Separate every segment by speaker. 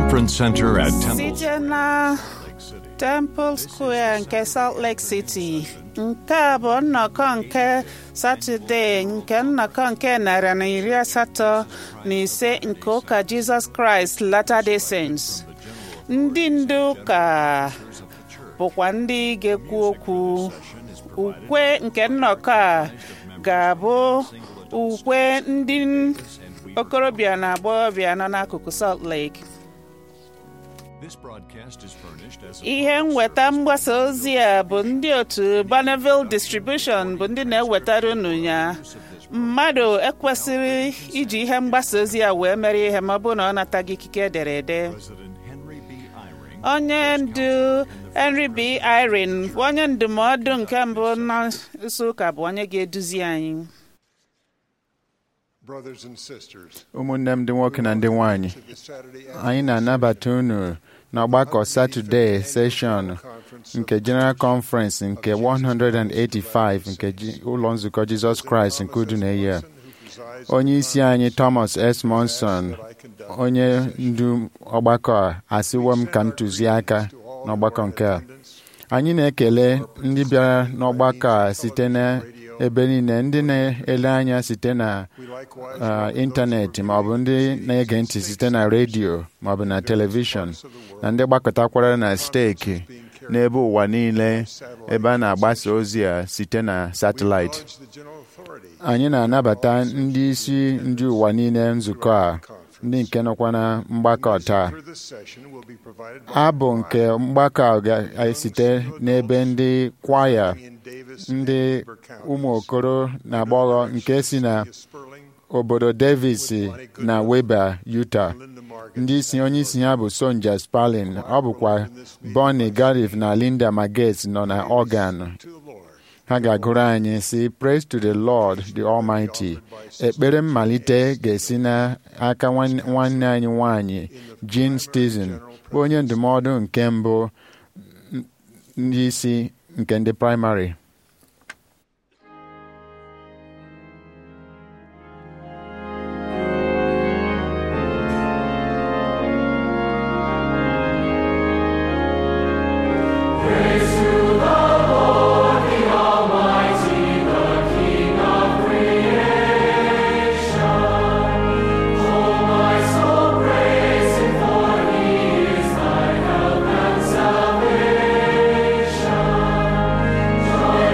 Speaker 1: Conference Center at Temple
Speaker 2: site na Temple Square nke Salt Lake City nke a bụ nnọkọ nke Satọde nke nnọkọ nke narị na iri asatọ na ise nke ụka Jizọs Kraịst Latter-day Saints ndị ndu ụka bụkwa ndị ga-ekwu okwu ukwe nke nnọkọ a ga-abụ ukwe ndị okorobịa na agbọghọbịa nọ n'akụkụ Salt Lake
Speaker 1: This broadcast is furnished as a
Speaker 2: ihe nweta mgbasa ozi a bụ ndị otu Bonneville Distribution bụ ndị na-ewetara unu ya mmadụ ekwesịrị iji ihe mgbasa ozi a wee mere ihe ma ọ bụrụ na ọ nataghị ikike ederede
Speaker 1: President Henry B. Eyring
Speaker 2: onye ndu Henry B. Irene bụ onye ndụmọdụ nke mbụ n'isi ụka bụ onye ga-eduzi anyị
Speaker 3: Brothers and sisters,
Speaker 4: ụmụnne m ndị nwoke na ndị nwanyị
Speaker 3: to the Saturday
Speaker 4: anyị na-anabata unu n'ọgbakọ Satọde seshọn nke General Conference nke 185 nke ji- ụlọ nzukọ Jizọs Kraịst nke udu na-eyi a. onye isi anyị Thomas S. Monson onye ndu ọgbakọ a asịwo m ka m tụziaka n'ọgbakọ nke a anyị na-ekele ndị bịara n'ọgbakọ a site n'ebe niile ndị na-ele anya site na uh, ịntanetị ma ọ bụ ndị na-ege ntị site na redio ma ọ bụ na telivishọn na ndị gbakọtakwara na steeki n'ebe ụwa niile ebe a na-agbasa ozi a site na satịlaịtị
Speaker 3: the general authority
Speaker 4: anyị na-anabata ndị isi ndị ụwa niile nzukọ a ndị nke nọkwa na mgbakọ taa
Speaker 3: for this session will be provided by
Speaker 4: abụ nke mgbakọ a ga-esite n'ebe ndị kwaya
Speaker 3: Ian Davis
Speaker 4: ndị
Speaker 3: and Weber County.
Speaker 4: ụmụ okoro na agbọghọ nke si na
Speaker 3: Sperling,
Speaker 4: obodo Davis na Weber, Utah
Speaker 3: Linda Margaret,
Speaker 4: ndị isi onye isi ha bụ Sonja Spalin ọ bụkwa Bonnie Garif na Linda Magets nọ na organ
Speaker 3: to the Lord.
Speaker 4: ha ga-agụrụ anyị si praise to the Lord the Almighty ekpere mmalite ga-esi n'aka nwanne nwanne anyị nwanyị Jean Stizin bụ onye ndụmọdụ nke mbụ n- ndị isi nke ndị praịmarị
Speaker 5: Salvation, joy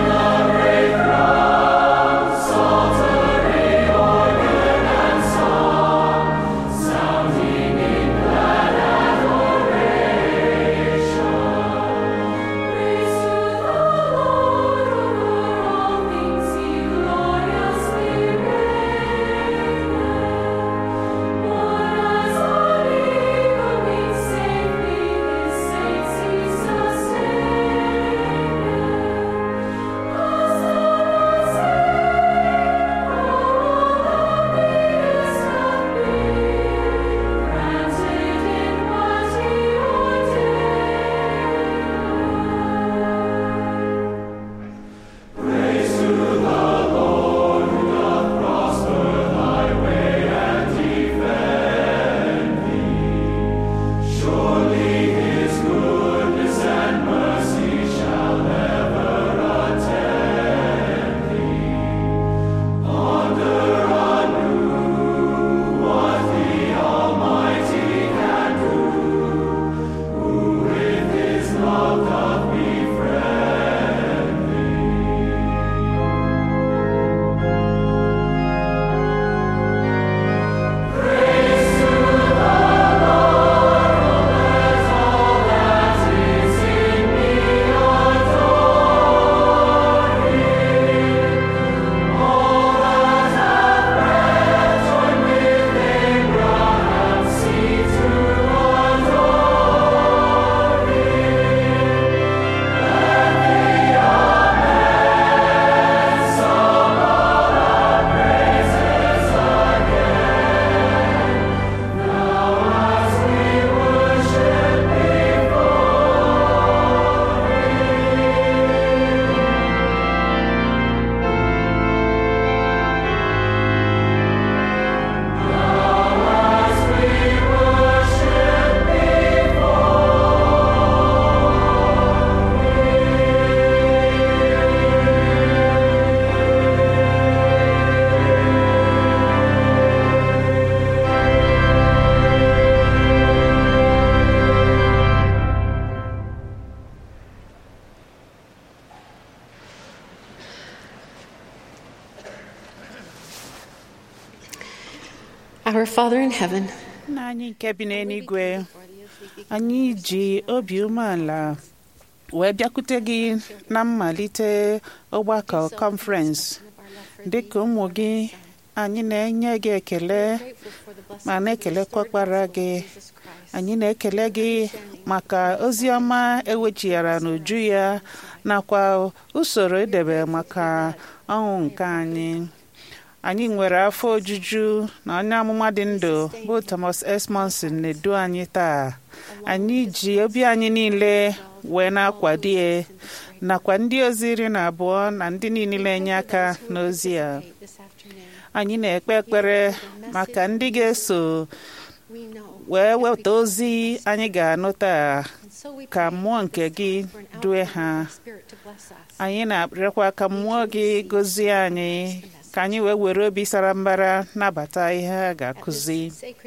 Speaker 5: Our Father in heaven,
Speaker 2: nna anyị nke bi n'eluigwe anyị ji obi umeala wee bịakwute gị na mmalite ọgbakọ kọnferensị dịka ụmụ gị anyị na-enye gị ekele ma na-ekelekwa ọkpara gị anyị na-ekele gị maka ozi ọma ewechighara n'uju ya nakwa usoro edebe maka ọnwụ nke anyị anyị nwere afọ ojuju na onye amụma dị ndụ bụ Thomas S. Monson na-edu anyị taa anyị ji obi anyị niile wee na-akwado ya nakwa ndị ozi iri na abụọ na ndị niile na-enye aka n'ozi a anyị na-ekpe ekpere maka ndị ga-eso wee weta ozi anyị ga-anụ taa ka mmụọ nke gị due ha anyị na-arịọkwa ka mmụọ gị gọzie anyị ka anyị wee were obi sara mbara nabata ihe a ga-akụzi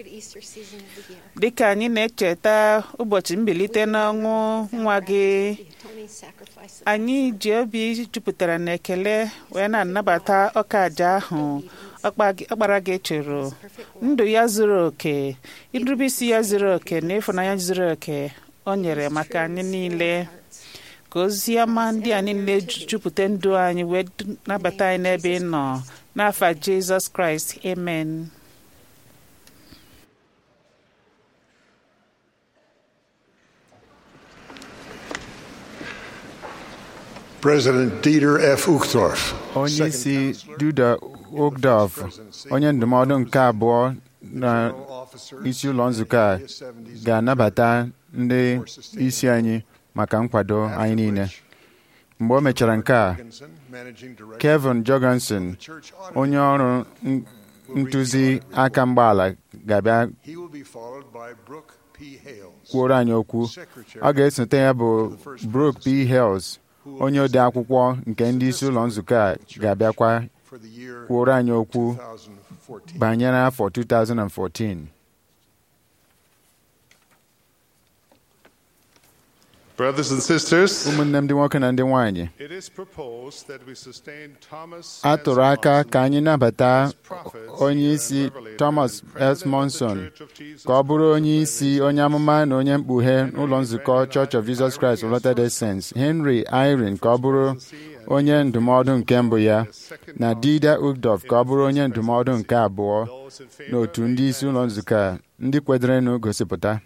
Speaker 2: dịka anyị na-echeta ụbọchị mbilite n'ọnwụ nwa gị anyị ji obi jupụtara n'ekele wee na-anabata ọka aja ahụ ọkpara gị chụrụ ndụ ya zuru oke irubisi ya zuru oke na ịfụnanya zuru oke o nyere maka anyị niile ka ozi ọma ndị a niile jupụta ndụ anyị wee nabata anyị n'ebe ị nọ n'afa jizọs kraịst amen
Speaker 3: President Dieter F. Uchtdorf.
Speaker 4: onye isi duda ogdorf onye ndụmọdụ nke abụọ na isi ụlọ nzukọ a ga-anabata ndị isi anyị maka nkwado anyị niile mgbe o mechara nke a kevin jorgensen onye ọrụ ntụzi aka mgbaala ga-abịa kwuoro anyị okwu ọ ga-esote ya bụ Brooke P. Hales onye ode akwụkwọ nke ndị isi ụlọ nzukọ a ga-abịakwa kwuoro anyị okwu banyere afọ 2014
Speaker 6: Brothers and sisters,
Speaker 4: ụmụnne m ndị nwoke na ndị nwanyị
Speaker 6: it is proposed that we sustain Thomas
Speaker 4: a
Speaker 6: S.
Speaker 4: tụrụ aka
Speaker 6: Monson
Speaker 4: ka anyị nabata
Speaker 6: as prophets
Speaker 4: onye
Speaker 6: and
Speaker 4: isi
Speaker 6: revelators
Speaker 4: Thomas
Speaker 6: and
Speaker 4: S.
Speaker 6: president of the
Speaker 4: Monson
Speaker 6: Church of Jesus
Speaker 4: ka ọ bụrụ
Speaker 6: Christ
Speaker 4: onye
Speaker 6: of
Speaker 4: isi
Speaker 6: Latter-day
Speaker 4: onye amụma na onye mkpughe n'ụlọ nzukọ
Speaker 6: Henry
Speaker 4: Church of Jesus Christ of
Speaker 6: Irene
Speaker 4: Latter-day Saints Henry Irene ka ọ bụrụ onye ndụmọdụ nke mbụ ya na Dida Ugdorf ka ọ bụrụ onye ndụmọdụ nke abụọ
Speaker 6: Those in favor,
Speaker 4: n'otu
Speaker 6: raise
Speaker 4: ndị isi
Speaker 6: your
Speaker 4: ụlọ
Speaker 6: hands.
Speaker 4: nzukọ a ndị kwedorenụ gosipụta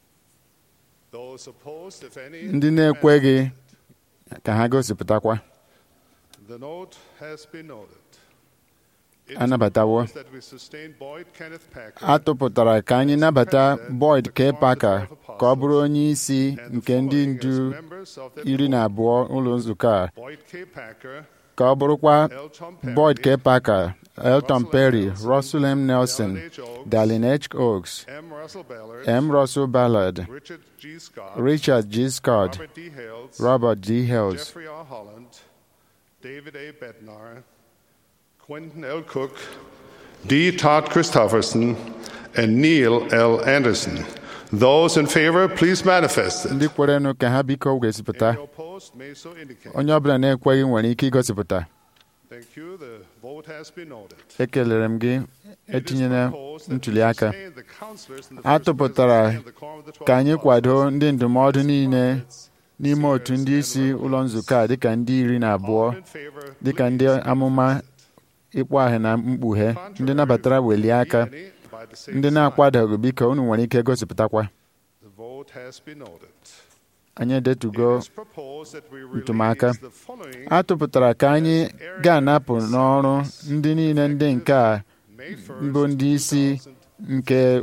Speaker 6: Those opposed, if any,
Speaker 4: ndị na-ekweghị ka ha gosipụtakwa
Speaker 6: The note has been noted. It is
Speaker 4: Anabatawo.
Speaker 6: proposed that we sustain Boyd Kenneth Packer
Speaker 4: a tụpụtara ka anyị nabata Boyd K. Parker ka ọ bụrụ onye isi
Speaker 6: and the
Speaker 4: nke ndị
Speaker 6: following as
Speaker 4: ndu
Speaker 6: members of the
Speaker 4: iri na
Speaker 6: board.
Speaker 4: abụọ ụlọ nzukọ a
Speaker 6: Boyd K. Packer,
Speaker 4: ka ọ bụrụkwa
Speaker 6: Elton Perry,
Speaker 4: Boyd K. Parker, Elton
Speaker 6: Russell M.
Speaker 4: Perry,
Speaker 6: Nelson,
Speaker 4: Russell M. Nelson,
Speaker 6: Dallin H. Oaks,
Speaker 4: Dallin H. Oaks,
Speaker 6: M. Russell Ballard,
Speaker 4: M. Russell Ballard,
Speaker 6: Richard G. Scott,
Speaker 4: Richard G. Scott,
Speaker 6: Robert D. Hales,
Speaker 4: Robert D. Hills,
Speaker 6: Jeffrey R. Holland, David A. Bednar, Quentin L. Cook, D. Todd Christofferson, and Neil L. Anderson. Those in favor, please manifest it.
Speaker 4: ndị kwerenụ ka ha biko gosipụta
Speaker 6: Any opposed may so indicate.
Speaker 4: onye ọbụla na-ekweghị nwere ike igosipụta
Speaker 6: Thank you. The vote has been noted.
Speaker 4: ekelere m gị
Speaker 6: It is
Speaker 4: etinyela
Speaker 6: proposed that we
Speaker 4: ntuli aka
Speaker 6: sustain the counselors in the
Speaker 4: a
Speaker 6: first
Speaker 4: tụpụtara
Speaker 6: presidency and the quorum of the twelve
Speaker 4: ka anyị kwado
Speaker 6: apostles.
Speaker 4: ndị ndụmọdụ niile
Speaker 6: Prophets,
Speaker 4: n'ime otu
Speaker 6: seers,
Speaker 4: ndị
Speaker 6: and
Speaker 4: isi ụlọ
Speaker 6: revelers.
Speaker 4: nzukọ a dịka ndị iri na abụọ
Speaker 6: All in favor,
Speaker 4: dịka ndị
Speaker 6: please
Speaker 4: amụma
Speaker 6: manifest it.
Speaker 4: ịkpọ ahụ na mkpughe ndị
Speaker 6: Contrary,
Speaker 4: nabatara welie aka
Speaker 6: any by the same
Speaker 4: ndị
Speaker 6: sign.
Speaker 4: na-akwadoghị biko unu nwere ike gosipụtakwa
Speaker 6: The vote has been noted.
Speaker 4: anyị edetugo
Speaker 6: It is proposed that we release
Speaker 4: ntụmaka
Speaker 6: the following
Speaker 4: a tụpụtara ka anyị ga-anapụ n'ọrụ ndị niile ndị nke a
Speaker 6: May 1st,
Speaker 4: mbụ ndị isi
Speaker 6: 2000,
Speaker 4: nke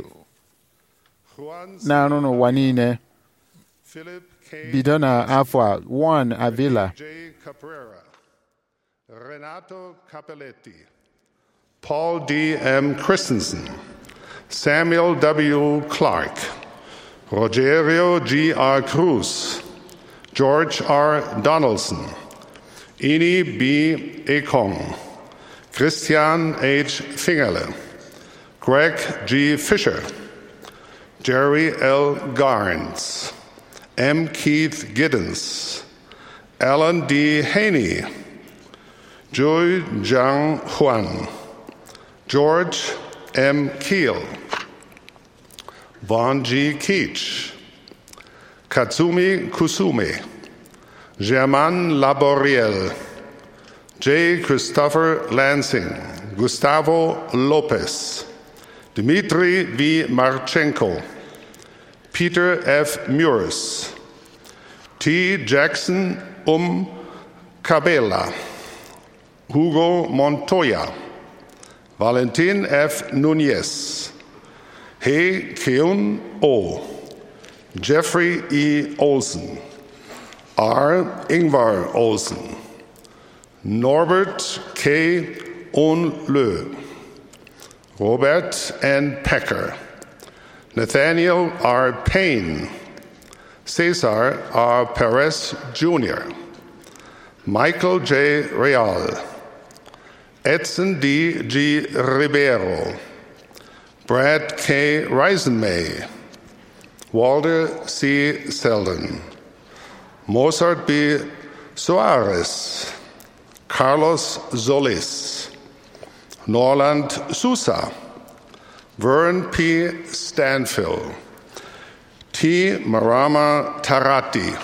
Speaker 6: Juan
Speaker 4: na-arụ n'ụwa niile
Speaker 6: Philip K.
Speaker 4: bido na afọ a Juan Avila
Speaker 6: J. Caprera, Renato Capelletti, Paul D. M. Christensen, Samuel W. Clark, Rogerio G. R. Cruz, George R. Donaldson, Ini B. Ekong, Christian H. Fingerle, Greg G. Fisher, Jerry L. Garns, M. Keith Giddens, Alan D. Haney, Joy Zhang Huan, George M. Keel, Vaughn G. Keach, Katsumi Kusume, Germain Laboriel, J. Christopher Lansing, Gustavo Lopez, Dmitry V. Marchenko, Peter F. Muris, T. Jackson Um Cabela, Hugo Montoya, Valentin F. Nunez, He Keun O, Jeffrey E. Olson, R. Ingvar Olson, Norbert K. Onlö, Robert N. Pecker, Nathaniel R. Payne, Cesar R. Perez Jr., Michael J. Real, Edson D. G. Ribeiro, Brad K. Reisenmay, Walter C. Selden, Mozart B. Soares, Carlos Solis, Norland Sousa, Vern P. Stanfill, T. Marama Tarati,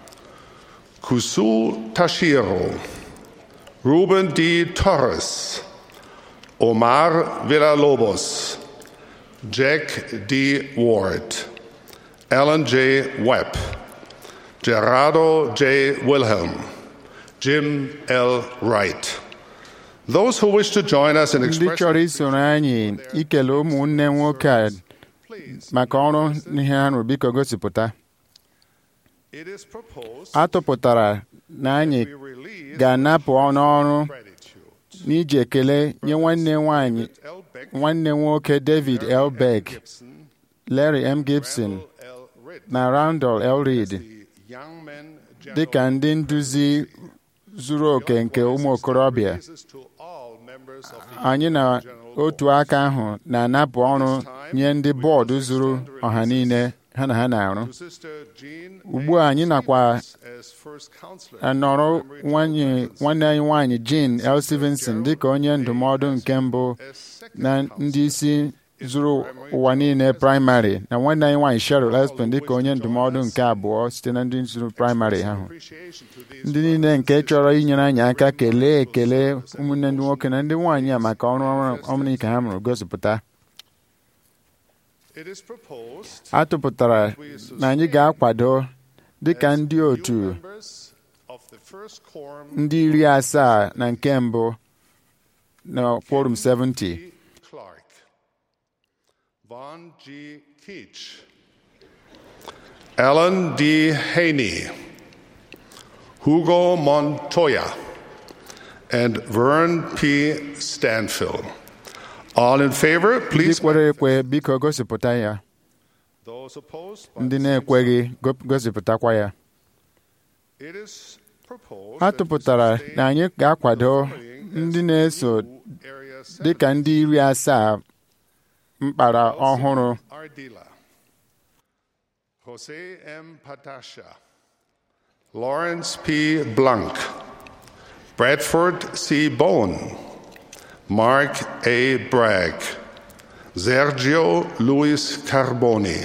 Speaker 6: Kusu Tashiro, Ruben D. Torres, Omar Villalobos, Jack D. Ward, Alan J. Webb, Gerardo J. Wilhelm, Jim L. Wright. Those who wish to join us in
Speaker 4: ndị chọrọ
Speaker 6: expressing
Speaker 4: isoro anyị ikele ụmụnne nwoke a maka ọrụ ihe ha rụrụ biko gosipụta
Speaker 6: it is proposed
Speaker 4: a tụpụtara na anyị
Speaker 6: we release
Speaker 4: ga-anapụ n'ọrụ
Speaker 6: gratitude.
Speaker 4: n'iji ekele nye nwanne nwanyị
Speaker 6: L. Beck,
Speaker 4: nwanne nwoke David L. Beck,
Speaker 6: Gibson,
Speaker 4: Larry M. Gibson
Speaker 6: L. Ritt,
Speaker 4: na Randall L. Reed
Speaker 6: the young men
Speaker 4: dị ka ndị nduzi zuru oke nke ụmụ okorobịa
Speaker 6: raises to all members of the
Speaker 4: anyị na otu aka ahụ na-anapụ ọrụ nye ndị bọọdụ zuru ọha niile ha na ha na-arụ
Speaker 6: to Sister Jean
Speaker 4: ugbu a anyị nakwa
Speaker 6: as first counselor
Speaker 4: anọrọ nwanyị nwanne anyị nwaanyị Jean L. Stevenson dịka onye ndụmọdụ nke mbụ
Speaker 6: as second
Speaker 4: na ndị isi zuru ụwa niile praịmarị na nwanne anyị nwaanyị Cheryl Espen dịka onye ndụmọdụ nke abụọ site na ndị zuru praịmarị ahụ
Speaker 6: appreciation to these
Speaker 4: ndị niile nke chọrọ inyere anyị aka kelee ekele ụmụnne ndị nwoke na ndị nwaanyị a maka ọrụ ọrụ ike ha mụrụ gosipụta
Speaker 6: it is proposed
Speaker 4: a tụpụtara na anyị ga-akwado dịka ndị otu
Speaker 6: members of the first quorum
Speaker 4: ndị iri asaa na nke mbụ na quorum 70
Speaker 6: G. Clark, Vaughn G. Keach, Alan D. Haney, Hugo Montoya, and Vern P. Stanfill. All in favor,
Speaker 4: ndị
Speaker 6: please.
Speaker 4: kwere ekwe biko gosipụta ya
Speaker 6: Those opposed, by
Speaker 4: ndị
Speaker 6: the same
Speaker 4: na-ekweghị go- gosipụtakwa ya
Speaker 6: sign. It is proposed
Speaker 4: ha
Speaker 6: that we
Speaker 4: tụpụtara
Speaker 6: sustain
Speaker 4: na anyị ga-akwado
Speaker 6: following
Speaker 4: ndị
Speaker 6: as
Speaker 4: na-eso
Speaker 6: new area
Speaker 4: dịka ndị iri asaa mkpara ọhụrụ
Speaker 6: Ardila, Jose M. Patasha, Lawrence P. Blanc, Bradford C. Bone, Mark A. Bragg, Sergio Luis Carboni,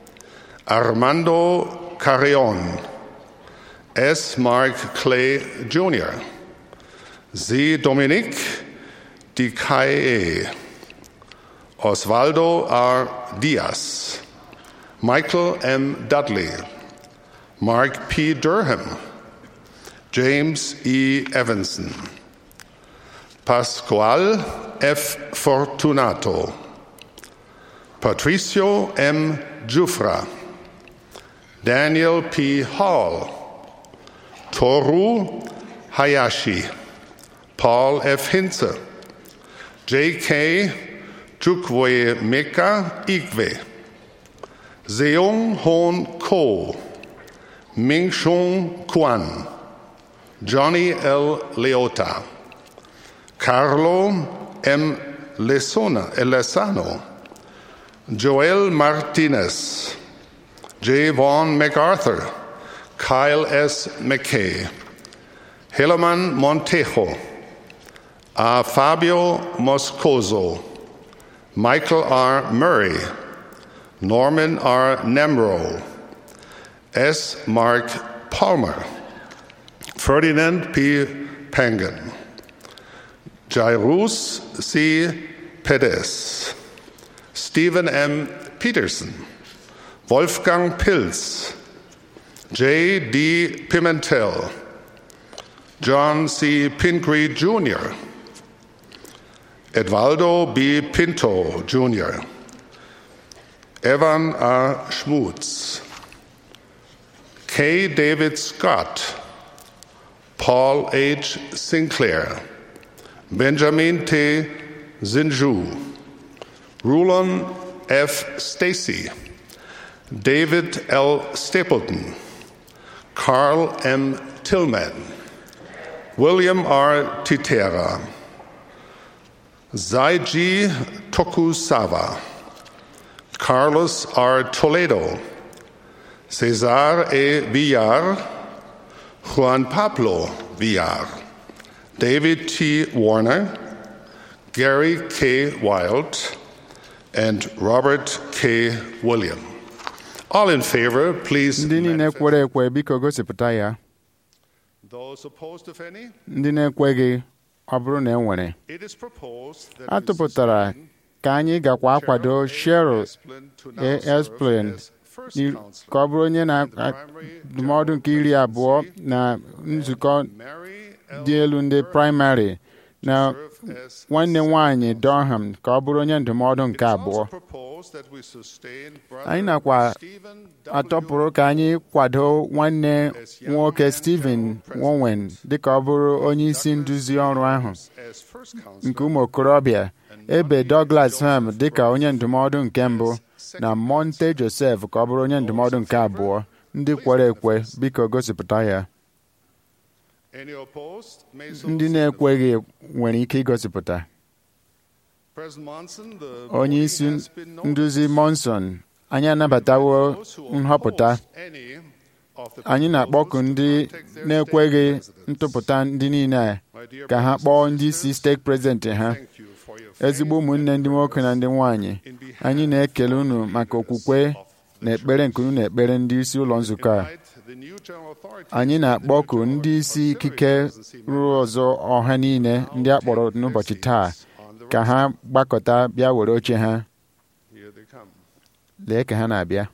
Speaker 6: Armando Carrion, S. Mark Clay Jr., Z. Dominique Dicaye, Osvaldo R. Diaz, Michael M. Dudley, Mark P. Durham, James E. Evanson, Pascual F. Fortunato, Patricio M. Jufra, Daniel P. Hall, Toru Hayashi, Paul F. Hinze, J.K. Chukwe Meka Ikwe, Seung Hoon Ko, Ming Shung Kwan, Johnny L. Leota, Carlo M. Lesona, Lesano, Joel Martinez, J. Vaughn MacArthur, Kyle S. McKay, Helaman Montejo, A. Fabio Moscoso, Michael R. Murray, Norman R. Nemro, S. Mark Palmer, Ferdinand P. Pangan, Jairus C. Perez, Stephen M. Peterson, Wolfgang Pilz, J. D. Pimentel, John C. Pingree Jr., Edvaldo B. Pinto Jr., Evan R. Schmutz, K. David Scott, Paul H. Sinclair, Benjamin T. Zinju, Rulon F. Stacy, David L. Stapleton, Carl M. Tillman, William R. Titera, Zaiji Tokusawa, Carlos R. Toledo, Cesar E. Villar, Juan Pablo Villar, David T. Warner, Gary K. Wild, and Robert K. William. All in favor, please.
Speaker 4: ndị niile
Speaker 6: manifest.
Speaker 4: kwere ekwe biko gosipụta ya
Speaker 6: Those opposed, if any,
Speaker 4: ndị na-ekweghị ọ bụrụ na e nwere
Speaker 6: it is proposed that
Speaker 4: a
Speaker 6: we
Speaker 4: tụpụtara
Speaker 6: sustain
Speaker 4: ka anyị gakwa akwado Cheryl
Speaker 6: Esplin to now
Speaker 4: A.
Speaker 6: serve
Speaker 4: Esplin
Speaker 6: as first
Speaker 4: ni-
Speaker 6: counselor
Speaker 4: ka ọ bụrụ onye
Speaker 6: in the primary
Speaker 4: na-ndụmọdụ nke iri abụọ na nzukọ
Speaker 6: Mary L.
Speaker 4: dị elu ndị praịmarị na
Speaker 6: serve as
Speaker 4: nwanne nwanyị Durham ka ọ bụrụ onye ndụmọdụ
Speaker 6: It
Speaker 4: nke
Speaker 6: is
Speaker 4: abụọ
Speaker 6: also proposed that we sustain brother
Speaker 4: anyị nakwa
Speaker 6: Stephen W.
Speaker 4: atọpụrụ ka anyị kwado nwanne nwoke Stephen Wowen dịka ọ bụrụ onye isi nduzi ọrụ ahụ
Speaker 6: as first counselor
Speaker 4: nke ụmụ okorobịa ebe Douglas Ham dịka onye ndụmọdụ nke mbụ na Monte Joseph ka ọ bụrụ onye ndụmọdụ nke abụọ ndị kwere ekwe biko gosipụta ya
Speaker 6: Any opposed may so
Speaker 4: ndị na-ekweghị nwere ike igosipụta
Speaker 6: President Monson, the
Speaker 4: onye
Speaker 6: voting
Speaker 4: isi
Speaker 6: has been noted.
Speaker 4: nduzi Monson anyị anabatawo
Speaker 6: Those who
Speaker 4: nhọpụta
Speaker 6: oppose any of the
Speaker 4: anyị na-akpọku
Speaker 6: proposals
Speaker 4: ndị
Speaker 6: to contact their
Speaker 4: na-ekweghị
Speaker 6: state presidents.
Speaker 4: ntụpụta ndị niile a
Speaker 6: My dear
Speaker 4: ka ha
Speaker 6: brothers
Speaker 4: kpọọ
Speaker 6: and
Speaker 4: ndị isi
Speaker 6: sisters,
Speaker 4: steeti prezidenti ha
Speaker 6: thank you for your
Speaker 4: ezigbo
Speaker 6: faith
Speaker 4: ụmụnne
Speaker 6: and
Speaker 4: ndị nwoke na ndị nwanyị
Speaker 6: in behalf
Speaker 4: anyị na-ekele unu
Speaker 6: of the
Speaker 4: maka
Speaker 6: leaders
Speaker 4: okwukwe
Speaker 6: of the
Speaker 4: na ekpere nke unu na-ekpere ndị isi ụlọ nzukọ a
Speaker 6: Invite the new general authorities
Speaker 4: anyị
Speaker 6: of the
Speaker 4: na-akpọku
Speaker 6: new
Speaker 4: ndị isi
Speaker 6: auxiliary
Speaker 4: ikike
Speaker 6: presidency
Speaker 4: ruo
Speaker 6: members
Speaker 4: ọzọ ọha niile ndị a kpọrọ n'ụbọchị taa ka ha gbakọta bịa were oche ha
Speaker 6: Here they come.
Speaker 4: lee ka ha na-abịa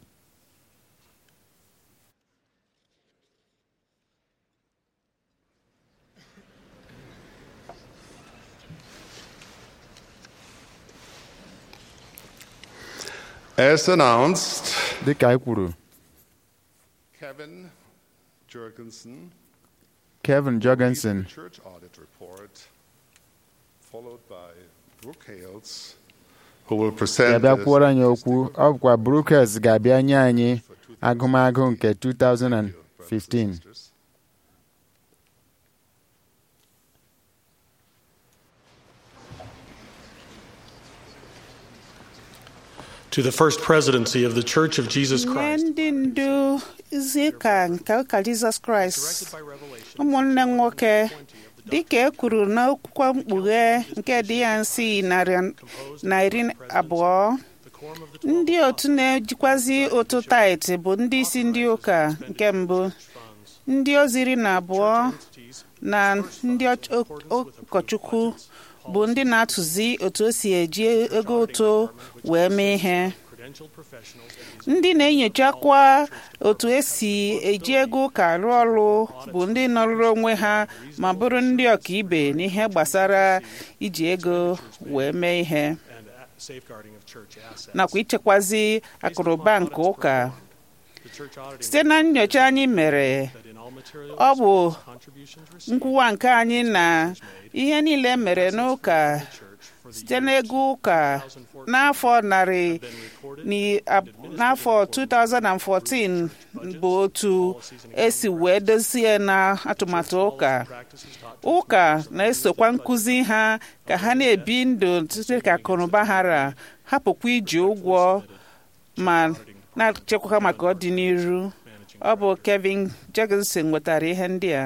Speaker 6: As announced,
Speaker 4: dịka anyị kwuru
Speaker 6: Kevin Jurgensen
Speaker 4: Kevin Jorgensen
Speaker 6: The church audit report, followed by Brooke Hales, who will present
Speaker 4: ga-abịa
Speaker 6: the
Speaker 4: kwuoro anyị okwu ọ bụkwa Brookes ga-abịa nye anyị agụmagụ nke 2015
Speaker 5: to the first presidency of the Church of Jesus
Speaker 2: nye
Speaker 5: Christ.
Speaker 2: ndị ndu izi ụka nke ụka jizọs kraịst
Speaker 5: Directed by revelation,
Speaker 2: ụmụnne m nwoke dịka e kwuru n'akwụkwọ mkpughe nke dị ya nsi narị na iri abụọ
Speaker 5: the quorum of the twelve
Speaker 2: ndị otu na-ejikwazi otu tait bụ ndị isi ndị ụka nke mbụ
Speaker 5: funds,
Speaker 2: ndị ozi iri na abụọ
Speaker 5: entities,
Speaker 2: na ndị ọch- o- ụkọchukwu bụ ndị na-atụzi otu o si eji ego ụtụ wee mee ihe
Speaker 5: credentialed professionals, and
Speaker 2: ndị na-enyochakwa otu esi eji ego ụka arụ ọrụ bụ ndị nọrụrụ onwe ha ma bụrụ ndị ọkaibe n'ihe gbasara iji ego wee mee ihe
Speaker 5: and uh, safeguarding of church assets.
Speaker 2: nakwa ichekwazi akụrụba nke ụka
Speaker 5: The church auditing
Speaker 2: site na nyocha anyị mere
Speaker 5: that in all material
Speaker 2: ọ bụ
Speaker 5: contributions received
Speaker 2: nkwụwa nke anyị na ihe niile mere n'ụka
Speaker 5: church for the
Speaker 2: site n'ego ụka n'afọ narị
Speaker 5: been recorded
Speaker 2: ni- ab- n'afọ 2014 bụ otu esi wee dozie na atụmatụ ụka
Speaker 5: practices taught
Speaker 2: ụka na-esokwa nkụzi ha ka ha na-ebi ndụ site ka akụnụba ha ra hapụkwa iji ụgwọ ma na-echekwa ha maka ọdịnihu ọ bụ Kevin Jorgensen nwetara ihe ndị a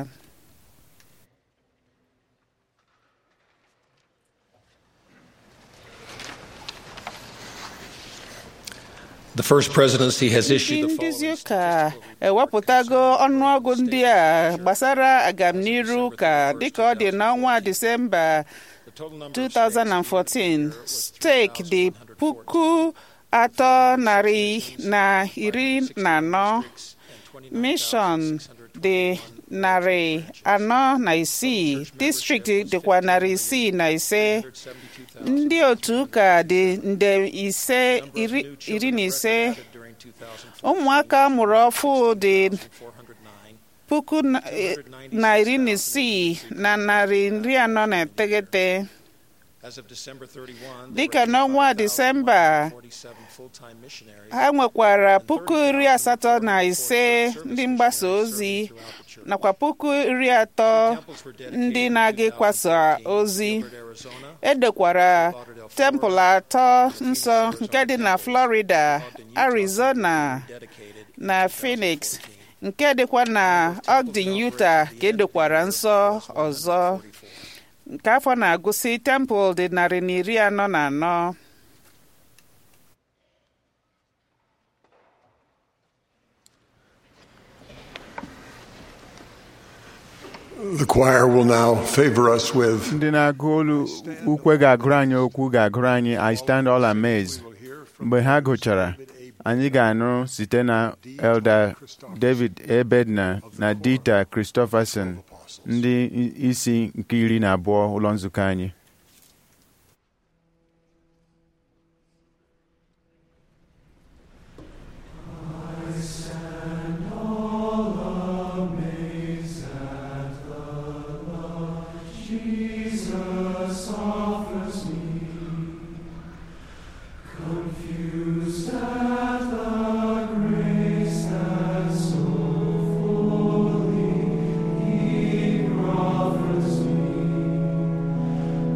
Speaker 5: The first presidency has
Speaker 2: ndị
Speaker 5: issued the
Speaker 2: nduzi
Speaker 5: following
Speaker 2: ụka ewepụtago ọnụọgụ ndị a gbasara agamniru ụka dịka ọ dị n'ọnwa disemba
Speaker 5: The total number of states
Speaker 2: 2014 steeki dị puku atọ narị na iri na anọ mishọn dị narị anọ na isii distrikti dịkwa narị isii na ise ndị otu ụka dị nde ise iri iri na ise
Speaker 5: during 2004,
Speaker 2: ụmụaka mụrụ ọfụ dị
Speaker 5: 409.
Speaker 2: puku na- eh, na iri na isii na narị iri anọ na iteghete
Speaker 5: As of December 31,
Speaker 2: dịka n'ọnwa disemba
Speaker 5: 47 full-time missionaries
Speaker 2: ha nwekwara puku iri asatọ na ise ndị mgbasa ozi nakwa puku iri atọ ndị na-aga ịkwasa ozi
Speaker 5: Arizona,
Speaker 2: edekwara tempụl atọ nsọ nke dị na florida arizona
Speaker 5: dedicated
Speaker 2: na phoenix nke dịkwa na ogden utah ka edekwara nsọ ọzọ nke afọ na-agụsị tempụl dị narị na iri anọ na anọ
Speaker 3: The choir will now favor us with
Speaker 4: ndị na-agụ olu ukwe ga-agụrụ anyị okwu ga-agụrụ anyị I stand all amazed mgbe ha gụchara anyị ga-anụ site na Elder David Ebedna na Dita Christopherson ndị isi nke iri na abụọ ụlọ nzukọ anyị
Speaker 7: Confused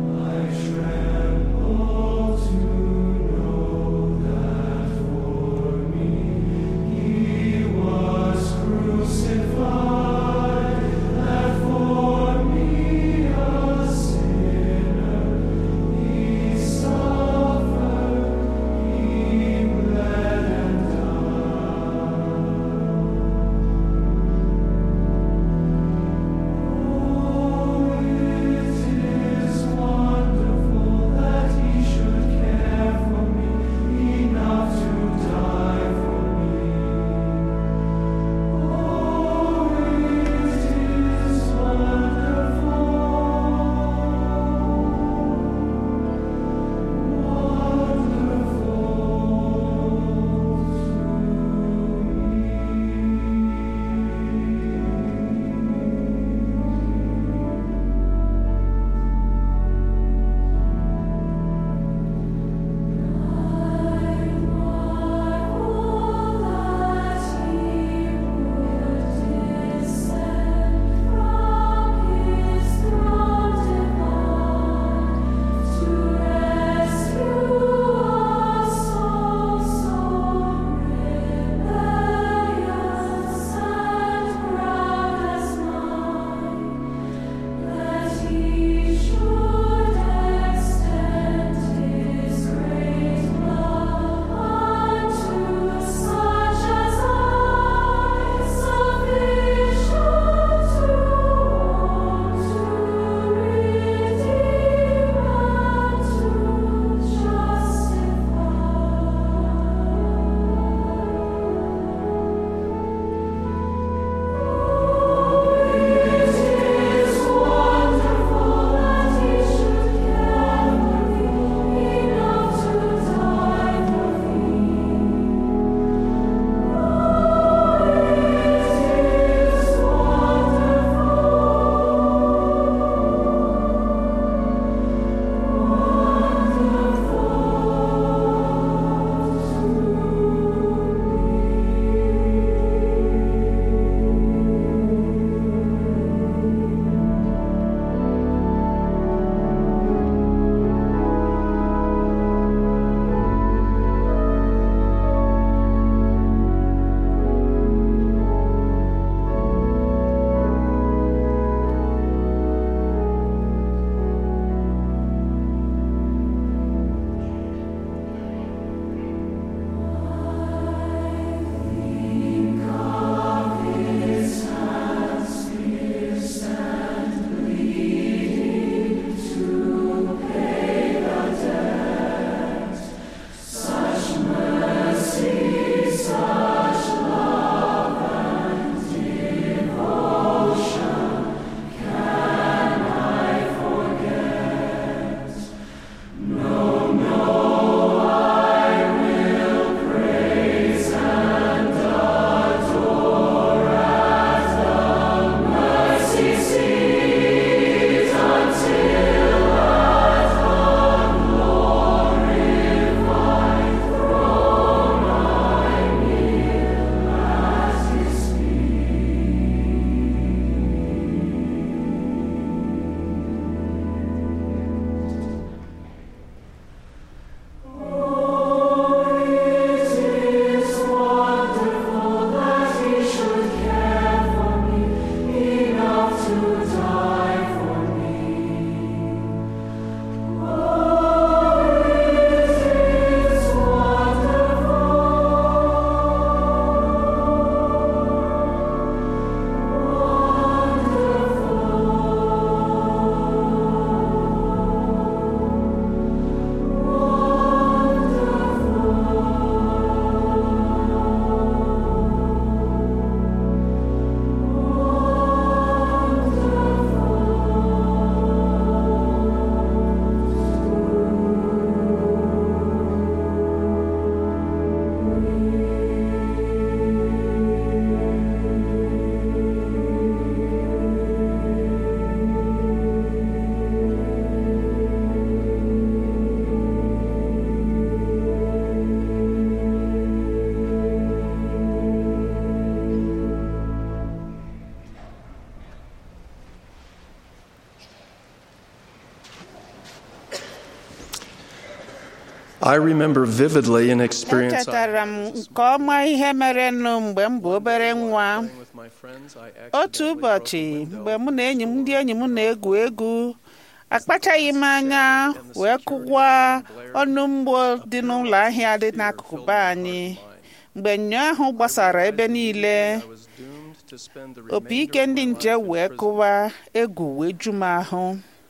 Speaker 7: I remember vividly an experience I
Speaker 2: echetara m nke ọma ihe mere nụ mgbe m bụ obere nwa
Speaker 7: with my friends. I accidentally
Speaker 2: otu
Speaker 7: broke
Speaker 2: ụbọchị
Speaker 7: a window.
Speaker 2: mgbe mụ na enyi m ndị enyi m na-egwu egwu akpachaghị m anya wee kụwa ọnụ mgbo dị n'ụlọ ahịa dị n'akụkụ be anyị mgbe nnyo ahụ gbasara ebe niile
Speaker 7: I was doomed to spend the
Speaker 2: opi
Speaker 7: remainder
Speaker 2: ike
Speaker 7: of
Speaker 2: ndị
Speaker 7: my
Speaker 2: nche
Speaker 7: life in
Speaker 2: wee
Speaker 7: prison.
Speaker 2: kụwa egwu wee ju m ahụ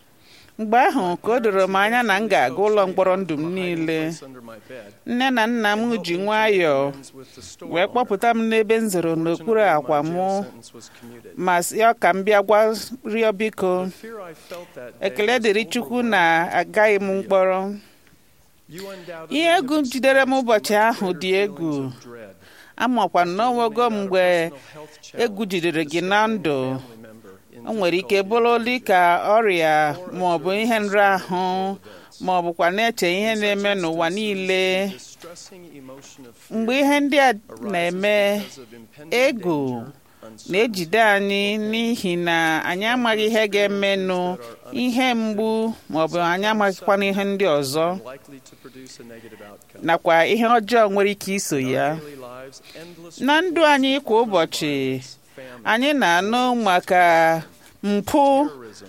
Speaker 2: mgbe ahụ ka o doro m anya na m ga-aga ụlọ mkpọrọ ndụ m niile
Speaker 7: Place under my bed.
Speaker 2: nne na nna m ji nwayọọ
Speaker 7: With the store
Speaker 2: wee
Speaker 7: owner.
Speaker 2: kpọpụta m n'ebe m zoro n'okpuru
Speaker 7: Fortunately,
Speaker 2: akwa
Speaker 7: my
Speaker 2: m
Speaker 7: jail sentence was commuted.
Speaker 2: ma sịọ ka m bịa gwa rịọ biko
Speaker 7: The fear I felt that day
Speaker 2: ekele
Speaker 7: was
Speaker 2: dịrị chukwu
Speaker 7: overwhelming.
Speaker 2: na agaghị m mkpọrọ
Speaker 7: You undoubtedly
Speaker 2: ihe egwu
Speaker 7: have
Speaker 2: jidere m
Speaker 7: experienced
Speaker 2: ụbọchị
Speaker 7: much
Speaker 2: ahụ
Speaker 7: greater
Speaker 2: dị egwu
Speaker 7: feelings of dread.
Speaker 2: amakwa n'onwego
Speaker 7: Made out of
Speaker 2: mgbe
Speaker 7: personal health challenge,
Speaker 2: egwu jidere gị na ndụ
Speaker 7: discovering a family member in
Speaker 2: o nwere ike
Speaker 7: difficulty
Speaker 2: bụrụ
Speaker 7: or
Speaker 2: dị
Speaker 7: danger.
Speaker 2: ka ọrịa ma ọ bụ ihe nrahụ ma ọ bụkwa na-eche ihe na-eme n'ụwa niile
Speaker 7: Distressing emotion of fear
Speaker 2: mgbe ihe ndị a
Speaker 7: arises
Speaker 2: na-eme
Speaker 7: because of impending
Speaker 2: egwu
Speaker 7: danger, uncertainty,
Speaker 2: na-ejide anyị n'ihi na anyị amaghị ihe ga-emenụ ihe mgbu ma ọ bụ anyị amaghịkwana ihe ndị ọzọ
Speaker 7: likely to produce a negative outcome.
Speaker 2: nakwa ihe ọjọọ nwere ike iso ya
Speaker 7: Daily lives, endless
Speaker 2: na ndụ anyị kwa ụbọchị
Speaker 7: famine,
Speaker 2: anyị na-anụ maka mpụ
Speaker 7: terrorism,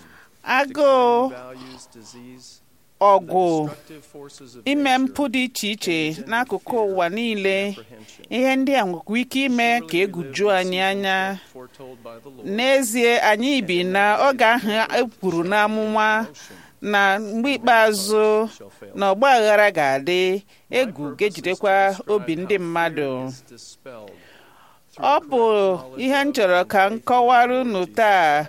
Speaker 2: agụụ
Speaker 7: values, disease,
Speaker 2: ọgwụ
Speaker 7: destructive forces of
Speaker 2: ime
Speaker 7: nature,
Speaker 2: mpụ dị iche iche n'akụkụ ụwa niile
Speaker 7: apprehension,
Speaker 2: ihe ndị a nwekwa ike ime ka egwu juo anyị anya
Speaker 7: foretold by the Lord.
Speaker 2: n'ezie anyị bi na oge ahụ e kwuru n'amụma na mgbe ikpeazụ na ọgba aghara ga-adị egwu ga-ejidekwa obi ndị mmadụ
Speaker 7: Is dispelled
Speaker 2: ọ bụ ihe m chọrọ ka m kọwara unu taa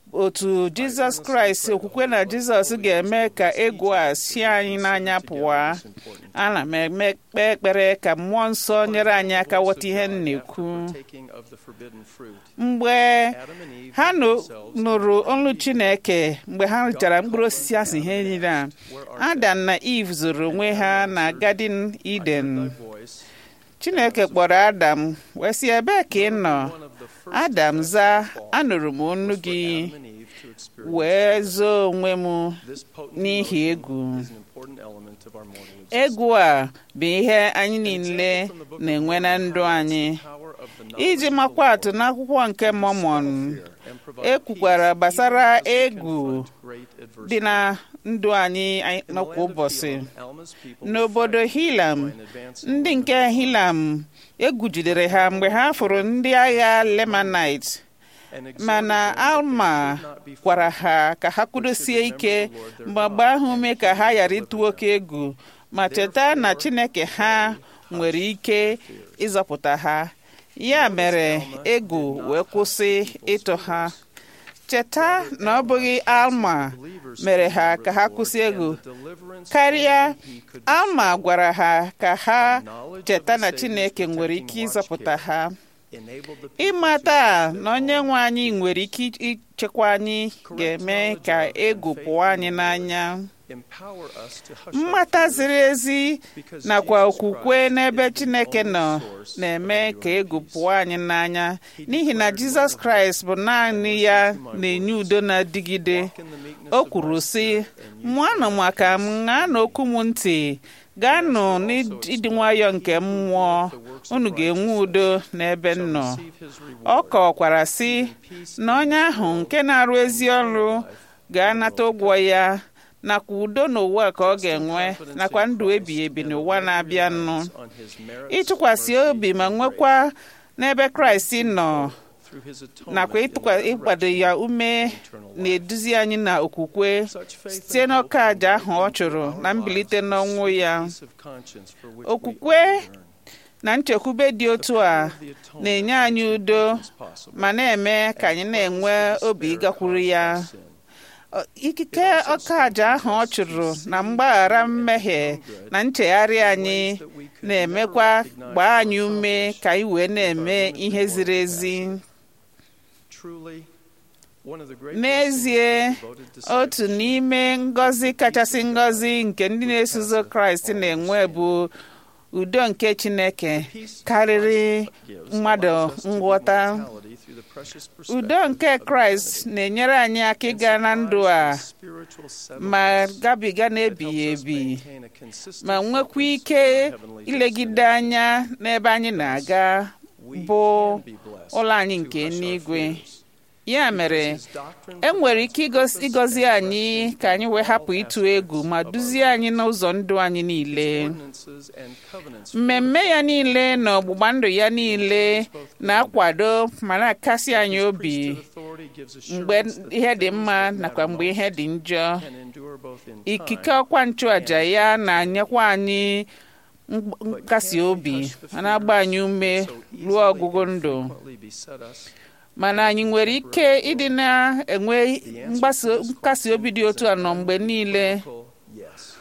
Speaker 2: otu jizọs kraịst okwukwe na jizọs ga-eme ka egwu a si anyị n'anya pụọ ana m eme kpe ekpere ka mmụọ nsọ nyere anyị aka ghọta ihe m na-ekwu
Speaker 7: taking of the forbidden fruit.
Speaker 2: mgbe
Speaker 7: Adam and Eve
Speaker 2: ha
Speaker 7: hid
Speaker 2: nụ-
Speaker 7: themselves
Speaker 2: nụrụ olu chineke mgbe ha richara mkpụrụ osisi asị ihe niile a adam na eve zoro onwe ha na gadin eden
Speaker 7: thy voice.
Speaker 2: chineke kpọrọ adam wee sị ebee ka ị nọ
Speaker 7: One of the first
Speaker 2: adam zaa anụrụ m onu gị
Speaker 7: Adam and Eve to experience
Speaker 2: wee zoo onwe m
Speaker 7: this potent
Speaker 2: n'ihi
Speaker 7: emotion
Speaker 2: egwu
Speaker 7: is an important element of our mortal existence.
Speaker 2: egwu a bụ ihe anyị niile na-enwe na ndụ anyị
Speaker 7: Power of the knowledge
Speaker 2: iji
Speaker 7: of the
Speaker 2: makwa atụ
Speaker 7: Lord
Speaker 2: n'akwụkwọ nke mọmọn
Speaker 7: fear and provide
Speaker 2: e kwukwara
Speaker 7: peace
Speaker 2: gbasara
Speaker 7: even as we
Speaker 2: egwu
Speaker 7: confront great adversity.
Speaker 2: dị na ndụ anyị anyị
Speaker 7: In the
Speaker 2: n'ọkwa
Speaker 7: land of
Speaker 2: ụbọchị
Speaker 7: Elam, Alma's people were
Speaker 2: n'obodo
Speaker 7: frightened
Speaker 2: hilam
Speaker 7: by an advancing
Speaker 2: ndị
Speaker 7: woman.
Speaker 2: nke hilam egwu jidere ha mgbe ha fụrụ ndị agha lemanite
Speaker 7: And exhorted
Speaker 2: mana
Speaker 7: them that they
Speaker 2: alma
Speaker 7: should not be
Speaker 2: gwara
Speaker 7: frightened.
Speaker 2: ha ka ha kwudosie ike mgbe mgbe ahụ ume ka ha ghara ịtụ oke egwu ma cheta na chineke ha nwere ike ịzọpụta ha ya mere egwu wee kwụsị ịtụ ha cheta na ọ bụghị alma mere ha ka ha kwụsị egwu karịa alma gwara ha ka ha cheta na chineke nwere ike ịzọpụta ha ịmata na onye nwe anyị nwere ike ichekwa anyị ga-eme ka egwu pụọ anyị n'anya mmata ziri ezi nakwa okwukwe n'ebe chineke nọ na-eme ka egwu pụọ anyị n'anya n'ihi na jizọs kraịst bụ naanị ya na-enye udo na-adịgide o kwuru sị mụanụ maka m ṅaa okwu m ntị gaanụ n'ịdị nwayọọ nke mmụọ unu ga-enwe udo n'ebe m nọ ọ kọkwara sị na onye ahụ nke na-arụ ezi ọrụ ga-anata ụgwọ ya nakwa udo n'ụwa ka ọ ga-enwe nakwa ndụ ebighị ebi n'ụwa na-abịanụ ịtụkwasị obi ma nwekwa n'ebe kraịst nọ nakwa ịkwado ya ume na-eduzi anyị na okwukwe site n'ọka aja ahụ ọ chụrụ na mbilite n'ọnwụ ya okwukwe na nchekwube dị otu a na-enye anyị udo ma na-eme ka anyị na-enwe obi ịgakwuru ya ikike ọka aja ahụ ọ chụrụ na mgbaghara mmehie na nchegharị anyị na-emekwa gbaa anyị ume ka anyị wee na-eme ihe ziri ezi n'ezie otu n'ime ngọzi kachasị ngọzi nke ndị na-esozo kraịst na-enwe bụ udo nke chineke karịrị mmadụ nghọta
Speaker 7: precious
Speaker 2: udo
Speaker 7: perspective
Speaker 2: nke
Speaker 7: of
Speaker 2: kraịst
Speaker 7: eternity
Speaker 2: na-enyere anyị aka
Speaker 7: and
Speaker 2: ịga na ndụ a
Speaker 7: survives the spiritual
Speaker 2: ma
Speaker 7: settlements
Speaker 2: gabiga
Speaker 7: that
Speaker 2: n'ebighị
Speaker 7: helps us
Speaker 2: ebi
Speaker 7: maintain a consistent
Speaker 2: ma nwekwa
Speaker 7: focus
Speaker 2: ike
Speaker 7: on our heavenly
Speaker 2: ilegide
Speaker 7: destination.
Speaker 2: anya n'ebe anyị na-aga
Speaker 7: We
Speaker 2: bụ
Speaker 7: can be blessed
Speaker 2: ụlọ anyị
Speaker 7: to
Speaker 2: nke
Speaker 7: hush our
Speaker 2: n'igwe
Speaker 7: fears.
Speaker 2: ya mere
Speaker 7: His doctrine
Speaker 2: e nwere
Speaker 7: provides
Speaker 2: ike igos-
Speaker 7: purpose
Speaker 2: ịgọzi
Speaker 7: and
Speaker 2: anyị
Speaker 7: direction
Speaker 2: ka anyị wee
Speaker 7: in
Speaker 2: hapụ
Speaker 7: all
Speaker 2: ịtụ egwu
Speaker 7: aspects
Speaker 2: ma
Speaker 7: of our
Speaker 2: duzie anyị n'ụzọ ndụ anyị niile
Speaker 7: ordinances and covenants
Speaker 2: mmemme ya niile na ọgbụgba ndụ ya niile na-akwado ma na-akasi anyị
Speaker 7: His
Speaker 2: obi
Speaker 7: priesthood authority gives
Speaker 2: mgbe
Speaker 7: assurance that
Speaker 2: ihe dị
Speaker 7: things
Speaker 2: mma
Speaker 7: that
Speaker 2: nakwa
Speaker 7: matter
Speaker 2: mgbe ihe
Speaker 7: most
Speaker 2: dị njọ
Speaker 7: can endure both in
Speaker 2: ikike
Speaker 7: time
Speaker 2: ọkwa nchụaja
Speaker 7: and
Speaker 2: ya na-anyekwa anyị mgb-
Speaker 7: but
Speaker 2: nkasi
Speaker 7: can we
Speaker 2: obi
Speaker 7: hush the
Speaker 2: ma na-agba anyị
Speaker 7: fears
Speaker 2: ume
Speaker 7: that so
Speaker 2: ruo
Speaker 7: easily
Speaker 2: ọgwụgwụ
Speaker 7: and
Speaker 2: ndụ
Speaker 7: frequently beset us?
Speaker 2: mana anyị nwere ike ịdị na-enwe
Speaker 7: The answer
Speaker 2: mgbasa
Speaker 7: to this
Speaker 2: nkasi obi dị
Speaker 7: question
Speaker 2: otu
Speaker 7: is
Speaker 2: a
Speaker 7: an
Speaker 2: nọ mgbe niile
Speaker 7: unequivocal yes.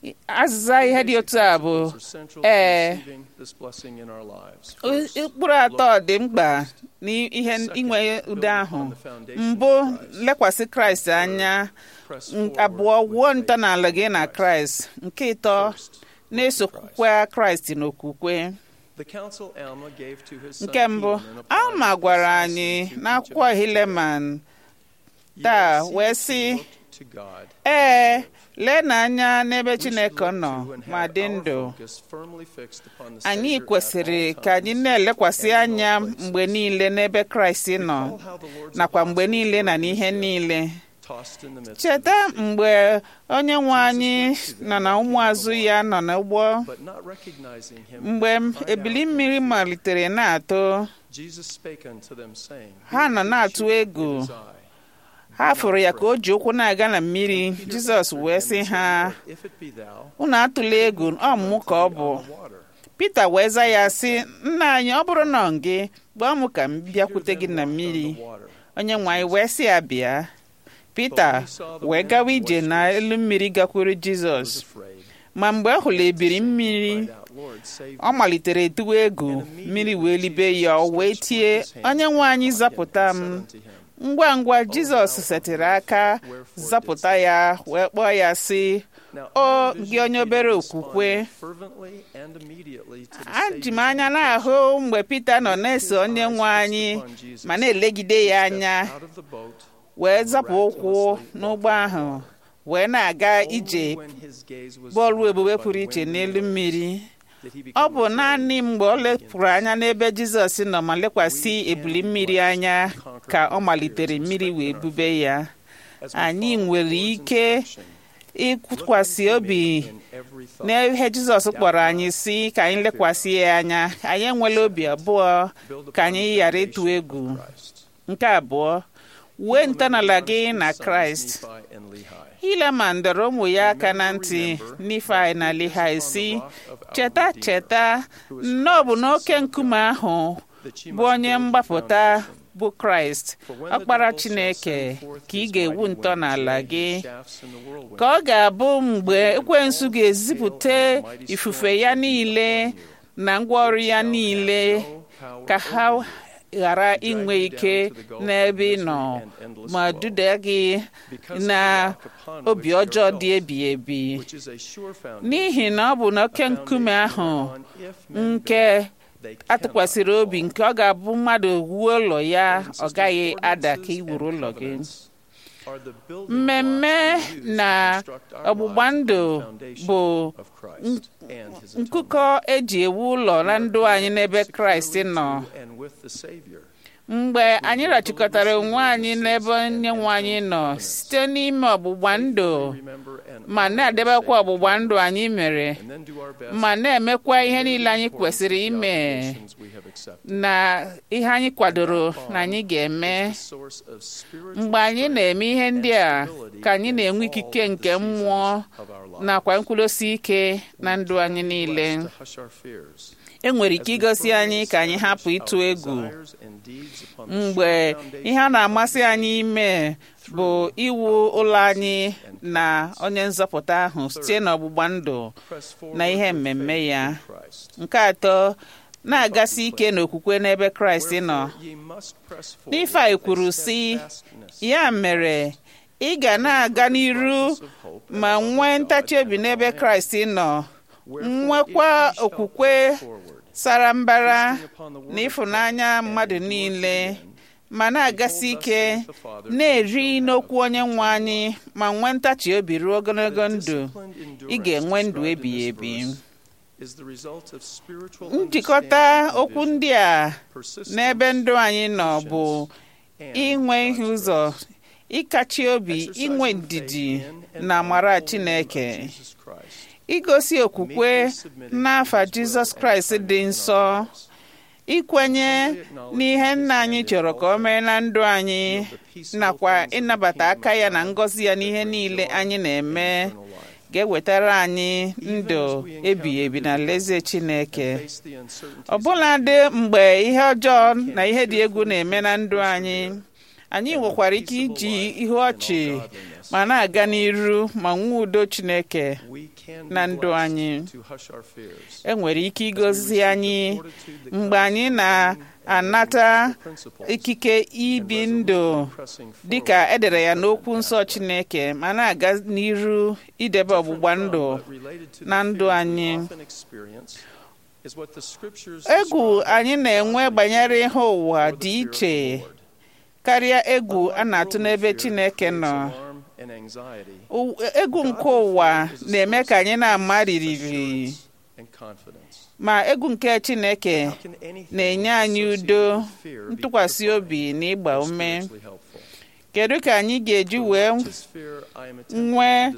Speaker 2: azịza ihe dị otu a bụ
Speaker 7: Principles are central to
Speaker 2: ee
Speaker 7: receiving this blessing in our lives.
Speaker 2: O-
Speaker 7: First,
Speaker 2: ụkpụrụ atọ dị mkpa n'ihe
Speaker 7: Second,
Speaker 2: inwe
Speaker 7: build
Speaker 2: udo ahụ
Speaker 7: upon the foundation
Speaker 2: mbụ
Speaker 7: of Christ.
Speaker 2: lekwasị kraịst anya
Speaker 7: press
Speaker 2: n-
Speaker 7: forward
Speaker 2: abụọ
Speaker 7: with
Speaker 2: wuo
Speaker 7: faith
Speaker 2: ntọala gị
Speaker 7: in
Speaker 2: na
Speaker 7: Christ.
Speaker 2: kraịst nke ịtọ
Speaker 7: First,
Speaker 2: na-esokwa kraịst n'okwukwe
Speaker 7: The counsel Alma gave to his son
Speaker 2: nke mbụ
Speaker 7: Heman applies
Speaker 2: alma gwara
Speaker 7: precisely
Speaker 2: anyị
Speaker 7: to each of
Speaker 2: n'akwụkwọ
Speaker 7: us
Speaker 2: hileman
Speaker 7: today.
Speaker 2: taa
Speaker 7: Ye
Speaker 2: wee
Speaker 7: see
Speaker 2: sị
Speaker 7: that you look to God
Speaker 2: ee
Speaker 7: and live.
Speaker 2: lee n'anya n'ebe
Speaker 7: We should
Speaker 2: chineke
Speaker 7: look
Speaker 2: nọ
Speaker 7: to and
Speaker 2: ma
Speaker 7: have
Speaker 2: dị
Speaker 7: our
Speaker 2: ndụ
Speaker 7: focus firmly fixed upon the
Speaker 2: anyị
Speaker 7: Savior at
Speaker 2: kwesịrị
Speaker 7: all
Speaker 2: ka anyị
Speaker 7: times
Speaker 2: na-elekwasị
Speaker 7: and in
Speaker 2: anya
Speaker 7: all places.
Speaker 2: mgbe niile n'ebe kraịst nọ
Speaker 7: Recall how the Lord's
Speaker 2: nakwa mgbe
Speaker 7: apostles
Speaker 2: niile na
Speaker 7: were
Speaker 2: n'ihe
Speaker 7: in the ship,
Speaker 2: niile
Speaker 7: tossed in the midst of
Speaker 2: cheta
Speaker 7: the sea,
Speaker 2: mgbe onye nwe anyị nọ na ụmụazụ ya nọ n'ụgbọ
Speaker 7: but not recognizing him,
Speaker 2: mgbe
Speaker 7: they cried
Speaker 2: ebili
Speaker 7: out in
Speaker 2: mmiri
Speaker 7: fear.
Speaker 2: malitere na-atụ
Speaker 7: Jesus spake unto them, saying,
Speaker 2: Ha
Speaker 7: Be
Speaker 2: nọ
Speaker 7: of good
Speaker 2: na-atụ
Speaker 7: cheer,
Speaker 2: egwu.
Speaker 7: it is I.
Speaker 2: ha fụrụ ya ka o ji ụkwụ na-aga na mmiri
Speaker 7: Peter
Speaker 2: jizọs
Speaker 7: answered
Speaker 2: wee
Speaker 7: him
Speaker 2: sị
Speaker 7: and said,
Speaker 2: ha
Speaker 7: Lord, if it be thou,
Speaker 2: unu atụla egwu ọ mụ ka ọ bụ pita wee za ya sị nna anyị ọ bụrụ na ọ gị gbaa m ka m bịakwute gị na mmiri onye nwe anyị wee sị ya bịa pita wee gawa ije n'elu mmiri gakwuru jizọs ma mgbe ọ hụrụ ebiri mmiri ọ malitere tụwa egwu mmiri wee libe ya ọ wee tie onye nwe anyị zapụta m ngwa ngwa jizọs setịrị aka zapụta ya wee kpọọ ya sị o gị onye obere okwukwe aji m anya na-ahụ mgbe pita nọ na-eso onye nwe anyị ma na-elegide ya anya wee zapụ ụkwụ n'ụgbọ ahụ wee na-aga ije bọọlụ ebube pụrụ iche n'elu mmiri ọ bụ naanị mgbe ọ lepụrụ anya n'ebe jizọs nọ ma lekwasị ebili mmiri anya ka ọ malitere mmiri wee bube ya anyị nwere ike ịkwụkwasị obi n'ihe jizọs kpọrọ anyị si ka anyị lekwasị ya anya anyị enwela obi abụọ ka anyị ghara ịtụ egwu nke abụọ wee ntọala gị na kraịst hileman dọrọ ụmụ ya aka na ntị n'ifeanyị na lihai si cheta cheta nnọọ bụ n'oke nkume ahụ bụ onye mgbapụta bụ kraịst ọkpara chineke ka ị ga-ewu ntọala gị ka ọ ga-abụ mgbe ekwensu ga-ezipụta ifufe ya niile na ngwaọrụ ya niile ka ha ghara inwe ike n'ebe ị nọ ma duda gị na obi ọjọọ dị ebi ebi n'ihi na ọ bụ n'oke nkume ahụ nke atụkwasịrị obi nke ọ ga-abụ mmadụ wuo ụlọ ya ọ gaghị ada ka iwuru ụlọ gị mmemme na ọgbụgba ndụ bụ nkụkọ eji ewu ụlọ na ndụ anyị n'ebe kraịst nọ mgbe anyị rachịkọtara onwe anyị n'ebe onye nwe anyị nọ site n'ime ọgbụgba ndụ ma na-edebekwa ọgbụgba ndụ anyị mere ma na-emekwa ihe niile anyị kwesịrị ime na ihe anyị kwadoro na anyị ga-eme mgbe anyị na-eme ihe ndị a ka anyị na-enwe ikike nke mmụọ nakwa nkwudosi ike na ndụ anyị niile e nwere ike igosi anyị ka anyị hapụ ịtụ egwu mgbe ihe a na-amasị anyị ime bụ iwu ụlọ anyị na onye nzọpụta ahụ site n'ọgbụgba ndụ na ihe mmemme ya nke atọ na-agasi ike n'okwukwe n'ebe kraịst nọ n'ife a kwuru sị ya mere ị ga na-aga n'iru ma nwee ntachi obi n'ebe kraịst nọ nwekwa okwukwe sara mbara na ịfụnanya mmadụ niile ma na-agasi ike na-eri n'okwu onye nwe anyị ma nwee ntachi obi ruo ogologo ndụ ị ga-enwe ndụ ebighị ebi njikọta okwu ndị a n'ebe ndụ anyị nọ bụ inwe ihe ụzọ ịkachi obi inwe ndidi na amara Chineke igosi okwukwe n'afa Jizọs Kraịst dị nsọ ikwenye n'ihe nna anyị chọrọ ka o mee na ndụ anyị nakwa ịnabata aka ya na ngọzi ya n'ihe niile anyị na-eme ga-ewetara anyị ndụ ebighị ebi na alaeze Chineke ọbụladị mgbe ihe ọjọọ na ihe dị egwu na-eme na ndụ anyị anyị nwekwara ike iji ihe ọchị ma na-aga n'iru ma nwee udo Chineke na ndụ anyị enwere ike igozi anyị mgbe anyị na-anata ikike ibi ndụ dịka edere ya n'okwu nsọ Chineke ma na-aga n'iru idebe ọgbụgba ndụ na ndụ anyị egwu anyị na-enwe banyere ihe ụwa dị iche karịa egwu a na-atụ n'ebe Chineke nọ egwu nke ụwa na-eme ka anyị na-ama ririri ma egwu nke Chineke na-enye anyị udo ntụkwasị obi na ịgba ume kedu ka anyị ga-eji wee nwee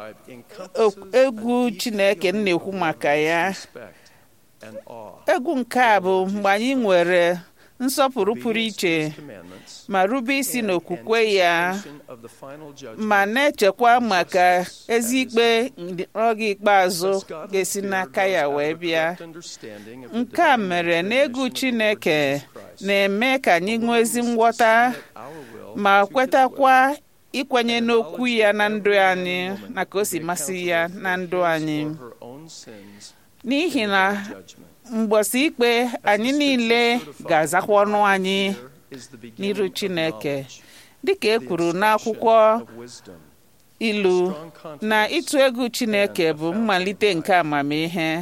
Speaker 2: egwu Chineke na-ekwu maka ya egwu nke a bụ mgbe anyị nwere nsọpụrụ pụrụ iche ma rube isi n'okwukwe ya ma na-echekwa maka ezi ikpe oge ikpeazụ ga-esi n'aka ya wee bịa nke a mere na egwu Chineke na-eme ka anyị nwee ezi nghọta ma kwetakwa ikwenye n'okwu ya na ndụ anyị na ka o si masị ya na ndụ anyị n'ihi na mgbọsị ikpe anyị niile ga-azakwa ọnụ anyị n'iru Chineke dịka e kwuru n'akwụkwọ ilu na ịtụ egwu Chineke bụ mmalite nke amamihe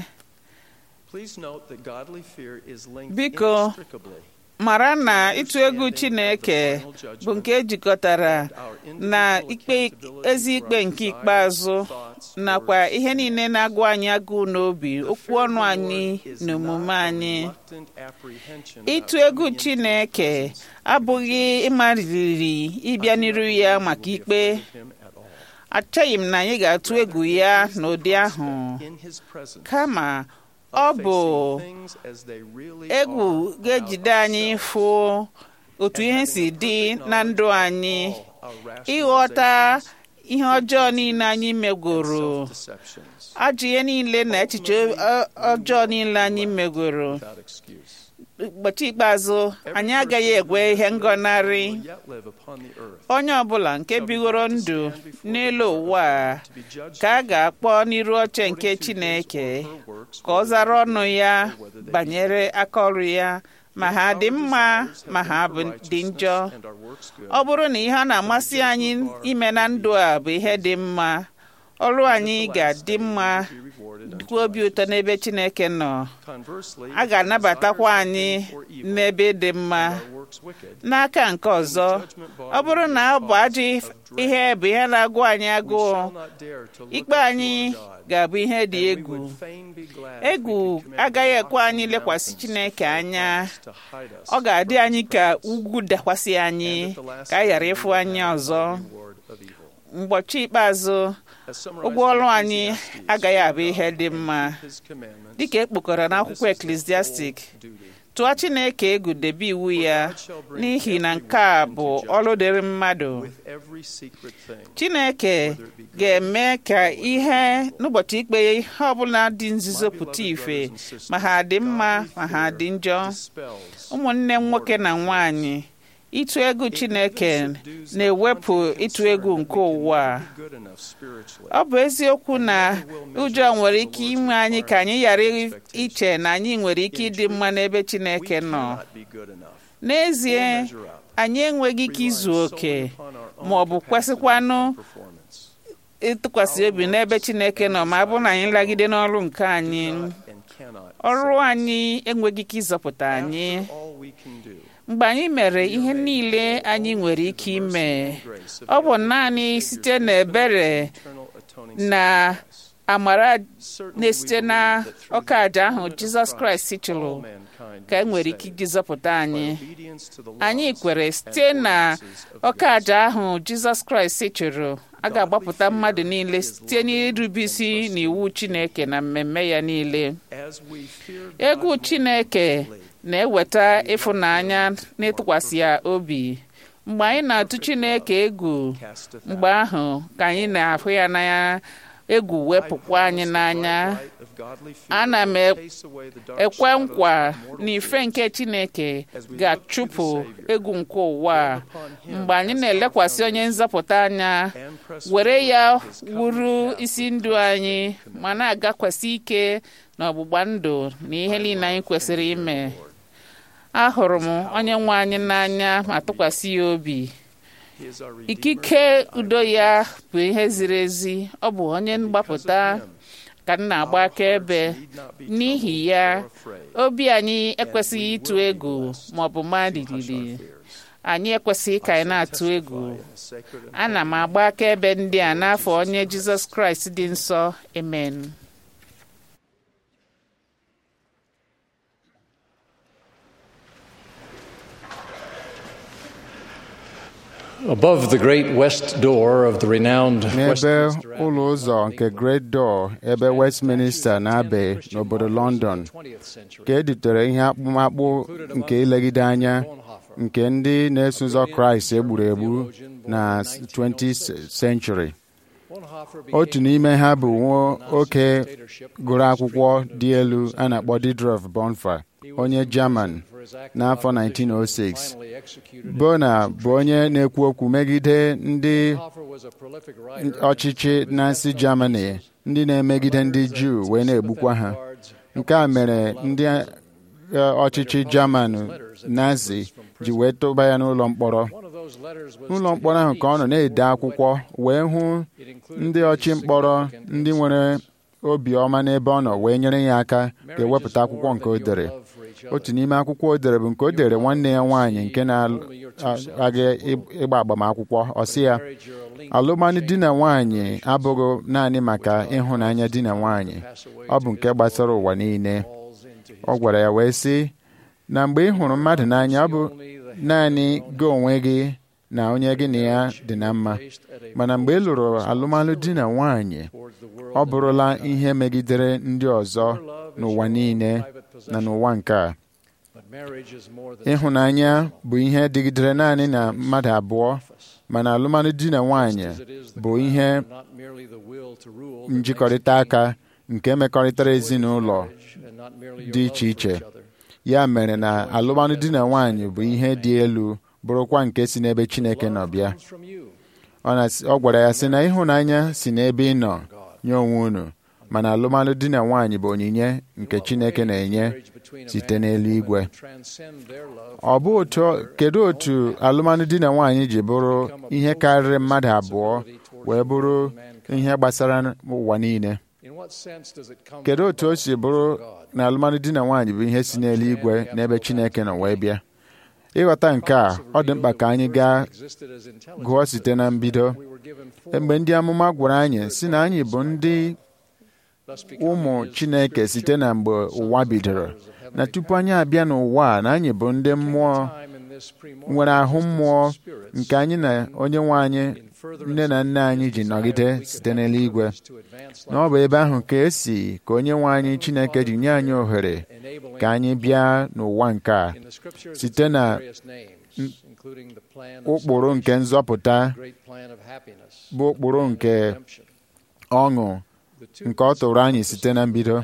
Speaker 2: biko mara na ịtụ egwu Chineke bụ nke ejikọtara na ikpe ezi ikpe nke ikpeazụ nakwa ihe niile na-agụ anyị agụụ n'obi okwu ọnụ anyị na omume anyị ịtụ egwu Chineke abụghị ịmarịrị ịbịa n'iru ya maka ikpe achọghị m na anyị ga-atụ egwu ya n'ụdị ahụ kama ọ bụ egwu ga-ejide anyị fụ otu ihe si dị na ndụ anyị ịghọta ihe ọjọọ niile anyị megoro ajọ ihe niile na echiche ọjọọ niile anyị megoro ụbọchị ikpeazụ anyị agaghị egwe ihe ngọnarị onye ọbụla nke bigoro ndụ n'elu ụwa ka a ga-akpọ n'iru oche nke Chineke ka ọ zara ọnụ ya banyere aka ọrụ ya ma ha dị mma ma ha dị njọ ọ bụrụ na ihe a na-amasị anyị ime na ndụ a bụ ihe dị mma ọrụ anyị ga-adị mma dịkwa obi ụtọ n'ebe Chineke nọ a ga-anabatakwa anyị n'ebe dị mma n'aka nke ọzọ ọ bụrụ na ọ bụ ajọ ihe bụ ihe na-agụ anyị agụụ ikpe anyị ga-abụ ihe dị egwu egwu agaghị ekwe anyị lekwasị Chineke anya ọ ga-adị anyị ka ugwu dakwasị anyị ka a ghara ịfụ anyị ọzọ mgbochi ikpeazụ ụgwọ ọrụ anyị agaghị abụ ihe dị mma dịka ekpokọrọ n'akwụkwọ eklesiastik tụọ Chineke egwu debe iwu ya n'ihi na nke a bụ ọrụ dịrị mmadụ Chineke ga-eme ka ihe n'ụbọchị ikpe ihe ọbụla dị nzuzo pụta ife ma ha dị mma ma ha dị njọ ụmụnne m nwoke na nwanyị ịtụ egwu Chineke na-ewepụ ịtụ egwu nke ụwa ọ bụ eziokwu na ụjọ nwere ike ime anyị ka anyị ghara iche na anyị nwere ike ịdị mma n'ebe Chineke nọ n'ezie anyị enweghị ike izu oke ma ọ bụ kwesịkwanụ ịtụkwasị obi n'ebe Chineke nọ ma ọ bụrụ na anyị lagide n'ọrụ nke anyị ọrụ anyị enweghị ike ịzọpụta anyị mgbe anyị mere ihe niile anyị nwere ike ime ọ bụ naanị site n'ebere
Speaker 7: eternal atoning
Speaker 2: na
Speaker 7: sacrifice.
Speaker 2: amara
Speaker 7: Certainly
Speaker 2: na-esite
Speaker 7: we
Speaker 2: na
Speaker 7: believe that through
Speaker 2: ọka aja
Speaker 7: the
Speaker 2: ahụ
Speaker 7: atonement of
Speaker 2: jizọs
Speaker 7: Christ,
Speaker 2: kraịst chụrụ
Speaker 7: all mankind
Speaker 2: ka e
Speaker 7: will
Speaker 2: nwere
Speaker 7: be
Speaker 2: ike
Speaker 7: saved.
Speaker 2: iji zọpụta anyị
Speaker 7: By obedience to the
Speaker 2: anyị
Speaker 7: laws
Speaker 2: kwere
Speaker 7: and
Speaker 2: site na
Speaker 7: ordinances of
Speaker 2: ọka
Speaker 7: God.
Speaker 2: aja ahụ jizọs kraịst chụrụ a ga-agbapụta mmadụ niile site n'irube isi n'iwu chineke na mmemme ya niile
Speaker 7: As we fear God
Speaker 2: egwu
Speaker 7: more
Speaker 2: chineke
Speaker 7: deeply,
Speaker 2: na-eweta ịfụnanya n'ịtụkwasị ya obi mgbe anyị na-atụ chineke egwu
Speaker 7: casteth
Speaker 2: mgbe
Speaker 7: out.
Speaker 2: ahụ ka anyị na-ahụ ya n'anya egwu wepụkwa anyị n'anya ana m ekwe nkwa na ife nke chineke ga-achụpụ egwu nke ụwa a mgbe anyị na-elekwasị onye nzọpụta anya were ya wuru isi ndụ anyị ma na-agakwasị ike n'ọgbụgba ndụ na ihe niile anyị kwesịrị ime ahụrụ m onye nwe anyị n'anya ma tụkwasị ya obi ikike udo ya bụ ihe ziri ezi ọ bụ onye mgbapụta ka m na-agba akaebe n'ihi ya obi anyị ekwesịghị ịtụ egwu ma ọ bụ madilili anyị ekwesịghị ka anyị na-atụ egwu ana m agba akaebe ndị a n'afọ onye jizọs kraịst dị nsọ amen
Speaker 8: Above the great west door of the renowned
Speaker 4: n'ebe
Speaker 8: Westminster
Speaker 4: ụlọ ụzọ nke Great Door ebe Westminster na-abe n'obodo London ka e dutere ihe akpụmakpụ nke ilegide anya nke ndị na-eso ụzọ Kraịst egburu egbu na 20th century otu n'ime ha bụ nwa oke gụrụ akwụkwọ dị elu a na-akpọ Didrof Bonhoeffer onye German n'afọ 1906 Bona bụ onye na-ekwu okwu megide ndị ọchịchị Nazi Germany ndị na-emegide ndị Juu wee na-egbukwa ha nke a mere ndị ọchịchị German Nazi ji wee tụba ya n'ụlọ mkpọrọ n'ụlọ mkpọrọ ahụ ka ọ nọ na-ede akwụkwọ wee hụ ndị ọchị mkpọrọ ndị nwere obiọma n'ebe ọ nọ wee nyere ya aka ga-ewepụta akwụkwọ nke o dere otu n'ime akwụkwọ o dere bụ nke o dere nwanne ya nwaanyị nke na-aga ịgba agbamakwụkwọ ọ sị ya alụmdị di na nwaanyị abụghị naanị maka ịhụnanya di na nwaanyị ọ bụ nke gbasara ụwa niile ọ gwara ya wee sị na mgbe ị hụrụ mmadụ n'anya ọ bụ naanị gị onwe gị na onye gị na ya dị na mma mana mgbe ị lụrụ alụmalụ di na nwaanyị ọ bụrụla ihe megidere ndị ọzọ n'ụwa niile na n'ụwa nke a ịhụnanya bụ ihe dịgidere naanị na mmadụ abụọ mana alụmalụ di na nwaanyị bụ ihe njikọrịta aka nke mekọrịtara ezinụlọ dị iche iche ya mere na alụmalụ di na nwaanyị bụ ihe dị elu bụrụkwa nke si n'ebe Chineke nọ bịa ọ gwara ya sị na ịhụnanya si n'ebe ị nọ nye onwe unu mana alụmalụ di na nwaanyị bụ onyinye nke Chineke na-enye site n'eluigwe ọ bụ otu kedu otu alụmalụ di na nwaanyị ji bụrụ ihe karịrị mmadụ abụọ wee bụrụ ihe gbasara ụwa niile kedu otu o si bụrụ na alụmalụ di na nwaanyị bụ ihe si n'eluigwe n'ebe Chineke nọ wee bịa ịghọta nke a ọ dị mkpa ka anyị gaa gụọ site na mbido mgbe ndị amụma gwara anyị si na anyị bụ ndị ụmụ Chineke site na mgbe ụwa bidoro na tupu anyị abịa n'ụwa a na anyị bụ ndị mmụọ nwere ahụ mmụọ nke anyị na onye nwe anyị nne na nna anyị ji nọgide site n'eluigwe na ọ bụ ebe ahụ ka esi ka onye nwe anyị Chineke ji nye anyị ohere ka anyị bịa n'ụwa nke a site na ụkpụrụ nke nzọpụta bụ ụkpụrụ nke ọṅụ nke ọ tụrụ anyị site na mbido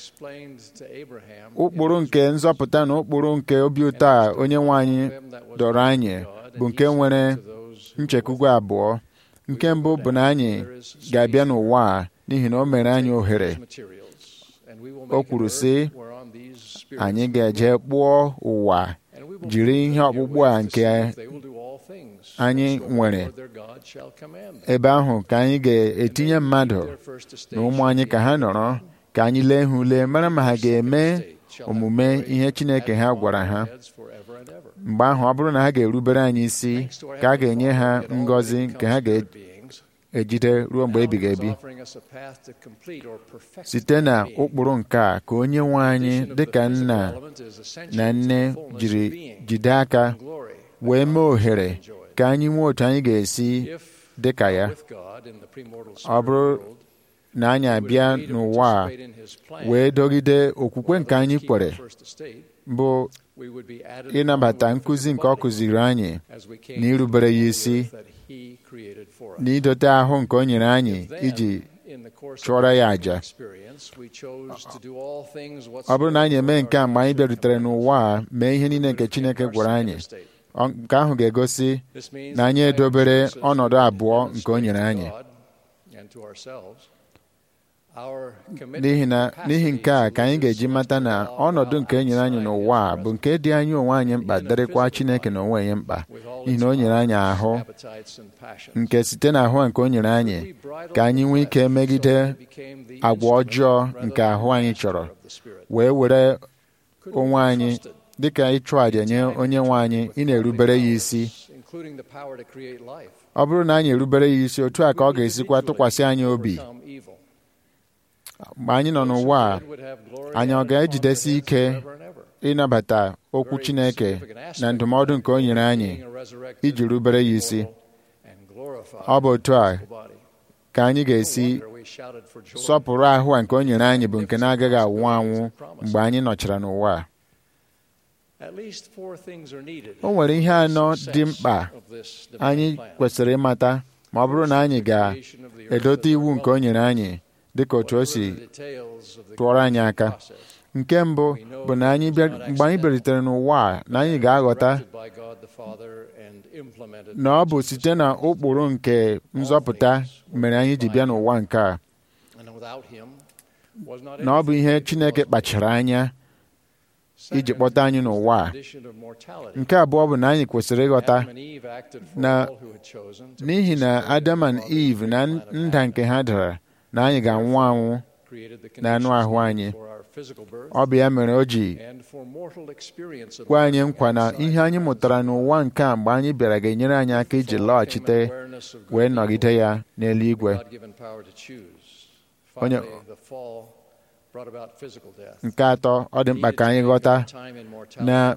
Speaker 4: ụkpụrụ nke nzọpụta na ụkpụrụ nke obi ụtọ a onye nwe anyị dọrọ anyị bụ nke nwere nchekwugwe abụọ nke mbụ bụ na anyị ga-abịa n'ụwa a n'ihi na o mere anyị ohere o kwuru sị anyị ga-eje kpụọ ụwa jiri ihe ọkpụkpụ a nke anyị nwere ebe ahụ ka anyị ga-etinye mmadụ na ụmụ anyị ka ha nọrọ ka anyị lee ha ule mara ma ha ga-eme omume ihe Chineke ha gwara ha mgbe ahụ ọ bụrụ na ha ga-erubere anyị isi ka a ga-enye ha ngọzi nke ha ga-ejide ruo mgbe ebighị ebi site na ụkpụrụ nke a ka onye nwe anyị dịka nna na nne jiri jide aka wee mee ohere ka anyị nwee otu anyị ga-esi dị ka ya ọ bụrụ na anyị abịa n'ụwa a wee dọgide okwukwe nke anyị kwere bụ ịnabata nkụzi nke ọ kụziri anyị na irubere ya isi na idote ahụ nke o nyere anyị iji chụọrọ ya àjà ọ bụrụ na anyị eme nke a mgbe anyị bịarutere n'ụwa a mee ihe niile nke Chineke gwara anyị nke ahụ ga-egosi na anyị edobere ọnọdụ abụọ nke o nyere anyị n'ihi na n'ihi nke a ka anyị ga-eji mata na ọnọdụ nke e nyere anyị n'ụwa a bụ nke dị anyị onwe anyị mkpa dịrịkwa Chineke na onwe ya mkpa n'ihi na o nyere anyị ahụ nke site na ahụ nke o nyere anyị ka anyị nwee ike megide agwa ọjọọ nke ahụ anyị chọrọ wee were onwe anyị dịka ịchụ àjà nye onye nwe anyị ị na-erubere ya isi ọ bụrụ na anyị erubere ya isi otu a ka ọ ga-esikwa tụkwasị anyị obi mgbe anyị nọ n'ụwa a anyị ọ ga-ejidesi ike ịnabata okwu Chineke na ndụmọdụ nke o nyere anyị iji rubere ya isi ọ bụ otu a ka anyị ga-esi sọpụrụ ahụ a nke o nyere anyị bụ nke na-agaghị anwụ anwụ mgbe anyị nọchara n'ụwa a o nwere ihe anọ dị mkpa anyị kwesịrị ịmata ma ọ bụrụ na anyị ga-edote iwu nke o nyere anyị dịka otu o si tụọrọ anyị aka nke mbụ bụ na anyị mgbe anyị bịarutere n'ụwa a na anyị ga-aghọta na ọ bụ site na ụkpụrụ nke nzọpụta mere anyị ji bịa n'ụwa nke a na ọ bụ ihe Chineke kpachara anya iji kpọta anyị n'ụwa a nke abụọ bụ na anyị kwesịrị ịghọta na n'ihi na Adam and Eve na nda nke ha dara na anyị ga-anwụ anwụ na anụ ahụ anyị ọ bụ ya mere o ji gwa anyị nkwa na ihe anyị mụtara n'ụwa nke a mgbe anyị bịara ga-enyere anyị aka iji lọghachite wee nọgide ya n'eluigwe onye nke atọ ọ dị mkpa ka anyị ghọta na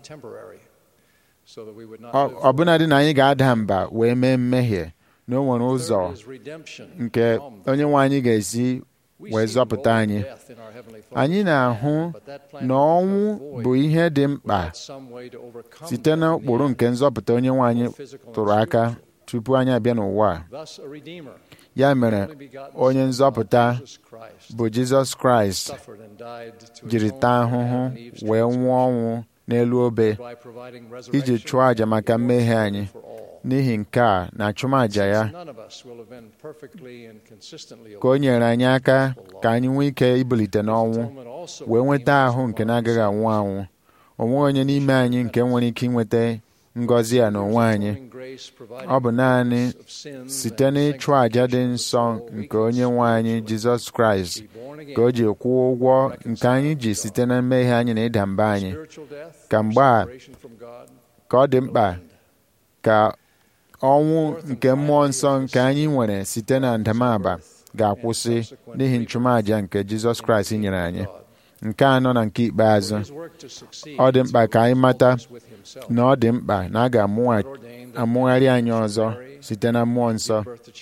Speaker 4: ọbụnadị na anyị ga-ada mba wee mee mmehie na o nwere ụzọ nke onye nwe anyị ga-esi wee zọpụta anyị anyị na-ahụ na ọnwụ bụ ihe dị mkpa site na ụkpụrụ nke nzọpụta onye nwe anyị tụrụ aka tupu anyị abịa n'ụwa ya mere onye nzọpụta bụ Jizọs Kraịst jiri taa ahụhụ wee nwụọ ọnwụ n'elu obe iji chụọ àjà maka mmehie anyị n'ihi nke a na achụmaja ya ka o nyere anyị aka ka anyị nwee ike ibilite n'ọnwụ wee nweta ahụ nke na-agaghị anwụ anwụ o nweghị onye n'ime anyị nke nwere ike inweta ngọzi a n'onwe anyị ọ bụ naanị site n'ịchụ àjà dị nsọ nke onye nwe anyị Jizọs Kraịst ka o ji kwụọ ụgwọ nke anyị ji site na mmehie anyị na ịda mba anyị ka mgbe a ka ọ dị mkpa ka ọnwụ nke mmụọ nsọ nke anyị nwere site na ndamaba ga-akwụsị n'ihi nchụmaja nke Jizọs Kraịst nyere anyị nke anọ na nke ikpeazụ ọ dị mkpa ka anyị mata na ọ dị mkpa na a ga-amụgharị anyị ọzọ site na mmụọ nsọ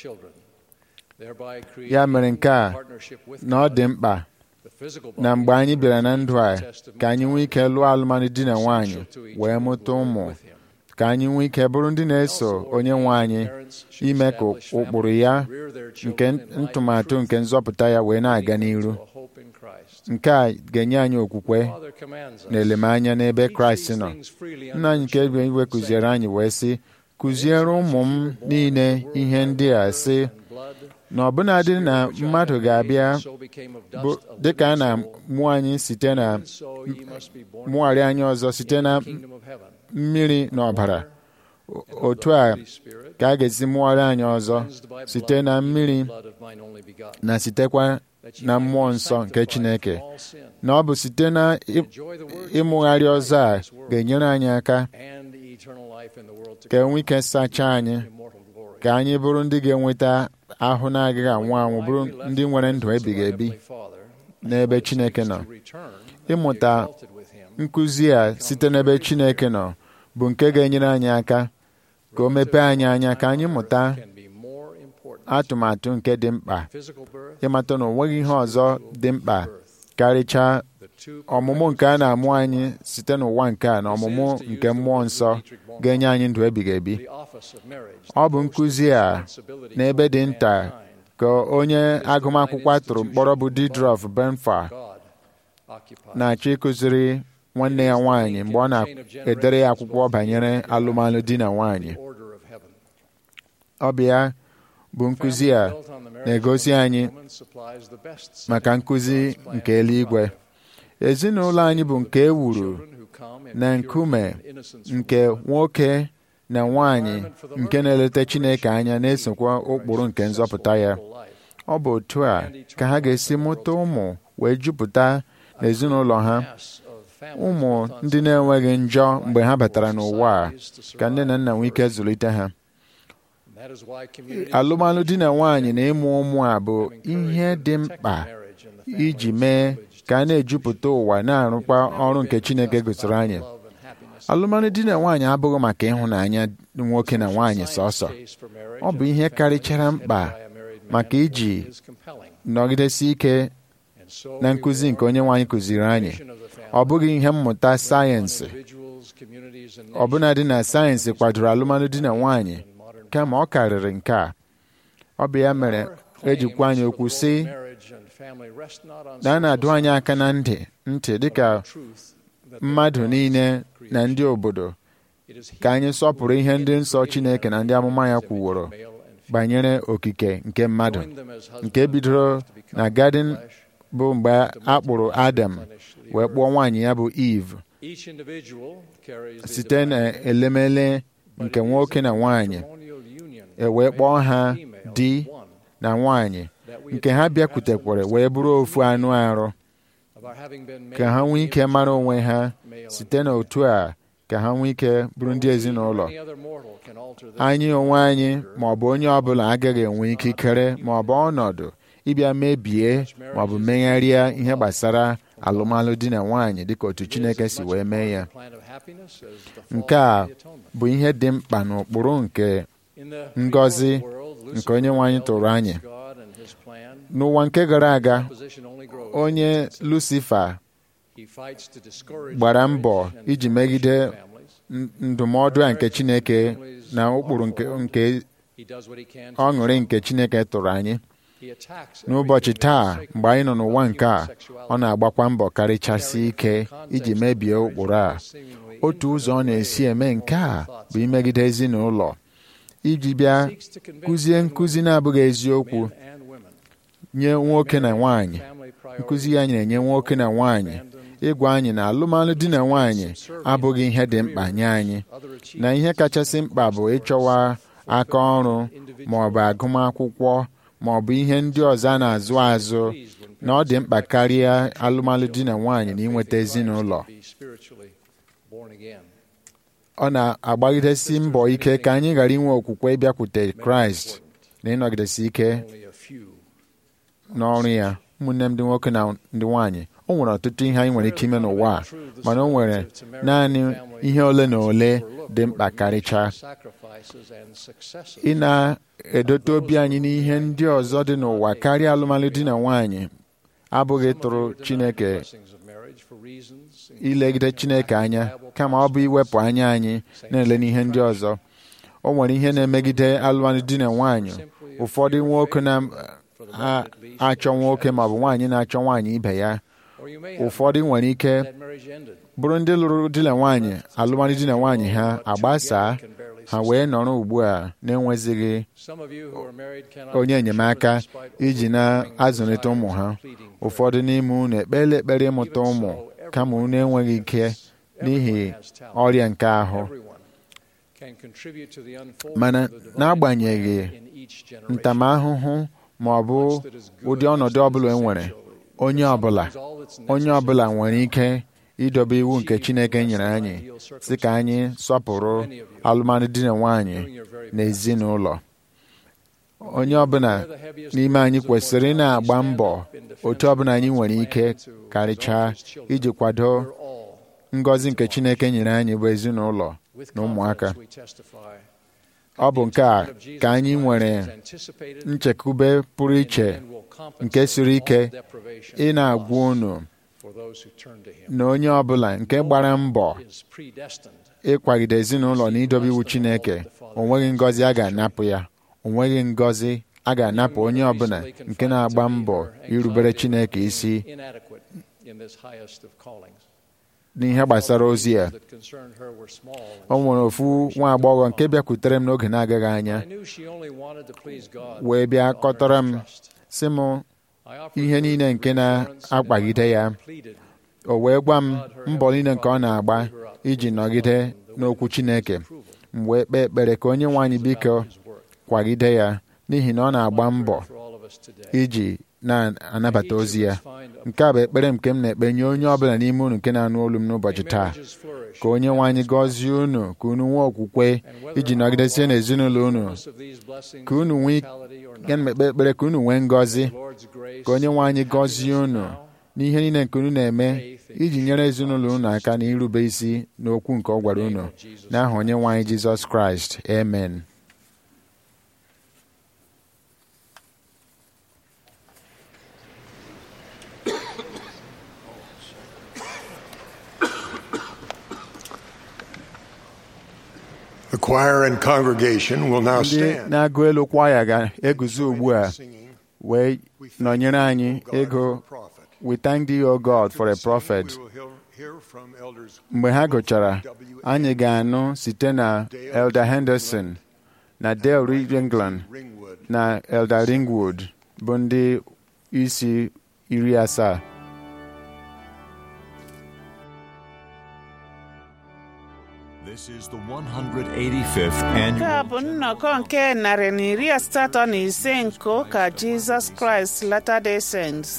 Speaker 4: ya mere nke a na ọ dị mkpa na mgbe anyị bịara na ndụ a ka anyị nwee ike lụọ alụmalụ di na nwaanyị wee mụta ụmụ ka anyị nwee ike bụrụ ndị na-eso onye nwe anyị ime ka ụkpụrụ ya nke ntụmatụ nke nzọpụta ya wee na-aga n'iru nke a ga-enye anyị okwukwe na elemanya n'ebe Kraịst nọ nna anyị nke igwe kụziere anyị wee sị kụziere ụmụ m niile ihe ndị a sị na ọbụnadị na mmadụ ga-abịa dịka a na-mụ anyị site na mụgharị anyị ọzọ site na mmiri na ọbara otu a ka a ga-esi mụọrọ anyị ọzọ site na mmiri na sitekwa na mmụọ nsọ nke Chineke na ọ bụ site na ịmụgharị ọzọ a ga-enyere anyị aka ka enwe ike sachaa anyị ka anyị bụrụ ndị ga-enweta ahụ na-agaghị anwụ anwụ bụrụ ndị nwere ndụ ebighị ebi n'ebe Chineke nọ ịmụta nkụzi a site n'ebe Chineke nọ bụ nke ga-enyere anyị aka ka o mepee anyị anya ka anyị mụta atụmatụ nke dị mkpa ịmata na onweghị ihe ọzọ dị mkpa karịchaa ọmụmụ nke a na-amụ anyị site n'ụwa nke a na ọmụmụ nke mmụọ nsọ ga-enye anyị ndụ ebighị ebi ọ bụ nkụzi a n'ebe dị nta ka onye agụmakwụkwọ tụrụ mkpọrọ bụ Didrof Benfa na-achọ ịkụziri nwanne ya nwaanyị mgbe ọ na-edere ya akwụkwọ banyere alụmalụ di na nwaanyị ọ bụ ya bụ nkụzi a na-egosi anyị maka nkụzi nke eluigwe ezinụlọ anyị bụ nke e wuru na nkume nke nwoke na nwanyị nke na-eleta Chineke anya na-esokwa ụkpụrụ nke nzọpụta ya ọ bụ otu a ka ha ga-esi mụta ụmụ wee jupụta n'ezinụlọ ha ụmụ ndị na-enweghị njọ mgbe ha batara n'ụwa a ka nne na nna nwee ike zụlite ha alụmalụ di na nwaanyị na ịmụ ụmụ a bụ ihe dị mkpa iji mee ka a na-ejupụta ụwa na-arụkwa ọrụ nke Chineke gosiri anyị alụmalụ di na nwaanyị abụghị maka ịhụnanya nwoke na nwaanyị sọsọ ọ bụ ihe karịchara mkpa maka iji nọgidesi ike na nkụzi nke onye nwaanyị kụziri anyị ọ bụghị ihe mmụta sayensị ọbụnadị na sayensị kwadoro alụmalụ di na nwaanyị kama ọ karịrị nke a ọ bụ ya mere ejikwa anyị okwu sị na a na-adụ anyị aka na ntị ntị dịka mmadụ niile na ndị obodo ka anyị sọpụrụ ihe ndị nsọ Chineke na ndị amụma ya kwuworo banyere okike nke mmadụ nke bidoro na gadin bụ mgbe a kpụrụ Adam wee kpụọ nwaanyị ya bụ Eve site na elemele nke nwoke na nwaanyị e wee kpọọ ha di na nwaanyị nke ha bịakwutekwara wee bụrụ ofu anụ arụ ka ha nwee ike mara onwe ha site n'otu a ka ha nwee ike bụrụ ndị ezinụlọ anyị onwe anyị ma ọ bụ onye ọbụla agaghị enwe ikikere ma ọ bụ ọnọdụ ịbịa mebie ma ọ bụ megharịa ihe gbasara alụmalụ di na nwaanyị dịka otu Chineke si wee mee ya nke a bụ ihe dị mkpa n'ụkpụrụ nke ngọzi nke onye nwaanyị tụrụ anyị n'ụwa nke gara aga onye Lucifa gbara mbọ iji megide ndụmọdụ a nke Chineke na ụkpụrụ nke ọṅụrị nke Chineke tụrụ anyị n'ụbọchị taa mgbe anyị nọ n'ụwa nke a ọ na-agbakwa mbọ karịchasị ike iji mebie ụkpụrụ a otu ụzọ ọ na-esi eme nke a bụ imegide ezinụlọ iji bịa kụzie nkụzi na-abụghị eziokwu nye nwoke na nwanyị nkụzi ya na-enye nwoke na nwanyị ịgwa anyị na alụmalụ di na nwanyị abụghị ihe dị mkpa nye anyị na ihe kachasị mkpa bụ ịchọwa aka ọrụ ma ọ bụ agụmakwụkwọ ma ọ bụ ihe ndị ọzọ a na-azụ azụ na ọ dị mkpa karịa alụmalụ di na nwanyị na inweta ezinụlọ ọ na-agbagidesi mbọ ike ka anyị ghara inwe okwukwe ịbịakwute Kraịst na ịnọgidesi ike n'ọrụ ya ụmụnne m ndị nwoke na ndị nwanyị o nwere ọtụtụ ihe anyị nwere ike ime n'ụwa a mana o nwere naanị ihe ole na ole dị mkpa karịchaa ị na-edote obi anyị n'ihe ndị ọzọ dị n'ụwa karịa alụmalụ di na nwanyị abụghị tụrụ Chineke ilegide Chineke anya kama ọ bụ iwepụ anya anyị na-ele n'ihe ndị ọzọ o nwere ihe na-emegide alụmalụ di na nwanyị ụfọdụ nwoke na-achọ nwoke maọbụ nwaanyị na-achọ nwaanyị ibe ya ụfọdụ nwere ike bụrụ ndị lụrụ di na nwaanyị alụmalụ di na nwaanyị ha agbasaa ha wee nọrọ ugbu a na-enwezighị onye enyemaka iji na-azụlite ụmụ ha ụfọdụ n'ime unu ekpela ekpere ịmụta ụmụ kama unu enweghị ike n'ihi ọrịa nke ahụ
Speaker 8: can contribute to the unfolding
Speaker 4: mana
Speaker 8: of the divine
Speaker 4: n'agbanyeghị
Speaker 8: plan in each generation.
Speaker 4: ntamahụhụ ma ọ bụ ụdị ọnọdụ ọbụla e nwere onye ọbụla onye ọbụla nwere ike idobe iwu nke Chineke nyere anyị sị ka anyị sọpụrụ alụmalụ di na nwanyị na ezinụlọ onye ọbụla n'ime anyị kwesịrị ị na-agba mbọ otu ọbụla anyị nwere ike karịchaa iji kwado ngọzi nke Chineke nyere anyị bụ ezinụlọ na ụmụaka ọ bụ nke a ka anyị nwere nchekwube pụrụ iche nke siri ike ị na-agwa unu na onye ọbụla nke gbara mbọ ịkwagide ezinụlọ na idobe iwu Chineke o nweghị ngọzi a ga-anapụ ya o nweghị ngọzi a ga-anapụ onye ọbụla nke na-agba mbọ irubere Chineke isi n'ihe gbasara ozi ya o nwere ofu nwa agbọghọ nke bịakwutere m n'oge na-agaghị anya wee bịa kọtara m sị m ihe niile nke na-akpagide ya o wee gwa m mbọ niile nke ọ na-agba iji nọgide n'okwu Chineke m wee kpee ekpere ka onye nwe anyị biko kwagide ya n'ihi na ọ na-agba mbọ iji na-anabata ozi ya nke a bụ ekpere nke m na-ekpe nye onye ọbụla n'ime unu nke na-anụ olu m n'ụbọchị taa ka onye nwe anyị gọzie unu ka unu nwee okwukwe iji nọgidesie n'ezinụlọ unu ka unu nwee ya na ekpe ekpere ka unu nwee ngọzi ka onye nwe anyị gọzie unu n'ihe niile nke unu na-eme iji nyere ezinụlọ unu aka na irube isi n'okwu nke ọ gwara unu n'aha onye nwe anyị Jizọs Kraịst amen
Speaker 3: The choir and congregation will now
Speaker 4: ndị
Speaker 3: stand.
Speaker 4: na-agụ elu kwaya ga-eguzo ugbu a
Speaker 3: Singing,
Speaker 4: wee nọnyere anyị
Speaker 3: God
Speaker 4: ego
Speaker 3: for a prophet.
Speaker 4: We thank thee, O God, for a
Speaker 3: After the
Speaker 4: prophet.
Speaker 3: singing, we will hear- hear from elders
Speaker 4: mgbe ha
Speaker 3: Wilford
Speaker 4: gụchara
Speaker 3: W.
Speaker 4: anyị ga-anụ site na Elder Henderson na Dale Reed England
Speaker 3: Ringwood.
Speaker 4: na Elder Ringwood bụ ndị isi iri asaa
Speaker 1: This is the 185th
Speaker 2: nke a
Speaker 1: annual
Speaker 2: bụ nnọkọ nke narị na iri asatọ na ise nke ụka Jizọs Kraịst Latter-day Saints.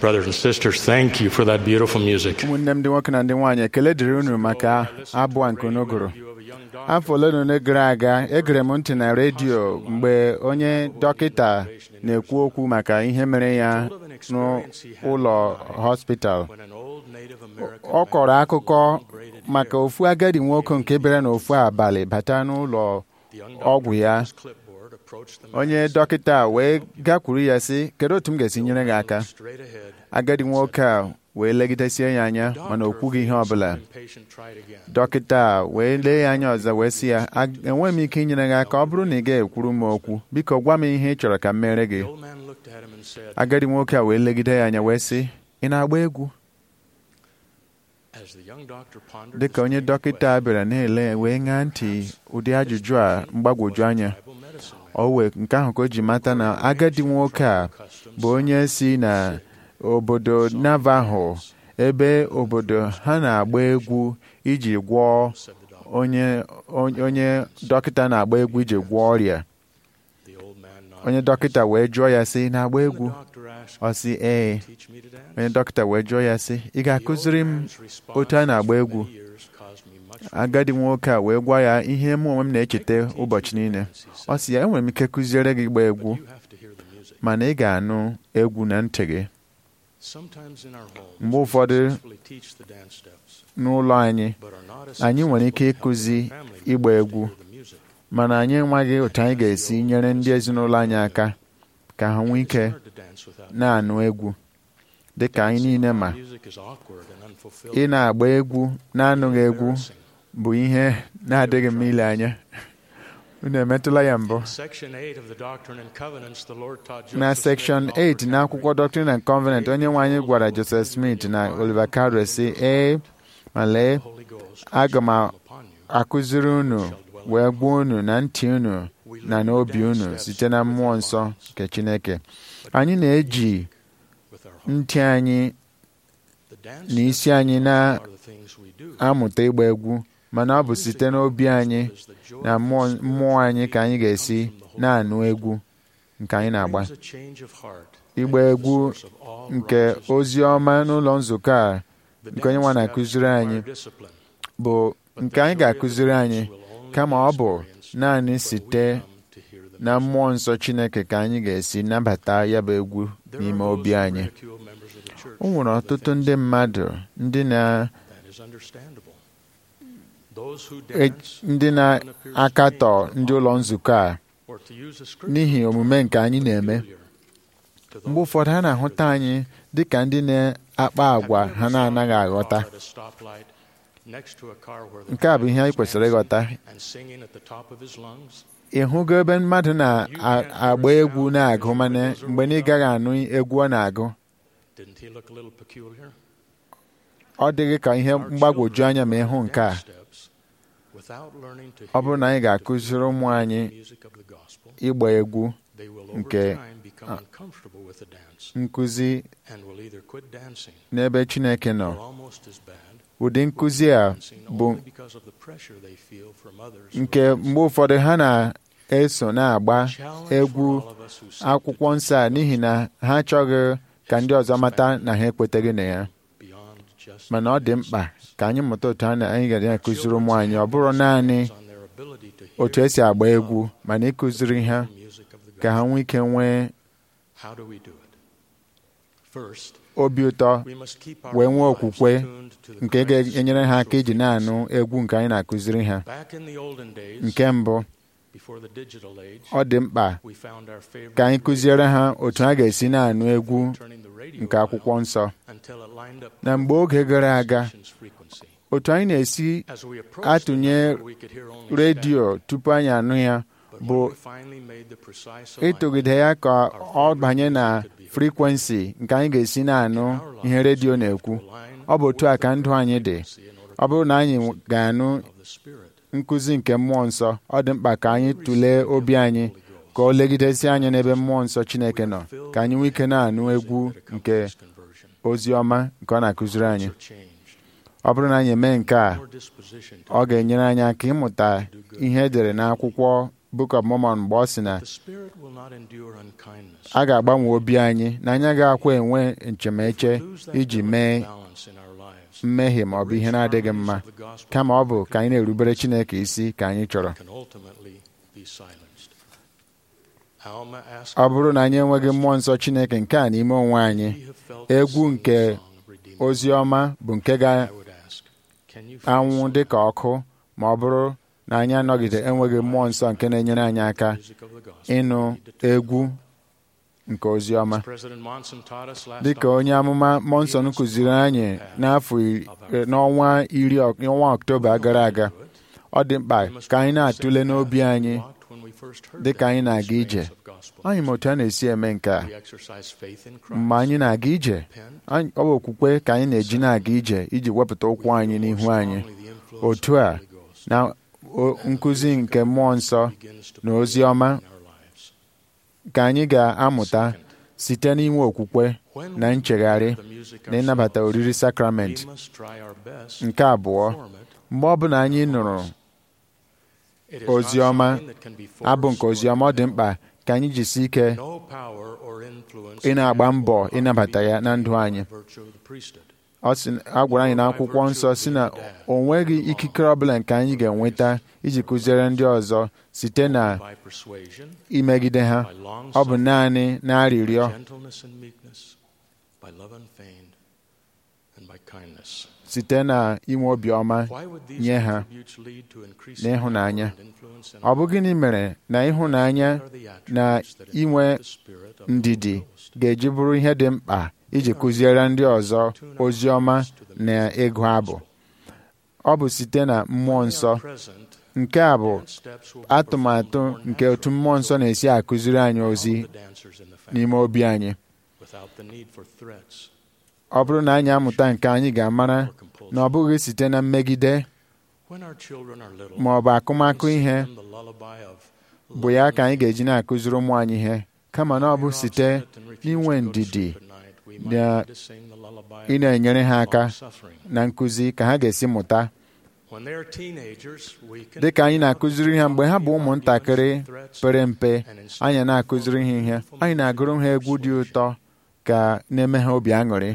Speaker 5: Brothers and sisters, thank you for that beautiful music.
Speaker 4: ụmụnne m ndị nwoke na ndị nwaanyị ekele dịrị unu maka abụ a nke unu gụrụ afọ ole na ole gara aga egere m ntị na redio mgbe onye dọkịta na-ekwu okwu maka ihe mere ya n'ụlọ hospital ọ kọrọ akụkọ maka ofu agadi nwoke nke bịara n'ofu abalị bata n'ụlọ ọgwụ ya onye dọkịta wee gakwuru ya sị kedu otu m ga-esi nyere gị aka agadi nwoke a wee legidesie ya anya mana o kwughị ihe ọbụla dọkịta wee lee ya anya ọzọ wee sị ya enweghị m ike inyere gị aka ọ bụrụ na ị ga-ekwuru m okwu biko gwa m ihe ị chọrọ ka m mere gị agadi nwoke a wee legide ya anya wee sị ị na-agba egwu dịka onye dọkịta bịara na-ele wee ṅaa ntị ụdị ajụjụ a mgbagwoju anya o wee nke ahụ ka o ji mata na agadi nwoke a bụ onye si na obodo Navajo ebe obodo ha na-agba egwu iji gwọọ onye onye dọkịta na-agba egwu iji gwọọ ọrịa onye dọkịta wee jụọ ya sị na-agba egwu ọ sị ee onye dọkịta wee jụọ ya sị ị ga-akụziri m otu a na-agba egwu agadi nwoke a wee gwa ya ihe mụ onwe m na-echeta ụbọchị niile ọ sị ya enwere m ike kụziere gị ịgba egwu mana ị ga-anụ egwu na ntị gị mgbe ụfọdụ n'ụlọ anyị anyị nwere ike ịkụzi ịgba egwu mana anyị enweghị otu anyị ga-esi nyere ndị ezinụlọ anyị aka ka ha nwee ike na-anụ egwu dị ka anyị niile ma ị na-agba egwu na-anụghị egwu bụ ihe na-adịghị mma ile anya unu emetụla ya mbụ na sekshọn 8 n'akwụkwọ Doctrine and Covenant onye nwe anyị gwara Joseph Smith na Oliver Cowdery sị ee ma lee aga m akụziri unu wee gbuo unu na ntị unu na n'obi unu site na mmụọ nsọ nke Chineke anyị na-eji ntị anyị na isi anyị na-amụta ịgba egwu mana ọ bụ site n'obi anyị na mmụọ anyị ka anyị ga-esi na-anụ egwu nke anyị na-agba ịgba egwu nke ozi ọma n'ụlọ nzukọ a nke onye nwa na-akụziri anyị bụ nke anyị ga-akụziri anyị kama ọ bụ naanị site na mmụọ nsọ Chineke ka anyị ga-esi nabata ya bụ egwu n'ime obi anyị o nwere ọtụtụ ndị mmadụ ndị na ndị na-akatọ ndị ụlọ nzukọ a n'ihi omume nke anyị na-eme mgbe ụfọdụ ha na-ahụta anyị dị ka ndị na-akpa agwa ha na-anaghị aghọta nke a bụ ihe anyị kwesịrị ịghọta ị hụgo ebe mmadụ na-agba egwu na-agụ mana mgbe na ị gaghị anụ egwu ọ na-agụ ọ dịghị ka ihe mgbagwoju anya ma ịhụ nke a ọ bụrụ na anyị ga-akụziri ụmụ anyị ịgba egwu nke nkụzi n'ebe Chineke nọ ụdị nkụzi a bụ nke mgbe ụfọdụ ha na-eso na-agba egwu akwụkwọ nsọ a n'ihi na ha achọghị ka ndị ọzọ mata na ha ekweteghị na ya mana ọ dị mkpa ka anyị mụta otu anyị ga na-akụziri ụmụ anyị ọ bụrụ naanị otu esi agba egwu mana ịkụziri ha ka ha nwee ike nwee obi ụtọ wee nwee okwukwe nke ga-enyere ha aka iji na-anụ egwu nke anyị na-akụziri ha nke mbụ ọ dị mkpa ka anyị kụziere ha otu ha ga-esi na-anụ egwu nke akwụkwọ nsọ na mgbe oge gara aga otu anyị na-esi atụnye redio tupu anyị anụ ya bụ ịtụgide ya ka ọ banye na frikwensi nke anyị ga-esi na-anụ ihe redio na-ekwu ọ bụ otu a ka ndụ anyị dị ọ bụrụ na anyị ga-anụ nkụzi nke mmụọ nsọ ọ dị mkpa ka anyị tụlee obi anyị ka ọ legidesi anya n'ebe mmụọ nsọ Chineke nọ ka anyị nwee ike na-anụ egwu nke ozi ọma nke ọ na-akụziri anyị ọ bụrụ na anyị eme nke a ọ ga-enyere anyị aka ịmụta ihe edere n'akwụkwọ Book of Mormon mgbe ọ sị na
Speaker 5: The Spirit will not endure unkindness.
Speaker 4: a ga-agbanwe obi anyị na anyị agaghịkwa enwe nchemeche
Speaker 5: Lose that
Speaker 4: iji
Speaker 5: delicate
Speaker 4: mee
Speaker 5: balance in our lives.
Speaker 4: mmehie ma ọ bụ ihe na-adịghị mma kama ọ bụ ka anyị na-erubere Chineke isi ka anyị chọrọ
Speaker 5: Can ultimately be silenced. Alma asked
Speaker 4: ọ bụrụ na anyị enweghị mmụọ nsọ Chineke nke a n'ime onwe anyị
Speaker 5: We have felt the
Speaker 4: egwu
Speaker 5: singing
Speaker 4: nke
Speaker 5: song of redeemed
Speaker 4: ozi ọma bụ nke
Speaker 5: I would ask, can you feel
Speaker 4: ga-anwụ
Speaker 5: some
Speaker 4: dị ka ọkụ ma ọ bụrụ na anyị anọgide enweghị mmụọ nsọ nke na-enyere anyị aka
Speaker 5: music of the gospel?
Speaker 4: ịnụ egwu nke ozi ọma
Speaker 5: President Monson taught us last
Speaker 4: dịka onye amụma Monson kụziri anyị n'afọ iri- n'ọnwa iri ọk- ọnwa Ọktoba gara aga ọ dị mkpa ka anyị na-atụle n'obi anyị dịka anyị na-aga ije anyị ma otu a na-esi eme nke a mgbe anyị na-aga ije anyị- ọ bụ okwukwe ka anyị na-eji na-aga ije iji wepụta ụkwụ anyị n'ihu anyị otu a na o- nkụzi nke mmụọ nsọ na ozi ọma ka anyị ga-amụta site n'inwe okwukwe na nchegharị na ịnabata oriri sakramenti nke abụọ mgbe ọbụla anyị nụrụ ozi ọma abụ nke ozi ọma ọ dị mkpa ka anyị jisi ike ị na-agba mbọ ịnabata ya na ndụ anyị ọ sị a gwara anyị n'akwụkwọ nsọ si na o nweghị ikikere ọbụla nke anyị ga-enweta iji kụziere ndị ọzọ site na imegide ha ọ bụ naanị n'arịrịọ site na inwe obiọma nye ha na ịhụnanya ọ bụ gịnị mere na ịhụnanya na inwe ndidi ga-eji bụrụ ihe dị mkpa iji kụziere ndị ọzọ ozi ọma na ịgụ abụ ọ bụ site na mmụọ nsọ nke a bụ atụmatụ nke otu mmụọ nsọ na-esi akụziri anyị ozi n'ime obi anyị ọ bụrụ na anyị amụta nke anyị ga-amara na ọ bụghị site na mmegide ma ọ bụ akụmakụ ihe bụ ya ka anyị ga-eji na-akụziri ụmụ anyị ihe kama na ọ bụ site n'inwe ndidi na ị na-enyere ha aka na nkụzi ka ha ga-esi mụta dị ka anyị na-akụziri ha mgbe ha bụ ụmụntakịrị pere mpe anyị na-akụziri ha ihe anyị na-agụrụ ha egwu dị ụtọ ka na-eme ha obi aṅụrị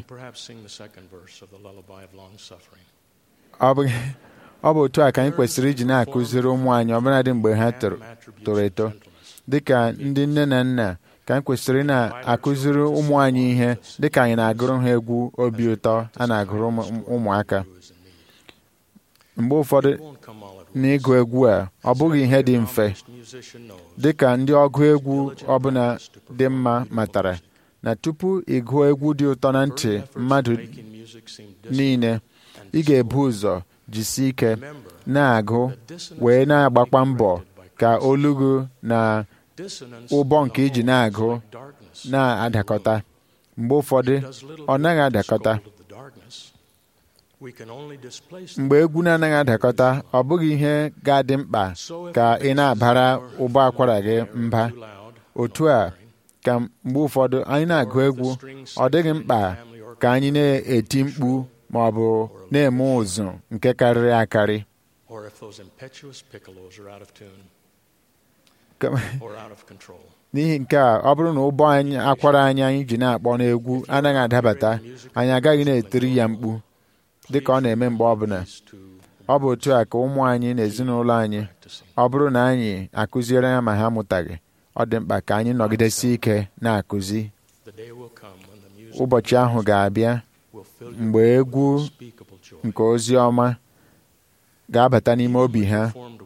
Speaker 4: ọ bụ ọ bụ otu a ka anyị kwesịrị iji na-akụziri ụmụ anyị ọbụladị mgbe ha toro eto dịka ndị nne na nna ka anyị kwesịrị na-akụziri ụmụ anyị ihe dịka anyị na-agụrụ ha egwu obi ụtọ a na-agụrụ ụmụaka mgbe ụfọdụ n'ịgụ egwu a ọ bụghị ihe dị mfe dịka ndị ọgụ egwu ọbụla dị mma matara na tupu ịgụọ egwu dị ụtọ na ntị mmadụ niile ị ga-ebu ụzọ jisi ike na-agụ wee na-agbakwa mbọ ka olugu na ụbọ nke iji na-agụ na-adakọta mgbe ụfọdụ ọ naghị adakọta mgbe egwu na-anaghị adakọta ọ bụghị ihe ga-adị mkpa ka ị na-abara ụbọ akwara gị mba otu a ka mgbe ụfọdụ anyị na-agụ egwu ọ dịghị mkpa ka anyị na-eti mkpu ma ọ bụ na-eme ụzụ nke karịrị akarị n'ihi nke a ọ bụrụ na ụbọ anyị akwara anyị anyị ji na-akpọ n'egwu anaghị adabata anyị agaghị na-etiri ya mkpu dị ka ọ na-eme mgbe ọbụla ọ bụ otu a ka ụmụ anyị na ezinụlọ anyị ọ bụrụ na anyị akụziere ya ma ha amụtaghị ọ dị mkpa ka anyị nọgidesi ike na-akụzi ụbọchị ahụ ga-abịa mgbe egwu nke ozi ọma ga-abata n'ime obi ha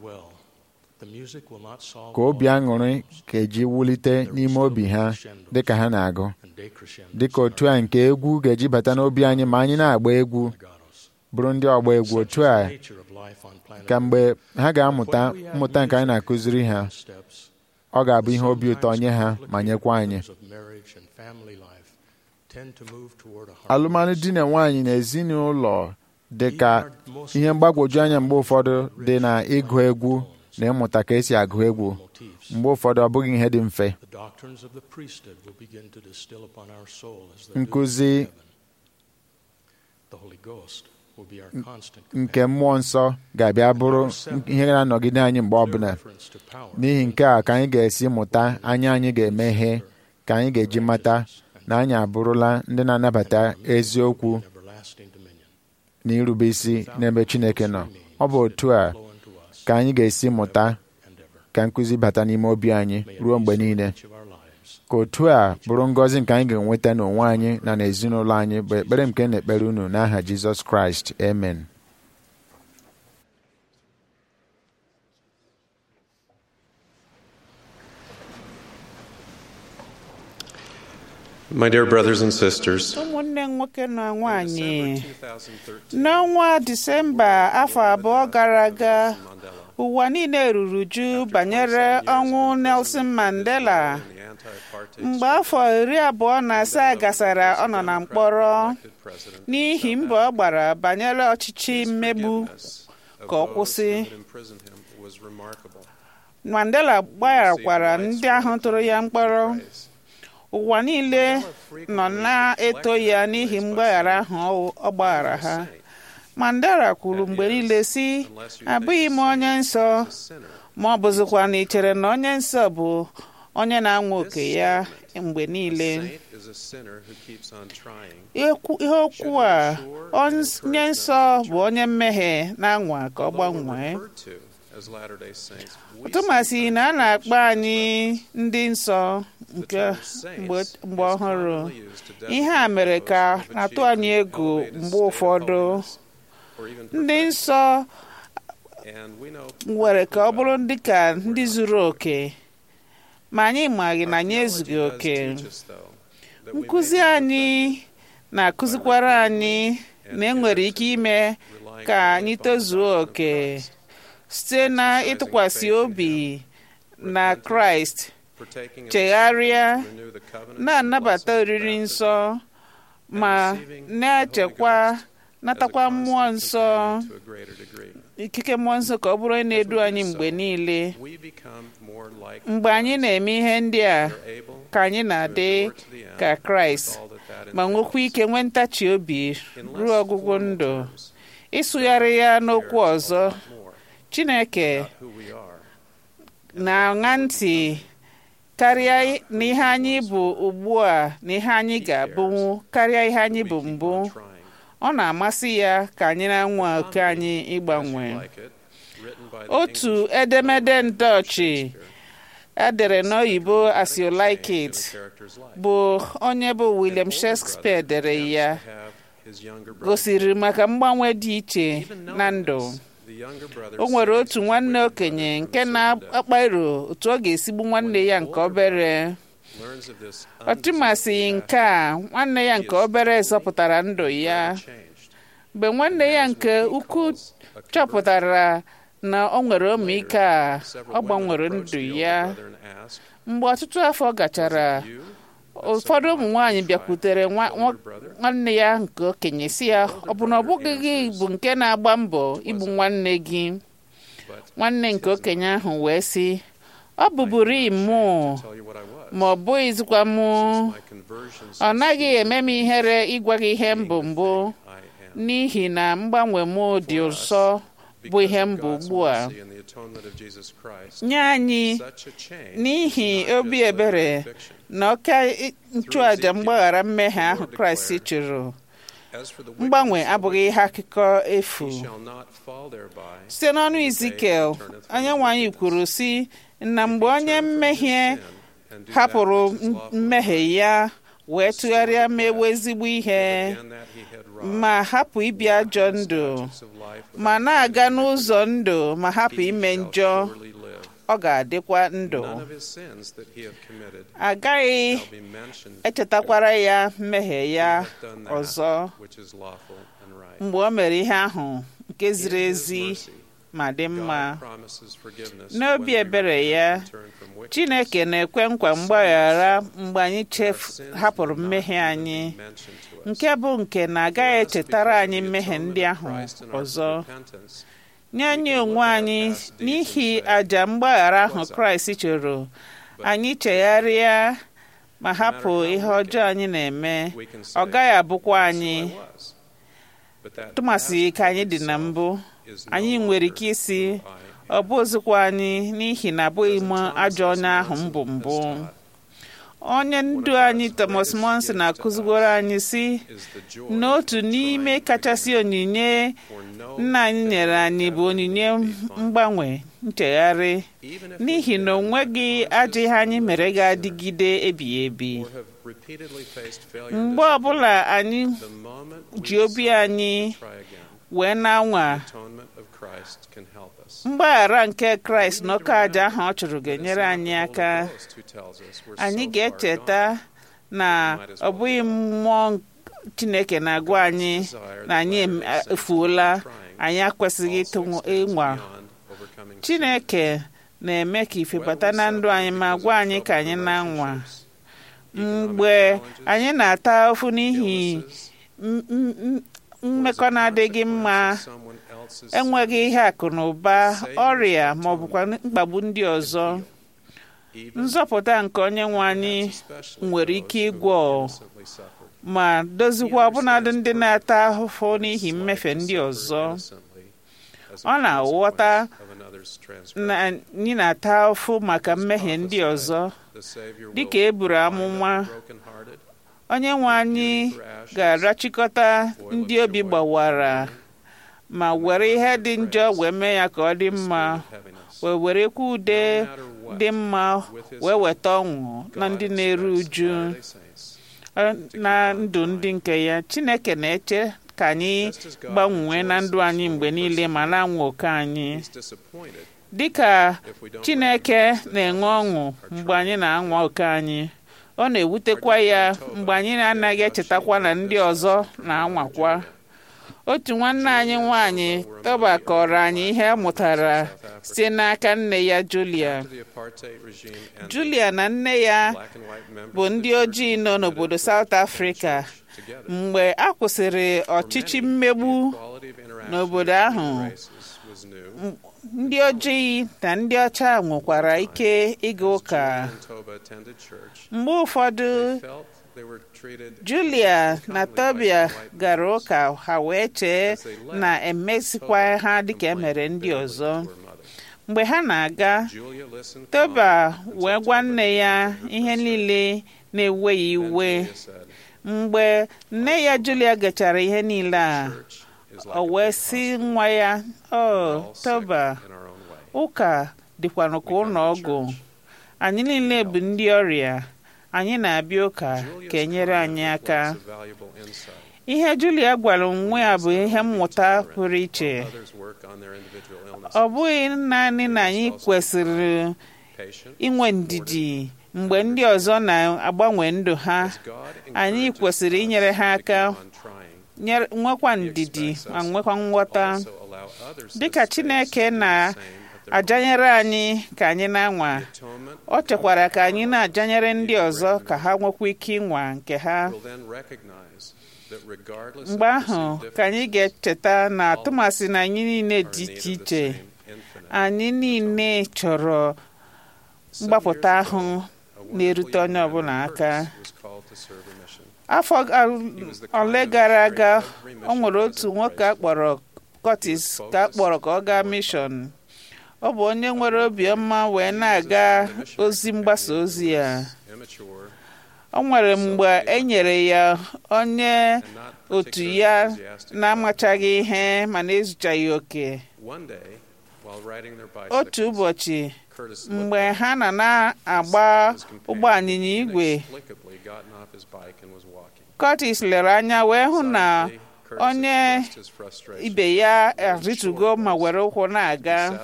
Speaker 4: ka obi aṅụrị ga-eji wulite n'ime obi ha dịka ha na-agụ dịka otu a nke egwu ga-eji bata n'obi anyị ma anyị na-agba egwu bụrụ ndị ọgba egwu otu a ka mgbe ha ga-amụta mmụta nke anyị na-akụziri ha ọ ga-abụ ihe obi ụtọ nye ha ma nyekwa anyị alụmalụ di na nwaanyị na ezinụlọ dị ka ihe mgbagwoju anya mgbe ụfọdụ dị na ịgụ egwu na ịmụta ka esi agụ egwu mgbe ụfọdụ ọ bụghị ihe dị mfe nkụzi
Speaker 5: will be our constant
Speaker 4: nke mmụọ nsọ ga-abịa bụrụ ihe na-anọgide anyị mgbe ọbụla
Speaker 5: reference to power,
Speaker 4: n'ihi nke a ka anyị ga-esi mụta anya anyị ga-emeghe ka anyị ga-eji mata na anyị abụrụla ndị na-anabata eziokwu
Speaker 5: everlasting dominion.
Speaker 4: na irube isi n'ebe Chineke nọ ọ bụ otu a
Speaker 5: Flow unto us
Speaker 4: ka anyị ga-esi mụta
Speaker 5: and ever.
Speaker 4: ka nkụzi bata n'ime obi anyị
Speaker 5: May
Speaker 4: ruo mgbe niile
Speaker 5: each of our lives
Speaker 4: ka otu a bụrụ ngọzi nke anyị ga-enweta n'onwe anyị na n'ezinụlọ anyị bụ ekpere nke na-ekpere unu n'aha Jizọs Kraịst amen
Speaker 9: My dear brothers and sisters,
Speaker 2: ụmụnne m nwoke na nwanyị
Speaker 9: 2013,
Speaker 2: n'ọnwa disemba afọ abụọ gara aga
Speaker 9: Mandela
Speaker 2: ụwa niile ruru uju banyere ọnwụ Nelson Mandela
Speaker 9: and the anti-apartheid
Speaker 2: mgbe afọ iri abụọ na asaa gasara ọ nọ na mkpọrọ
Speaker 9: elected president
Speaker 2: n'ihi mbọ ọ gbara banyere ọchịchị mmegbu
Speaker 9: Forgiveness of
Speaker 2: ka ọ
Speaker 9: those
Speaker 2: kwụsị.
Speaker 9: who had imprisoned him was remarkable.
Speaker 2: Mandela gbagharakwara ndị ahụ tụrụ ya mkpọrọ
Speaker 9: Praise.
Speaker 2: ụwa niile nọ na-eto ya n'ihi mgbaghara ahụ ọ gbaghara ha Mandela kwuru mgbe niile sị abụghị m onye nsọ
Speaker 9: A sinner
Speaker 2: ma ọ bụzikwa na ị chere na onye nsọ bụ onye na-anwa oke ya mgbe niile
Speaker 9: saint is a sinner who keeps on trying.
Speaker 2: Ekwu- ihe okwu a onye nsọ bụ onye mmehie na-anwa ka ọ
Speaker 9: Although we're
Speaker 2: gbanwee
Speaker 9: referred to as Latter-day Saints, we
Speaker 2: tụmasị na a na-akpọ anyị ndị nsọ
Speaker 9: the
Speaker 2: nke
Speaker 9: term
Speaker 2: mgbe
Speaker 9: saints
Speaker 2: mgbe
Speaker 9: is
Speaker 2: ọhụrụ
Speaker 9: commonly used to
Speaker 2: ihe a
Speaker 9: designate
Speaker 2: mere
Speaker 9: those
Speaker 2: ka
Speaker 9: who have
Speaker 2: na-atụ
Speaker 9: achieved
Speaker 2: anyị
Speaker 9: an
Speaker 2: egwu
Speaker 9: elevated
Speaker 2: mgbe
Speaker 9: state of
Speaker 2: ụfọdụ
Speaker 9: holiness or even
Speaker 2: ndị
Speaker 9: perfection.
Speaker 2: nsọ
Speaker 9: And we know
Speaker 2: nwere ka ọ
Speaker 9: perfectly
Speaker 2: bụrụ
Speaker 9: well
Speaker 2: ndị ka
Speaker 9: that
Speaker 2: ndị
Speaker 9: we're not
Speaker 2: zuru oke ma anyị maghị na
Speaker 9: Our
Speaker 2: anyị ezughị
Speaker 9: theology does
Speaker 2: oke
Speaker 9: teach us, though, that we may
Speaker 2: nkụzi
Speaker 9: be
Speaker 2: anyị na-akụzikwara anyị na enwere ike ime
Speaker 9: relying
Speaker 2: ka
Speaker 9: only
Speaker 2: anyị
Speaker 9: upon the
Speaker 2: tozuo
Speaker 9: doctrine of
Speaker 2: oke
Speaker 9: Christ,
Speaker 2: site na ịtụkwasị obi na kraịst
Speaker 9: partaking of the
Speaker 2: chegharịa
Speaker 9: sacraments, renew the covenants and
Speaker 2: na-anabata
Speaker 9: blessings of
Speaker 2: oriri
Speaker 9: baptism,
Speaker 2: nsọ ma na-echekwa natakwa mmụọ nsọ
Speaker 9: to a greater degree.
Speaker 2: ikike mmụọ nsọ ka ọ bụrụ onye na-edu anyị mgbe niile
Speaker 9: We become more like
Speaker 2: mgbe anyị na-eme ihe ndị a
Speaker 9: Christ, are able
Speaker 2: ka anyị na-adị
Speaker 9: to endure to the end
Speaker 2: ka kraịst
Speaker 9: with all that that
Speaker 2: ma nwekwa
Speaker 9: entails.
Speaker 2: ike nwee ntachi obi
Speaker 9: In less
Speaker 2: ruo ọgwụgwụ
Speaker 9: formal
Speaker 2: ndụ
Speaker 9: terms,
Speaker 2: ịsụgharị ya n'okwu
Speaker 9: cares a
Speaker 2: ọzọ
Speaker 9: lot more
Speaker 2: chineke
Speaker 9: about who we are
Speaker 2: na-aṅa ntị karịa n'ihe anyị bụ ugbu a na ihe anyị ga-abụnwu karịa ihe anyị bụ mbụ
Speaker 9: on trying.
Speaker 2: ọ na-amasị ya ka anyị na-anwa oke anyị ịgbanwe
Speaker 9: As you like it, written by the
Speaker 2: otu
Speaker 9: English
Speaker 2: edemede ndọchị
Speaker 9: Shakespeare,
Speaker 2: edere n'oyibo as you like
Speaker 9: change in
Speaker 2: it
Speaker 9: the character's life.
Speaker 2: bụ onye bụ William
Speaker 9: An older
Speaker 2: Shakespeare
Speaker 9: brother
Speaker 2: dere ya
Speaker 9: attempts to have his younger brother.
Speaker 2: gosiri maka mgbanwe dị iche
Speaker 9: Even
Speaker 2: na
Speaker 9: knowing
Speaker 2: ndụ
Speaker 9: this, the younger brother
Speaker 2: o nwere
Speaker 9: saves
Speaker 2: otu
Speaker 9: his
Speaker 2: nwanne
Speaker 9: wicked
Speaker 2: okenye
Speaker 9: brother
Speaker 2: nke
Speaker 9: from certain death.
Speaker 2: na-akpa iro otu ọ ga-esigbu nwanne ya nke obere
Speaker 9: Learns of this
Speaker 2: ọ tụmasịghị nke a nwanne ya nke obere zọpụtara ndụ ya
Speaker 9: unchanged.
Speaker 2: mgbe nwanne ya nke ukwu chọpụtara na o nwere ọmịiko a ọ gbanwere ndụ ya mgbe ọtụtụ afọ gachara ụfọdụ ụmụ nwaanyị bịakwutere nwa- nwa- nwanne ya nke okenye si ya ọ bụ na ọ bụghị gị bụ nke na-agba mbọ igbu nwanne gị nwanne nke okenye ahụ wee sị ọ bụburu mụ ma ọ bụghịzikwa mụ ọ naghị eme m ihere ịgwa gị ihe mbụ mbụ n'ihi na mgbanwe m dị ụsọ bụ ihe mbụ ugbu a nye anyị n'ihi obi ebere na ọka nchụàjà mgbaghara mmehie ahụ kraịst chụrụ mgbanwe abụghị ihe akụkọ efu site n'ọnụ izikel onyenwe anyị kwuru sị na mgbe onye mmehie hapụrụ mmehie ya wee tụgharịa mewe ezigbo ihe ma hapụ ibi ajọ ndụ ma na-aga n'ụzọ ndụ ma hapụ ime njọ ọ ga-adịkwa ndụ agaghị echetakwara ya mmehie ya ọzọ mgbe o mere ihe ahụ nke ziri ezi ma dị mma n'obi ebere ya chineke na-ekwe nkwa mgbaghara mgbe anyị hapụrụ mmehie anyị nke bụ nke na-agaghị echetara anyị mmehie ndị ahụ ọzọ nye anyị onwe anyị n'ihi àjà mgbaghara ahụ kraịst chụrụ anyị chegharịa ma hapụ ihe ọjọọ anyị na-eme ọ gaghị abụkwa anyị tụmasị ka anyị dị na mbụ anyị nwere ike isi ọ bụ ozikwa anyị n'ihi na abụghị m ajọ onye ahụ mbụ mbụ onye ndu anyị Thomas Monson na-akụzigoro anyị si n'otu n'ime kachasị onyinye nna anyị nyere anyị bụ onyinye mgbanwe nchegharị n'ihi na o nweghị ajọ ihe anyị mere ga-adịgide ebighị ebi mgbe ọbụla anyị ji obi anyị wee na-anwa mgbaghara nke kraịst n'oke aja ahụ ọ chụrụ ga-enyere anyị aka anyị ga-echeta na ọ bụghị mmụọ chineke na-agwa anyị na anyị efuola anyị akwesịghị ịnwa chineke na-eme ka ife bata na ndụ anyị ma gwa anyị ka anyị na-anwa mgbe anyị na-ata ofu n'ihi mmekọ na-adịghị mma enweghị ihe akụ na ụba ọrịa ma ọ bụkwa mkpagbu ndị ọzọ nzọpụta nke onye nwe anyị nwere ike ịgwọ ma dozikwa ọbụnadị ndị na-ata ahụhụ n'ihi mmefe ndị ọzọ ọ na-aghọta na anyị na-ata ahụhụ maka mmehie ndị ọzọ dịka e buru amụma onye nwe anyị ga-arachikọta ndị obi gbawara ma were ihe dị njọ wee mee ya ka ọ dị mma wee werekwa ude dị mma wee weta ọṅụ na ndị na-eru uju na ndụ ndị nke ya chineke na-eche ka anyị gbanwee na ndụ anyị mgbe niile ma na-anwa oke anyị dịka chineke na-enwe ọṅụ mgbe anyị na-anwa oke anyị ọ na-ewutekwa ya mgbe anyị na-anaghị echetakwa na ndị ọzọ na-anwakwa otu nwanne anyị nwanyị tọba kọrọ anyị ihe ọ mụtara site n'aka nne ya Julia Julia na nne ya bụ ndị ojii nọ n'obodo South Africa mgbe a kwụsịrị ọchịchị mmegbu n'obodo ahụ ndị ojii na ndị ọcha nwekwara ike ịga ụka mgbe ụfọdụ Julia na Tobia gara ụka ha wee chee na emesikwa ha dịka emere ndị ọzọ mgbe ha na-aga Tobia wee gwa nne ya ihe niile na-ewe ya iwe mgbe nne ya Julia gachara ihe niile a o wee sị nwa ya o Tobia ụka dịkwanụ ka ụlọ ọgwụ anyị niile bụ ndị ọrịa anyị na-abịa ụka ka enyere anyị aka ihe Julia gwara onwe ya bụ ihe mmụta pụrụ iche ọ bụghị naanị na anyị kwesịrị inwe ndidi mgbe ndị ọzọ na-agbanwe ndụ ha anyị kwesịrị inyere ha aka nwekwa ndidi ma nwekwa nghọta dịka Chineke na ajanyere anyị ka anyị na-anwa ọ chekwara ka anyị na-ajanyere ndị ọzọ ka ha nwekwa ike ịnwa nke ha mgbe ahụ ka anyị ga-echeta na atụmasị na anyị niile dị iche iche anyị niile chọrọ mgbapụta ahụ na-erute onye ọbụla aka afọ ole gara aga ọ nwere otu nwoke akpọrọ Curtis ka akpọrọ ka ọ gaa mishọn ọ bụ onye nwere obiọma wee na-aga ozi mgbasa ozi ya o nwere mgbe e nyere ya onye otu ya na-amachaghị ihe ma na-ezuchaghị oke otu ụbọchị mgbe ha na na-agba ụgbọ anyịnya igwe Curtis lere anya wee hụ na onye ibe ya arịtugo ma were ụkwụ na-aga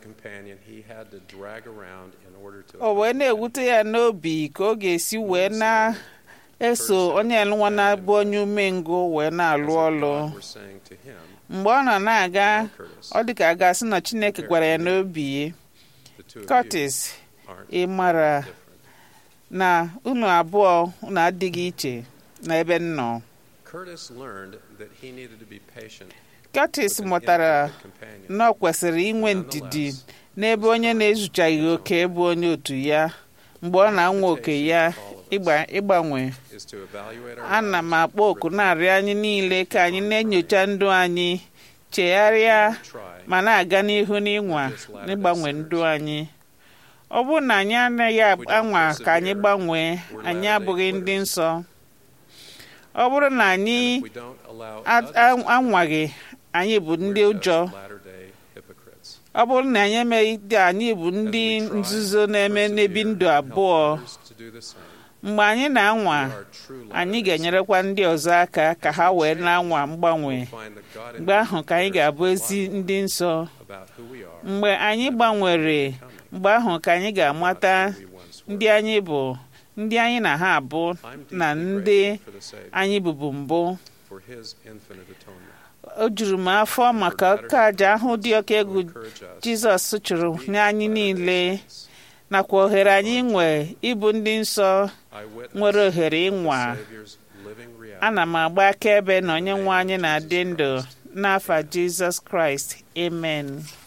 Speaker 2: o wee na-ewute ya n'obi ka ọ ga-esi wee na-eso onye nwa na-abụ onye umengwụ wee na-alụ ọlụ mgbe ọ nọ na-aga ọ dị ka a ga-asị na Chineke gwara ya n'obi Curtis ị mara na unu abụọ unu adịghị iche na ebe m nọ Curtis mụtara na ọ kwesịrị inwe ndidi n'ebe onye na-ezuchaghị oke bụ onye otu ya mgbe ọ na-anwa oke ya ịgba- ịgbanwe
Speaker 9: is to evaluate our
Speaker 2: ana m
Speaker 9: lives,
Speaker 2: akpọ oku na-arịọ anyị niile ka anyị na-enyocha ndụ anyị chegharịa
Speaker 9: try
Speaker 2: ma na-aga n'ihu n'ịnwa n'ịgbanwe ndụ anyị ọ bụrụ na anyị anaghị anwa ka anyị gbanwee anyị abụghị ndị nsọ ọ bụrụ na anyị
Speaker 9: we don't allow
Speaker 2: a-
Speaker 9: others
Speaker 2: a- anwaghị anyị bụ ndị
Speaker 9: we're
Speaker 2: ụjọ
Speaker 9: just latter-day hypocrites.
Speaker 2: ọ bụrụ na anyị emeghị dị anyị bụ ndị
Speaker 9: As we try
Speaker 2: nzuzo
Speaker 9: to
Speaker 2: na-eme n'ebi
Speaker 9: persevere
Speaker 2: ndụ
Speaker 9: and help
Speaker 2: abụọ
Speaker 9: others to do the same,
Speaker 2: mgbe anyị na-anwa
Speaker 9: we are true
Speaker 2: anyị
Speaker 9: latter-day
Speaker 2: ga-enyerekwa ndị ọzọ aka ka ha wee na-anwa mgbanwe
Speaker 9: We'll find that God
Speaker 2: mgbe ahụ ka anyị ga-abụ ezi ndị nsọ
Speaker 9: about who we are,
Speaker 2: mgbe anyị gbanwere mgbe ahụ ka anyị ga-amata
Speaker 9: who we once were.
Speaker 2: ndị anyị bụ ndị anyị na ha abụ
Speaker 9: I'm
Speaker 2: na
Speaker 9: deeply
Speaker 2: ndị
Speaker 9: grateful for the Savior,
Speaker 2: anyị bụbu mbụ
Speaker 9: for his infinite atonement.
Speaker 2: o juru m afọ maka ọka aja ahụ dị oke egwu
Speaker 9: Encourage us
Speaker 2: jizọs chụrụ n'anyị niile nakwa ohere anyị nwe ịbụ ndị nsọ
Speaker 9: eyewitness
Speaker 2: nwere ohere
Speaker 9: of
Speaker 2: ịnwa
Speaker 9: the Savior's living reality.
Speaker 2: ana m agba akaebe na onye nwe anyị na-adị ndụ n'afa jizọs kraịst amen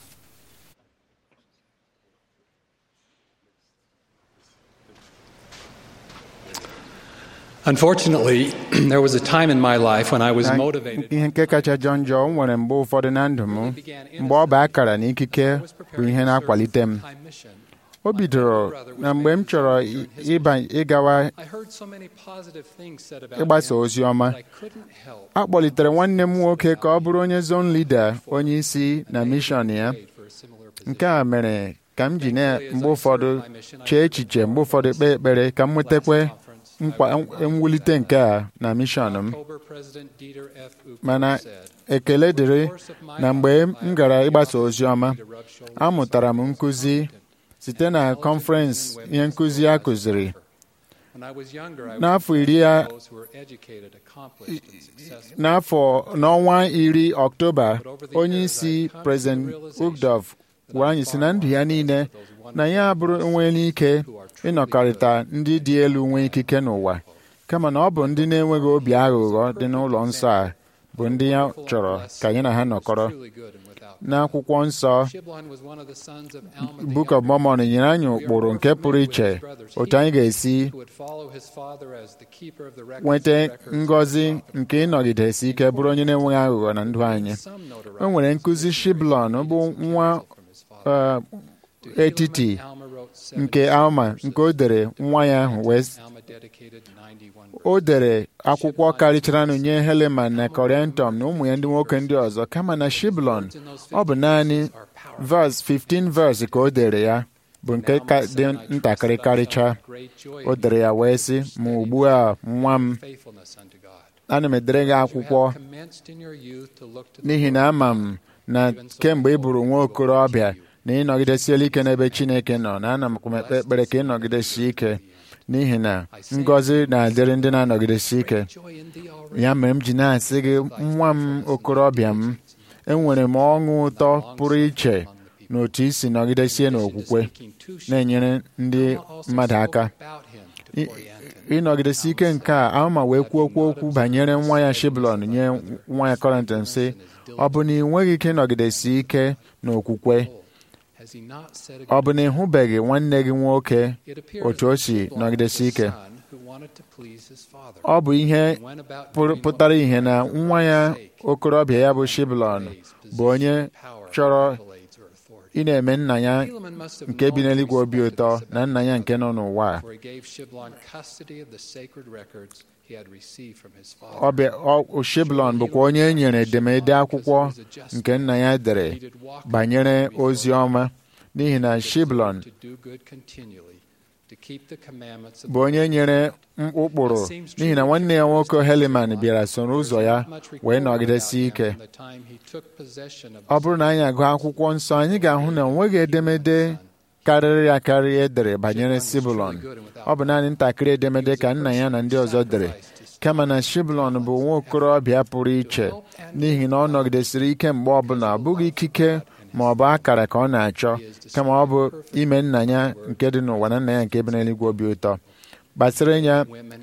Speaker 10: Unfortunately, there was a time in my life when I was
Speaker 4: Na
Speaker 10: motivated.
Speaker 4: ihe nke kacha jọ njọ o nwere mgbe ụfọdụ na ndụ m mgbe ọ bụ akara na ikike bụ ihe na-akwalite m
Speaker 10: Time mission.
Speaker 4: o bidoro na mgbe m chọrọ i- ịba ịgawa
Speaker 10: I heard so many positive things said about
Speaker 4: ịgbasa
Speaker 10: him
Speaker 4: ozi ọma
Speaker 10: that I couldn't help
Speaker 4: a kpọlitere nwanne m nwoke ka ọ bụrụ onye zone leader onye isi na mishọn ya
Speaker 10: wait for a similar position.
Speaker 4: nke a mere ka m ji na mgbe ụfọdụ chee echiche mgbe ụfọdụ kpee ekpere ka m nwetakwa nkwa mwulite nke a na mishọn m
Speaker 10: October, President Dieter F. Uchtdorf
Speaker 4: mana
Speaker 10: said,
Speaker 4: ekele dịrị na mgbe m gara ịgbasa ozi ọma amụtara m nkụzi site na kọnferensị ihe nkụzi a kụziri
Speaker 10: When I was younger, I
Speaker 4: N'afọ
Speaker 10: was
Speaker 4: iri ya-
Speaker 10: those who were educated, accomplished, and successful.
Speaker 4: n'afọ n'ọnwa iri ọktoba onye isi prezident ugdov gwara anyị si na ndụ ya niile na ya abụrụ enweela ike ịnọkọrịta ndị dị elu nwee ikike n'ụwa kama na ọ bụ ndị na-enweghị obi aghụghọ dị n'ụlọ nsọ a bụ ndị ya chọrọ ka anyị na ha nọkọrọ
Speaker 10: Truly good and without.
Speaker 4: n'akwụkwọ nsọ
Speaker 10: Shiblon was one of the sons of Alma the
Speaker 4: Book of
Speaker 10: Younger,
Speaker 4: Mormon nyere anyị ụkpụrụ nke pụrụ iche otu anyị ga-esi
Speaker 10: who would follow his father as the keeper of the records
Speaker 4: nweta
Speaker 10: and records of
Speaker 4: ngọzi
Speaker 10: Sodom.
Speaker 4: nke ịnọgidesi ike bụrụ onye na-enweghị aghụghọ na ndụ anyị
Speaker 10: Some notoriety
Speaker 4: o nwere nkụzi shiblon bụ nwa
Speaker 10: from his father.
Speaker 4: uh,
Speaker 10: To Helaman,
Speaker 4: etiti
Speaker 10: Alma wrote 70
Speaker 4: nke alma nke o dere nwa ya ahụ wee
Speaker 10: Alma dedicated 91
Speaker 4: o dere akwụkwọ karịcharanụ nye heleman na koriantum na ụmụ ya ndị nwoke ndị ọzọ kama na shiblon ọ bụ naanị vers 15 vers ka o dere ya bụ nke ka dị ntakịrị karịcha o dere ya wee sị ma ugbu a nwa m
Speaker 10: faithfulness unto God.
Speaker 4: ana m edere gị akwụkwọ
Speaker 10: Commenced in your youth to look to the
Speaker 4: n'ihi na ama m na kemgbe ị bụrụ nwa okorobịa na ịnọgidesiela ike n'ebe Chineke nọ na ana m ekpe ekpere ka ịnọgidesi ike n'ihi na ngọzi na-adịrị ndị na-anọgidesi ike
Speaker 10: joy in thee already.
Speaker 4: ya mere m ji na-asị gị nwa m okorobịa m enwere m ọṅụ ụtọ pụrụ iche na otu i si nọgidesie n'okwukwe na-enyere ndị mmadụ aka
Speaker 10: About him to
Speaker 4: I-
Speaker 10: orient him.
Speaker 4: ịnọgidesi ike nke a ama wee kwuo okwu okwu banyere nwa ya shiblon nye nwa ya kọrịntọn sị ọ bụ na ị nweghị ike ịnọgidesi ike n'okwukwe
Speaker 10: Has he not said
Speaker 4: ọ
Speaker 10: again?
Speaker 4: bụ na ị hụbeghị nwanne gị nwoke
Speaker 10: It appears
Speaker 4: otu o
Speaker 10: that
Speaker 4: si
Speaker 10: Shiblon
Speaker 4: nọgidesi
Speaker 10: was a
Speaker 4: ike
Speaker 10: son who wanted to please his father.
Speaker 4: ọ bụ ihe
Speaker 10: And went about
Speaker 4: pụrụ-
Speaker 10: doing
Speaker 4: pụtara
Speaker 10: what
Speaker 4: ihe na
Speaker 10: was
Speaker 4: nwa ya
Speaker 10: sake,
Speaker 4: okorobịa ya bụ shiblon
Speaker 10: praise,
Speaker 4: bụ onye
Speaker 10: position, power,
Speaker 4: chọrọ
Speaker 10: accolades, or authority.
Speaker 4: ị na-eme nna ya
Speaker 10: Helaman must have
Speaker 4: nke bi
Speaker 10: known
Speaker 4: n'eluigwe obi
Speaker 10: respected
Speaker 4: ụtọ
Speaker 10: this
Speaker 4: na
Speaker 10: about
Speaker 4: nna ya nke nọ n'ụwa a.
Speaker 10: For he gave Shiblon custody of the sacred records he had received from his father.
Speaker 4: Ọ bịa- ọ- Shiblon bụkwa onye e nyere edemede akwụkwọ nke nna ya dere banyere ozi ọma n'ihi na Shiblon
Speaker 10: to do good continually, to keep the commandments of
Speaker 4: bụ onye nyere m- ụkpụrụ n'ihi na nwanne ya nwoke Heliman bịara soro ụzọ ya wee nọgidesi ike
Speaker 10: From the time he took possession of
Speaker 4: ọ bụrụ na anyị agụ akwụkwọ nsọ anyị ga-ahụ na o nweghị edemede karịrị akarị edere banyere Sibulon ọ bụ naanị ntakịrị edemede ka nna ya na ndị ọzọ dere kama na Shiblon bụ nwa okorobịa pụrụ iche n'ihi na ọ nọgidesiri ike mgbe ọbụla ọ bụghị ikike ma ọ bụ akara ka ọ na-achọ kama ọ bụ ime nna ya nke dị n'ụwa na nna ya nke bi n'eluigwe obi ụtọ gbasara ya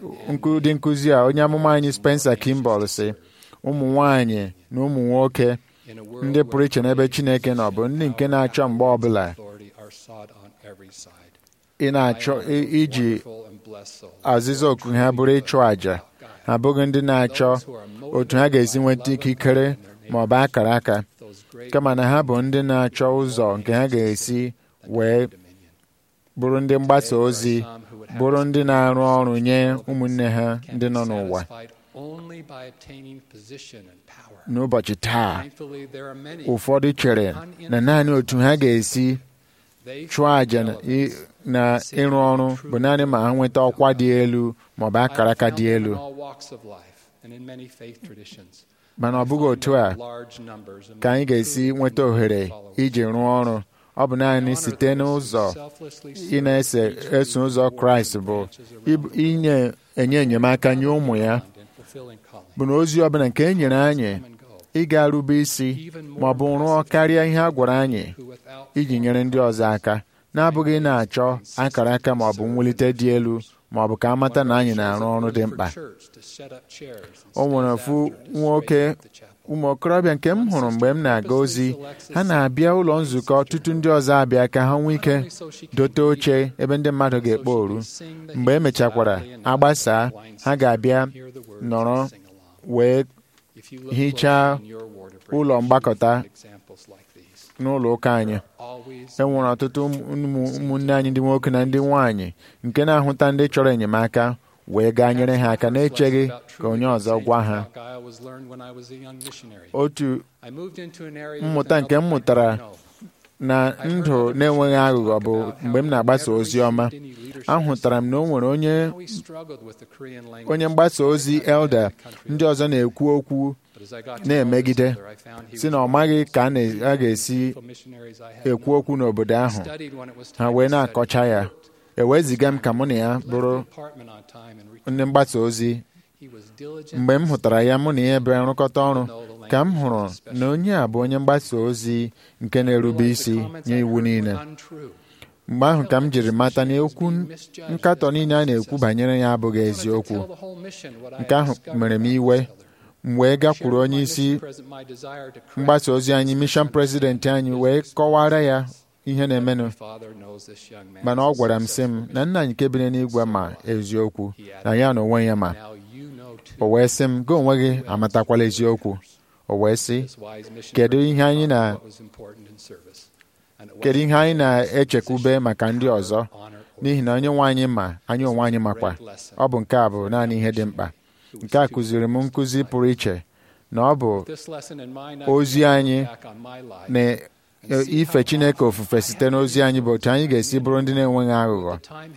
Speaker 4: ụdị nkụzi a onye amụma anyị Spencer Kimball sị ụmụ nwanyị na ụmụ nwoke
Speaker 10: in a world
Speaker 4: ndị pụrụ iche n'ebe Chineke nọ bụ ndị nke na-achọ mgbe ọbụla
Speaker 10: authority are sought on every side.
Speaker 4: ị na-achọ i- iji
Speaker 10: wonderful and blessed soul.
Speaker 4: azịza oku ha bụrụ ịchụ àjà ha abụghị ndị na-achọ otu ha ga-esi nweta ikikere ma ọ bụ akara aka
Speaker 10: Those great
Speaker 4: kama na ha bụ ndị na-achọ ụzọ nke ha ga-esi wee bụrụ ndị mgbasa ozi bụrụ ndị na-arụ ọrụ nye ụmụnne ha
Speaker 10: can
Speaker 4: ndị
Speaker 10: be
Speaker 4: nọ n'ụwa
Speaker 10: satisfied only by obtaining position and power.
Speaker 4: n'ụbọchị taa
Speaker 10: Thankfully, there are many
Speaker 4: ụfọdụ chere na naanị otu ha ga-esi
Speaker 10: they
Speaker 4: chụọ àjà na ị- na ịrụ ọrụ bụ naanị ma ha nweta ọkwa dị elu ma ọ bụ akara aka dị elu
Speaker 10: in all walks of life and in many faith traditions.
Speaker 4: mana ọ bụghị otu a
Speaker 10: Large numbers among
Speaker 4: ka anyị ga-esi
Speaker 10: true
Speaker 4: nweta ohere iji rụọ ọrụ ọ bụ naanị site n'ụzọ ị na-ese eso ụzọ kraịst bụ ịbụ- inye enye enyemaka nye ụmụ ya bụ na ozi ọbụla nke e nyere anyị ịga rube isi ma ọ bụ rụọ karịa ihe a gwara anyị iji nyere ndị ọzọ aka na-abụghị na-achọ akara aka ma ọ bụ mwulite dị elu ma ọ bụ ka amata na anyị na-arụ ọrụ dị mkpa o nwere ofu nwoke ụmụ okorobịa nke m hụrụ mgbe m na-aga ozi ha na-abịa ụlọ nzukọ ọtụtụ ndị ọzọ abịa ka ha nwee ike dote oche ebe ndị mmadụ ga-ekpo oru mgbe e mechakwara agbasa ha ga-abịa nọrọ wee hichaa ụlọ mgbakọta n'ụlọ ụka anyị e nwere ọtụtụ ụmụ- ụmụnne anyị ndị nwoke na ndị nwanyị nke na-ahụta ndị chọrọ enyemaka wee gaa nyere ha aka na-echeghị ka onye ọzọ gwa ha otu mmụta nke m mụtara na ndụ na-enweghị aghụghọ bụ mgbe m na-agbasa ozi ọma ahụtara m na o nwere onye onye mgbasa ozi elda ndị ọzọ na-ekwu okwu na-emegide si na ọ maghị ka a na- a ga-esi ekwu okwu n'obodo ahụ ha wee na-akọcha ya eweziga m ka mụ na ya bụrụ ndị mgbasa ozi mgbe m hụtara ya mụ na ya bịara nrụkọta ọrụ ka m hụrụ na onye a bụ onye mgbasa ozi nke na-erube isi nye iwu niile mgbe ahụ ka m jiri mata na okwu nkatọ niile a na-ekwu banyere ya abụghị eziokwu nke ahụ mere m iwe m wee gakwuru onye isi mgbasa ozi anyị mishọn prezidenti anyị wee kọwara ya ihe na-emenụ mana ọ gwara m sị m na nna anyị nke biri n'igwe ma eziokwu na ya na onwe ya ma o wee sị m gị onwe gị amatakwala eziokwu o wee sị kedu ihe anyị na kedu ihe anyị na-echekwube maka ndị ọzọ n'ihi na onye nwe anyị ma anyị onwe anyị makwa ọ bụ nke a bụ naanị ihe dị mkpa nke a kụziri m nkụzi pụrụ iche na ọ bụ ozi anyị na ife Chineke ofufe site n'ozi anyị bụ otu anyị ga-esi bụrụ ndị na-enweghị aghụghọ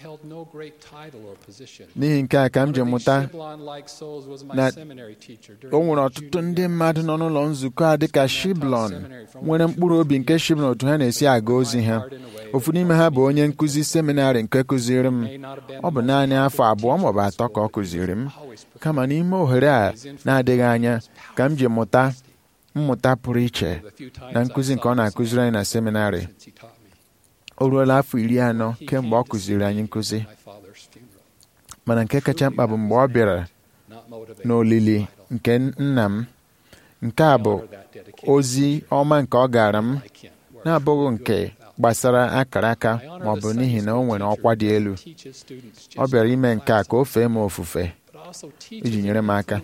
Speaker 4: n'ihi nke a ka m ji mụta na o nwere ọtụtụ ndị mmadụ nọ n'ụlọ nzukọ a dịka Shiblon nwere mkpụrụ obi nke Shiblon otu ha na-esi aga ozi ha ofu n'ime ha bụ onye nkụzi seminarị nke kụziri m ọ bụ naanị afọ abụọ maọbụ atọ ka ọ kụziri m kama n'ime ohere a na-adịghị anya ka m ji mụta mmụta pụrụ iche na nkụzi nke ọ na-akụziri anyị na seminarị o ruola afọ iri anọ kemgbe ọ kụziri anyị nkụzi mana nke kacha mkpa bụ mgbe ọ bịara n'olili nke nna m nke a bụ ozi ọma nke ọ gara m na-abụghị nke gbasara akara aka ma ọ bụ n'ihi na o nwere ọkwa dị elu ọ bịara ime nke a ka o fee m ofufe iji nyere m aka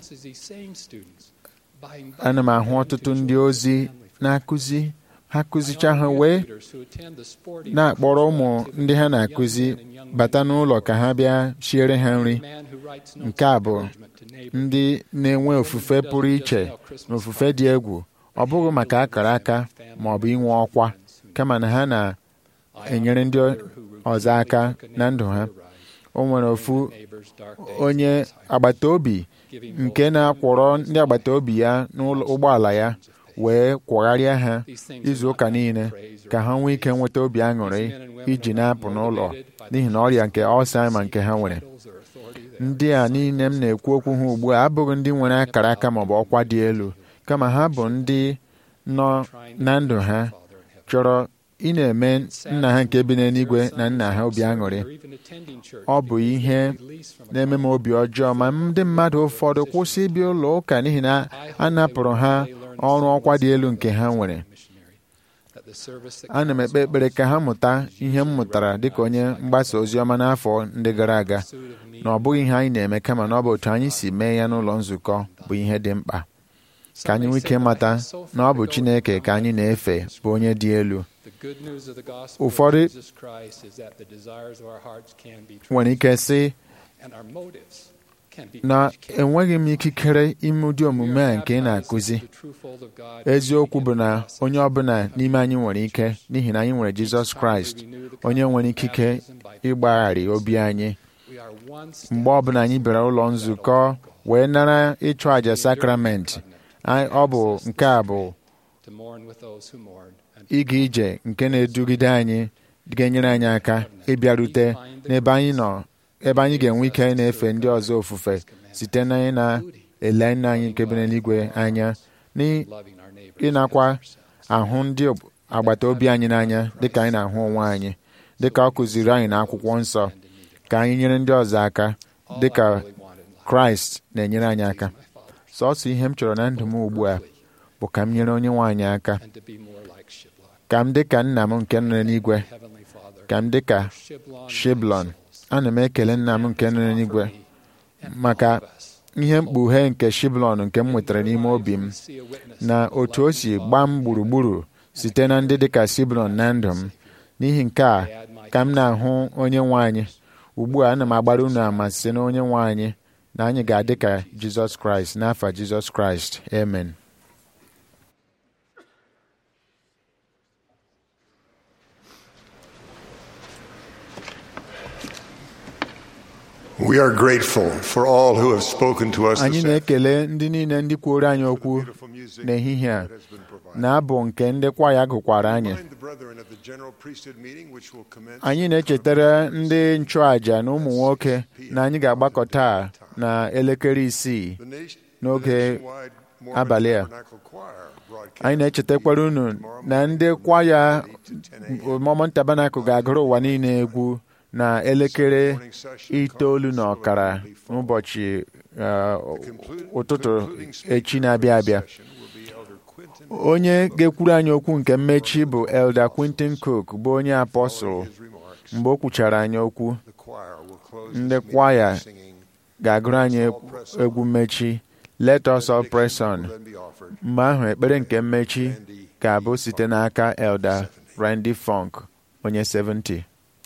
Speaker 4: ana m ahụ ọtụtụ ndị ozi na-akụzi ha kụzicha ha wee na-akpọrọ ụmụ ndị ha na-akụzi bata n'ụlọ ka ha bịa shiere ha nri nke a bụ ndị na-enwe ofufe pụrụ iche na ofufe dị egwu ọ bụghị maka akara aka ma ọ bụ inwe ọkwa kama na ha na-enyere ndị ọzọ aka na ndụ ha o nwere ofu onye agbata obi nke na-akwọrọ ndị agbata obi ya n'ụgbọala ya wee kwọgharịa ha izu ụka niile ka ha nwee ike nweta obi aṅụrị iji na-apụ n'ụlọ n'ihi na ọrịa nke Alzheimer nke ha nwere ndị a niile m na-ekwu okwu ha ugbu a abụghị ndị nwere akara aka maọbụ ọkwa dị elu kama ha bụ ndị nọ na ndụ ha chọrọ ị na-eme nna ha nke bi n'eluigwe na nna ha obi aṅụrị ọ bụ ihe na-eme m obi ọjọọ ma ndị mmadụ ụfọdụ kwụsị ịbịa ụlọ ụka n'ihi na a napụrụ ha ọrụ ọkwa dị elu nke ha nwere ana m ekpe ekpere ka ha mụta ihe m mụtara dịka onye mgbasa ozi ọma n'afọ ndị gara aga na ọ bụghị ihe anyị na-eme kama na ọ bụ otu anyị si mee ya n'ụlọ nzukọ bụ ihe dị mkpa ka anyị nwee ike mata na ọ bụ Chineke ka anyị na-efe bụ onye dị elu ụfọdụ nwere ike sị na enweghị m ikikere ime ụdị omume a nke ị na-akụzi eziokwu bụ na onye ọbụla n'ime anyị nwere ike n'ihi na anyị nwere Jizọs Kraịst onye nwere ikike ịgbagharị obi anyị mgbe ọbụla anyị bịara ụlọ nzukọ wee nara ịchụ àjà sakramenti ọ bụ nke a bụ ịga ije nke na-edugide anyị ga-enyere anyị aka ịbịarute n'ebe anyị nọ ebe anyị ga-enwe ike na-efe ndị ọzọ ofufe site na ị na-ele nna anyị nke bi n'eluigwe anya ịnakwa ahụ ndị agbata obi anyị n'anya dịka anyị na-ahụ onwe anyị dịka ọ kụziri anyị n'akwụkwọ nsọ ka anyị nyere ndị ọzọ aka dịka kraịst na-enyere anyị aka sọsọ ihe m chọrọ na ndụ m ugbu a bụ ka m nyere onye nwe anyị aka ka m dị ka nna m nke nọ n'igwe ka m dị ka shiblon ana m ekele nna m nke nọ n'igwe maka ihe mkpughe nke shiblon nke m nwetara n'ime obi m na otu o si gbaa m gburugburu site na ndị dịka shiblon na ndụ m n'ihi nke a ka m na-ahụ onye nwe anyị ugbu a ana m agbara unu ama site na onye nwe anyị na anyị ga-adị ka jizọs kraịst n'afa jizọs kraịst amen
Speaker 3: We are grateful for all who have spoken to us
Speaker 4: anyị
Speaker 3: this
Speaker 4: na-ekele ndị niile ndị kwuoro anyị okwu n'ehihie a na-abụ nke ndị kwaya gụkwara anyị anyị na-echetara ndị nchụàjà na ụmụ nwoke na anyị ga-agbakọ taa na elekere isii n'oge abalị a anyị na-echetakwara unu na ndị kwaya Mormon Tabernacle ga-agụrụ ụwa niile egwu na elekere itoolu na ọkara n'ụbọchị ụtụtụ echi na-abịa abịa onye ga-ekwuru anyị okwu nke mmechi bụ Elder Quintin Cook bụ onye apọsụl mgbe o kwuchara anyị okwu ndị kwaya ga-agụrụ anyị egwu mmechi Let us all press on mgbe ahụ ekpere nke mmechi ga-abụ site n'aka Elder Randy Funk onye 70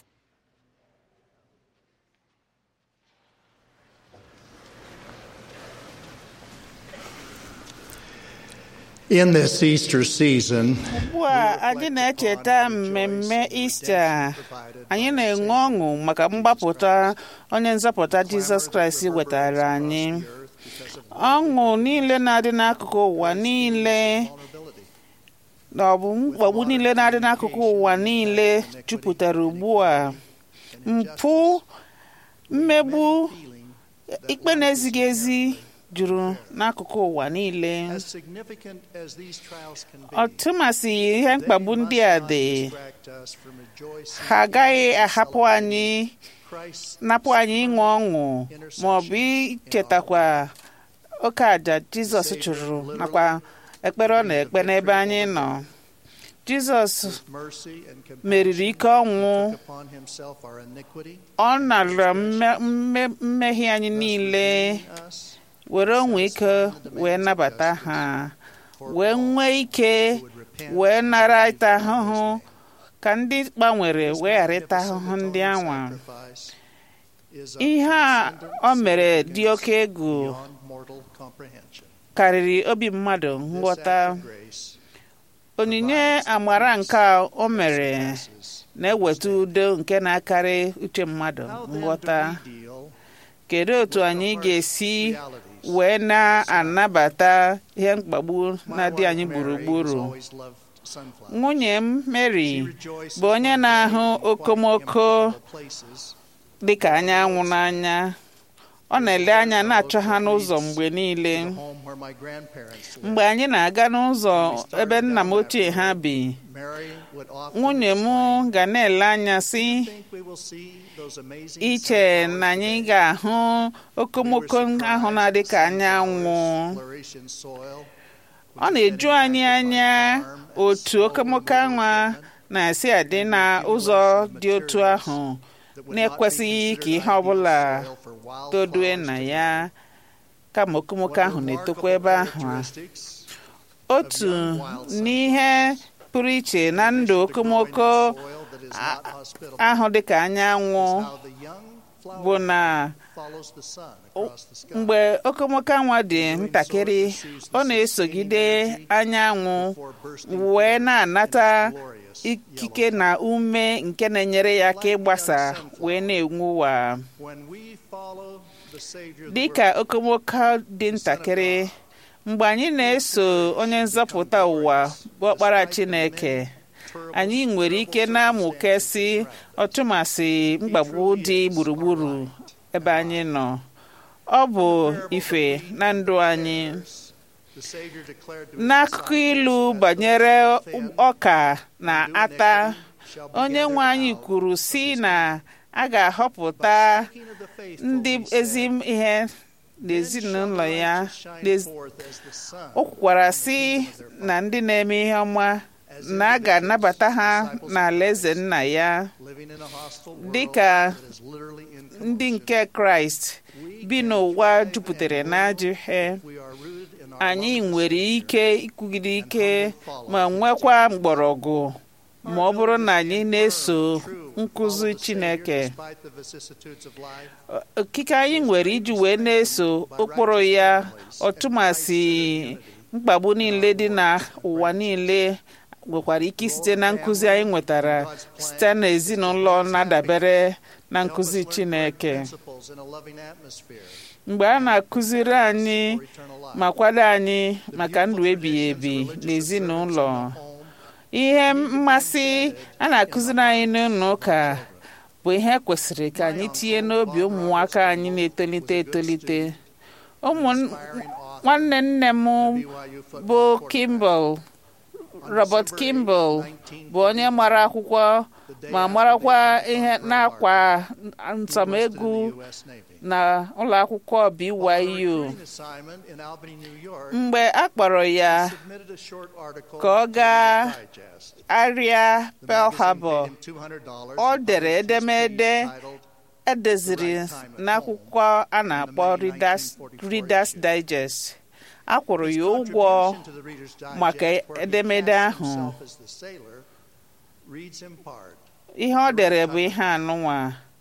Speaker 11: In this Easter season,
Speaker 2: ugbu a anyị na-echeta mmemme Ista anyị na-enwe ọṅụ maka mgbapụta onye nzọpụta Jizọs Kraịst wetara anyị ọṅụ niile na-adị n'akụkụ ụwa niile na ọ bụ mkpagbu niile na-adị n'akụkụ ụwa niile jupụtara ugbu a mpụ mmegbu ikpe na-ezighị ezi juru n'akụkụ ụwa niile ọtụmasị ihe mkpagbu ndị a dị ha agaghị ahapụ anyị napụ anyị ịṅụ ọṅụ ma ọ bụ ichetakwa oke àjà Jizọs chụrụ nakwa ekpere ọ na-ekpe n'ebe anyị nọ Jizọs meriri ike ọnwụ ọ nara mmehie anyị niile were onwe ike wee nabata ha wee nwee ike wee nara ịta ahụhụ ka ndị gbanwere wee ghara ịta ahụhụ ndị anwa ihe a o mere dị oke egwu karịrị obi mmadụ nghọta onyinye amara nke o mere na-eweta udo nke na-akarị uche mmadụ nghọta kedu otu anyị ga-esi wee na-anabata ihe mkpagbu na-adị anyị gburugburu nwunye m Mary bụ onye na-ahụ okomoko dị ka anyanwụ n'anya ọ na-ele anya na-achọ ha n'ụzọ mgbe niile mgbe anyị na-aga n'ụzọ ebe nna m ochie ha bi nwunye m ga na-ele anya si iche na anyị ga-ahụ okomoko ahụ na-adị ka anyanwụ ọ na-eju anyị anya otu okomoko anwa na-esi adị n'ụzọ dị otu ahụ na-ekwesịghị ka ihe ọbụla todue na ya kama okomoko ahụ na-etokwa ebe ahụ otu n'ihe pụrụ iche na ndụ okomoko ahụ dịka anyanwụ bụ na mgbe okomoko anwa dị ntakịrị ọ na-esogide anyanwụ wee na-anata ikike na ume nke na-enyere ya aka ịgbasa wee na-enwu ụwa dịka okomoko dị ntakịrị mgbe anyị na-eso onye nzọpụta ụwa bụ ọkpara Chineke anyị nwere ike na-amụkesị ọtụmasị mkpagbu dị gburugburu ebe anyị nọ ọ bụ ife na ndụ anyị n'akụkọ ilu banyere ọka na ata onye nwe anyị kwuru si na a ga-ahọpụta ndị ezi ihe n'ezinụlọ ya o kwukwara sị na ndị na-eme ihe ọma na a ga-anabata ha n'ala eze nna ya dị ka ndị nke kraịst bi n'ụwa jupụtara n'ajọ ihe anyị nwere ike ikwugide ike ma nwekwa mgbọrọgwụ ma ọ bụrụ na anyị na-eso nkụzi Chineke okike anyị nwere iji wee na-eso ụkpụrụ ya ọtụmasị mkpagbu niile dị n'ụwa niile nwekwara ike site na nkụzi anyị nwetara site n'ezinụlọ na-adabere na nkụzi Chineke mgbe a na-akụziri anyị ma kwado anyị maka ndụ ebighị ebi n'ezinụlọ ihe mmasị a na-akụziri anyị n'ụlọ ụka bụ ihe kwesịrị ka anyị tinye n'obi ụmụnwaka anyị na-etolite etolite ụmụ nwanne nne m bụ Kimball Robert Kimball bụ onye mara akwụkwọ ma marakwa ihe n'akwa nsọmegwu na ụlọ akwụkwọ BYU mgbe a kpọrọ ya ka ọ gaa arịa Pearl Harbor ọ dere edemede edeziri n'akwụkwọ a na-akpọ Reader's Digest a kwụrụ ya ụgwọ maka edemede ahụ ihe ọ dere bụ ihe anụnwa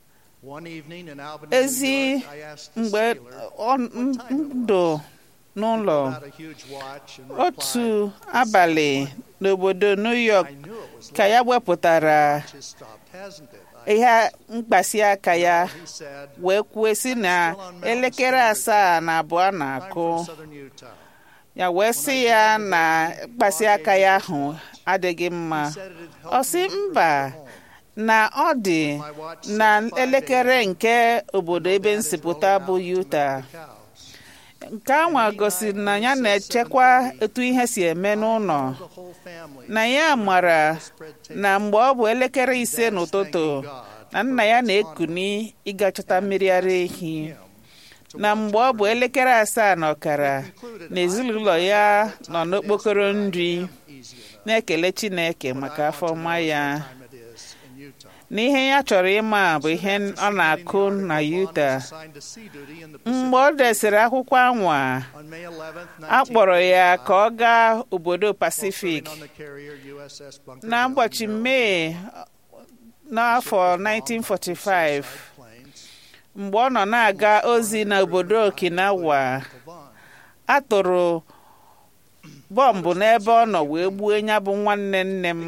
Speaker 2: ezi mgbe ndụ n'ụlọ otu abalị n'obodo New York ka ya wepụtara ihe mkpasi aka ya wee kwuo sị na elekere asaa na abụọ na-akụ ya wee sị ya na mkpasi aka ya ahụ adịghị mma ọ sị mba na ọ dị na elekere nke obodo ebe nsipụta bụ Utah nke anwa gosiri na ya na-echekwa etu ihe si eme n'ụlọ na ya mara na mgbe ọ bụ elekere ise n'ụtụtụ na nna ya na-ekuni ịga chọta mmiri ara ehi na mgbe ọ bụ elekere asaa na ọkara na ezinụlọ ya nọ n'okpokoro nri na-ekele Chineke maka afọ ọma ya n'ihe ya chọrọ ịma bụ ihe ọ na-akụ na Utah mgbe ọ desịrị akwụkwọ anwa a kpọrọ ya ka ọ gaa obodo Pacific n'ụbọchị Mee n'afọ 1945 mgbe ọ nọ na-aga ozi n'obodo Okinawa a tụrụ bọmbụ n'ebe ọ nọ wee gbuo ya bụ nwanne nne m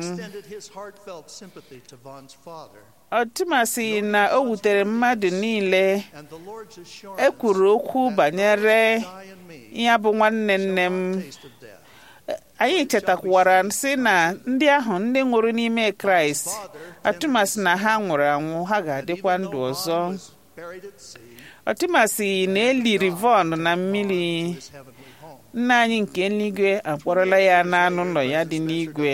Speaker 2: ọtụmasị na o wutere mmadụ niile e kwuru okwu banyere ya bụ nwanne nne m anyị chetakwara sị na ndị ahụ ndị nwụrụ n'ime kraịst atụmasị na ha nwụrụ anwụ ha ga-adịkwa ndụ ọzọ ọtụmasị na eliri von na mmiri nna anyị nke eluigwe akpọrọla ya n'anụ ụlọ ya dị n'igwe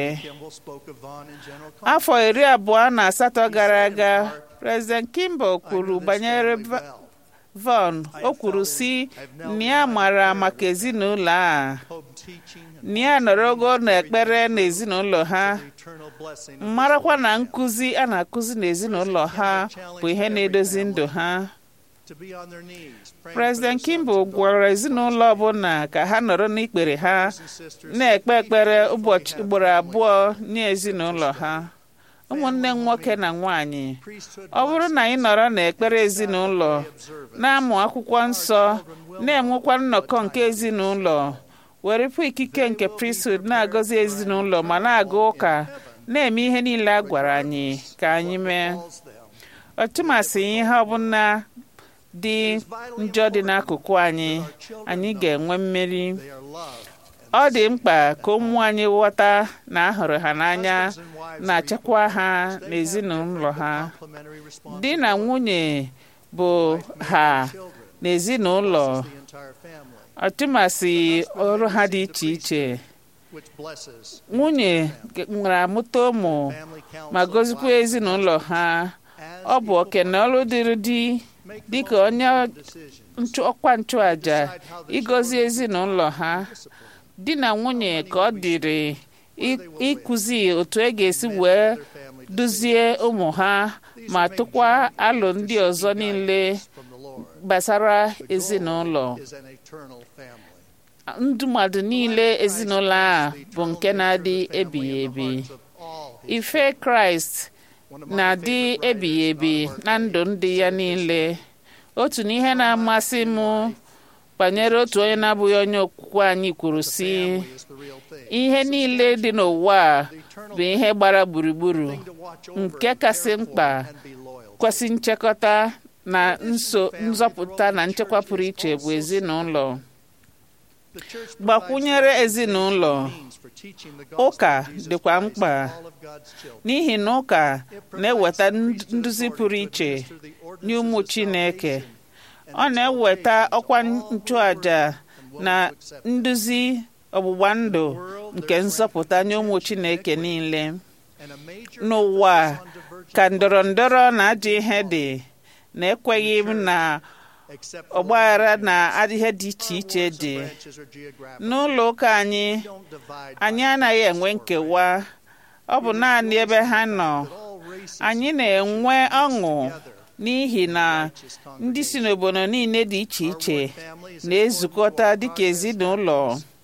Speaker 2: afọ iri abụọ na asatọ gara aga President Kimball kwuru banyere Von o kwuru si na ya mara maka ezinụlọ a na ya nọrọgo n'ekpere n'ezinụlọ ha marakwa na nkụzi a na-akụzi n'ezinụlọ ha bụ ihe na-edozi ndụ ha President Kimball gwara ezinụlọ ọbụla ka ha nọrọ n'ikpere ha na-ekpe ekpere ụbọchị ugboro abụọ nye ezinụlọ ha ụmụnne m nwoke na nwanyị ọ bụrụ na anyị nọrọ n'ekpere ezinụlọ na-amụ akwụkwọ nsọ na-enwekwa nnọkọ nke ezinụlọ werepụ ikike nke priesthood na-agọzi ezinụlọ ma na-aga ụka na-eme ihe niile a gwara anyị ka anyị mee ọtụmasị ihe ọbụla dị njọ dị n'akụkụ anyị anyị ga-enwe mmeri ọ dị mkpa ka ụmụ anyị ghọta na ahụrụ ha n'anya na-achịkwa ha n'ezinụlọ ha di na nwunye bụ ha n'ezinụlọ ọtụmasị ọrụ ha dị iche iche nwunye nwere amụta ụmụ ma gozikwa ezinụlọ ha ọ bụ oke na ọrụ dịrị di dịka onye ọkwa nchụaja ịgọzi ezinụlọ ha di na nwunye ka ọ dịrị ịkụzi otu e ga-esi wee duzie ụmụ ha ma tụkwa alụ ndị ọzọ niile gbasara ezinụlọ ndụ mmadụ niile ezinụlọ a bụ nke na-adị ebighị ebi ife kraịst na-adị ebighị ebi na ndụ ndị ya niile otu n'ihe na-amasị m banyere otu onye na-abụghị onye okwukwe anyị kwuru si ihe niile dị n'ụwa bụ ihe gbara gburugburu nke kasị mkpa kwesị nchekọta na nso nzọpụta na nchekwa pụrụ iche bụ ezinụlọ gbakwunyere ezinụlọ ụka dịkwa mkpa n'ihi na ụka na-eweta nduzi pụrụ iche nye ụmụ Chineke ọ na-eweta ọkwa nchụaja na nduzi ọgbụgba ndụ nke nzọpụta nye ụmụ Chineke niile n'ụwa ka ndọrọ ndọrọ na ajọ ihe dị na-ekweghị m na ọgbaghara na ihe dị iche iche dị n'ụlọ ụka anyị anyị anaghị enwe nkewa ọ bụ naanị ebe ha nọ anyị na-enwe ọṅụ n'ihi na ndị si n'obodo niile dị iche iche na-ezukọta dịka ezinụlọ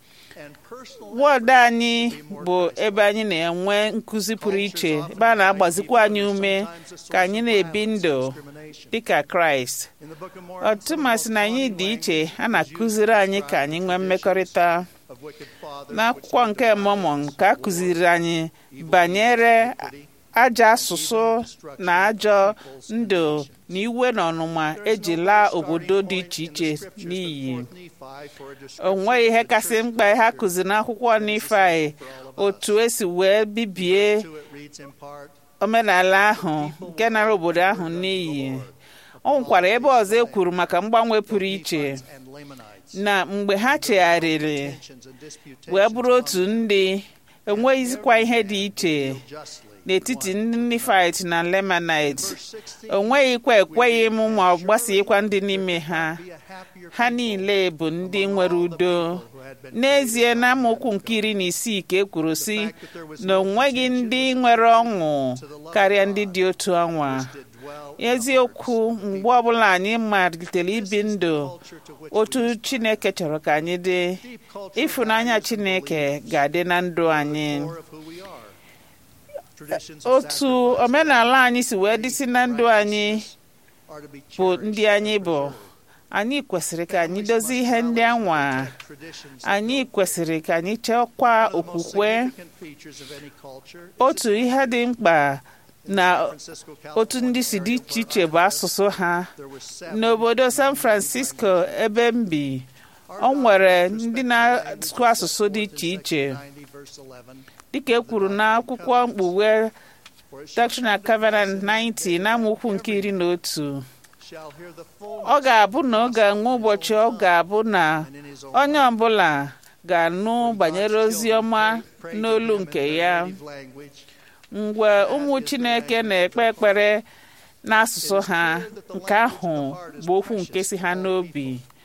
Speaker 2: wọdụ anyị bụ ebe anyị na-enwe nkụzi pụrụ iche ebe a na-agbazikwa anyị ume ka anyị na-ebi ndụ dịka kraịst ọtụmasị na anyị dị iche a na-akụziri anyị ka anyị nwee mmekọrịta n'akwụkwọ nke mọmọn ka a kụziri anyị banyere ajọ asụsụ na ajọ ndụ na iwe na ọnụma eji laa obodo dị iche iche n'iyi o nweghị ihe kasị mkpa ha kụziri n'akwụkwọ Nifai otu esi wee bibie omenala ahụ nke nara obodo ahụ n'iyi ọ nwekwara ebe ọzọ e kwuru maka mgbanwe pụrụ iche na mgbe ha chegharịrị wee bụrụ otu ndị enweghịzikwa ihe dị iche n'etiti ndị Nifait na Lemanite o nweghịkwa ekweghị m ma ọ gbasaghịkwa ndị n'ime ha ha niile bụ ndị nwere udo n'ezie na amaokwu nke iri na isii ka e kwuru sị na o nweghị ndị nwere ọṅụ karịa ndị dị otu ọnwa eziokwu mgbe ọbụla anyị malitere ibi ndụ otu Chineke chọrọ ka anyị dị ịfụnanya Chineke ga-adị na ndụ anyị otu omenala anyị si wee dịsị na ndụ anyị bụ ndị anyị bụ anyị kwesịrị ka anyị dozie ihe ndị anwa anyị kwesịrị ka anyị chekwa okwukwe otu ihe dị mkpa na otu ndị si dị iche iche bụ asụsụ ha n'obodo San Francisco ebe m bi ọ nwere ndị na-asụ asụsụ dị iche iche dịka e kwuru n'akwụkwọ mkpughe Doctrine and Covenant 90 n'amaokwu nke iri na otu ọ ga-abụ na ọ ga-enwe ụbọchị ọ ga-abụ na onye ọbụla ga-anụ banyere ozi ọma n'olu nke ya mgbe ụmụ Chineke na-ekpe ekpere n'asụsụ ha nke ahụ bụ okwu nke si ha n'obi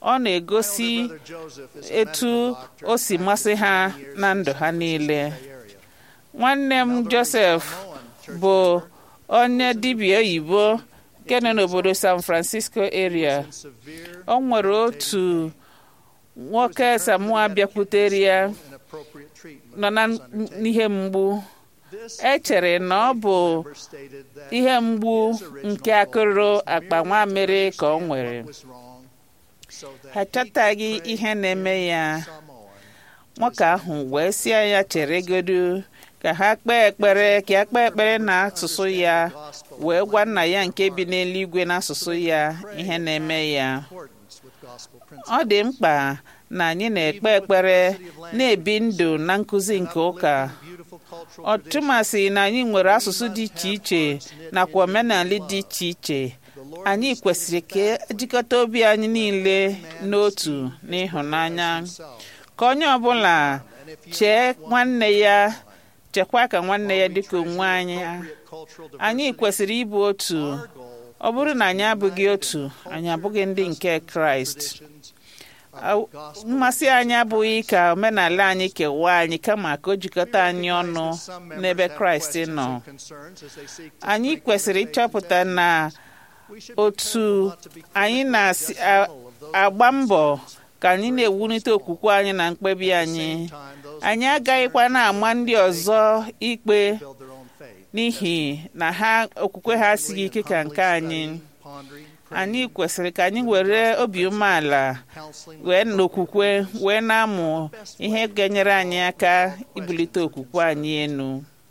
Speaker 2: ọ na-egosi etu o si masị ha na ndụ ha niile nwanne m Joseph bụ onye dibịa oyibo nke nọ n'obodo San Francisco area o nwere otu nwoke Samoa bịakwutere ya nọ na n'ihe mgbu echere na ọ bụ ihe mgbu nke akụrụ akpa nwamịrị ka ọ nwere ha chọtaghị ihe na-eme ya nwoke ahụ wee sie ya cheregodu ka ha kpee ekpere ka ya kpee ekpere n'asụsụ ya wee gwa nna ya nke bi n'eluigwe n'asụsụ ya ihe na-eme ya ọ dị mkpa na anyị na-ekpe ekpere na-ebi ndụ na nkụzi nke ụka ọtụmasị na anyị nwere asụsụ dị iche iche nakwa omenala dị iche iche anyị kwesịrị ka ejikọta obi anyị niile n'otu n'ịhụnanya ka onye ọbụla chee nwanne ya chekwa ka nwanne ya dịka onwe anyị anyị kwesịrị ịbụ otu ọ bụrụ na anyị abụghị otu anyị abụghị ndị nke kraịst mmasị anyị abụghị ka omenala anyị kewaa anyị kama ka o jikọta anyị ọnụ n'ebe kraịst nọ anyị kwesịrị ịchọpụta na otu anyị na-agba mbọ ka anyị na-ewulite okwukwe anyị na mkpebi anyị anyị agaghịkwa na-ama ndị ọzọ ikpe n'ihi na ha okwukwe ha asighị ike ka nke anyị anyị kwesịrị ka anyị were obi umeala wee n'okwukwe wee na-amụ ihe ga-enyere anyị aka ibulite okwukwe anyị enu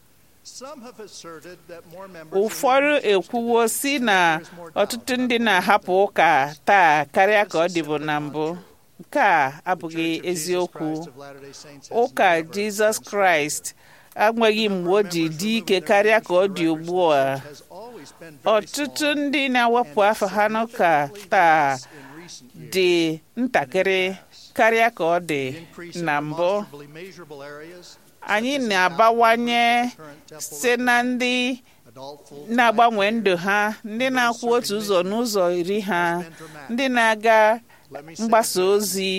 Speaker 2: ụfọdụ ekwuwo si na ọtụtụ ndị na-ahapụ ụka taa karịa ka ọ dịbụ na mbụ nke a abụghị eziokwu ụka jizọs kraịst enweghị mgbe o ji dị ike karịa ka ọ dị ugbu a ọtụtụ ndị na-awepụ afọ ha n'ụka taa dị ntakịrị karịa ka ọ dị na mbụ anyị na-abawanye site na ndị na-agbanwe ndụ ha ndị na-akwụ otu ụzọ n'ụzọ iri ha ndị na-aga mgbasa ozi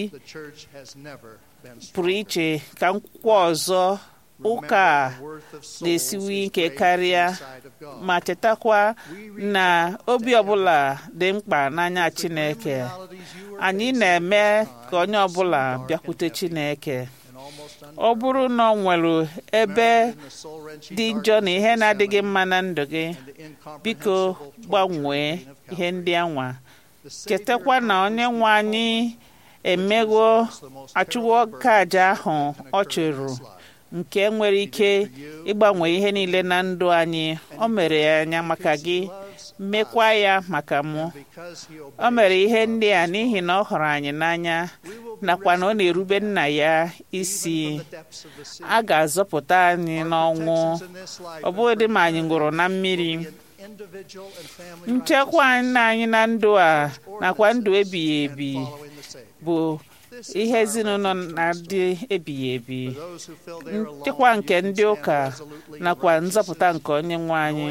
Speaker 2: pụrụ iche ka nkwụkwọ ọzọ ụka na-esiwe ike karịa ma chetakwa na obi ọbụla dị mkpa n'anya Chineke anyị na-eme ka onye ọbụla bịakwute Chineke ọ bụrụ na ọ nwere ebe dị njọ na ihe na-adịghị mma na ndụ gị biko gbanwee ihe ndị anwa chetakwa na onye nwe anyị emegwo achụwo kaja ahụ ọ chụrụ nke nwere ike ịgbanwe ihe niile na ndụ anyị o mere ya anya maka gị mekwa ya maka mụ o mere ihe ndị a n'ihi na ọ hụrụ anyị n'anya nakwa na ọ na-erube nna ya isi a ga-azọpụta anyị n'ọnwụ ọ bụghị ma anyị nwụrụ na mmiri nchekwa anyị na ndụ a nakwa ndụ ebighị ebi bụ ihe ezinụlọ na-adị ebighị ebi nchekwa nke ndị ụka nakwa nzọpụta nke onye nwe anyị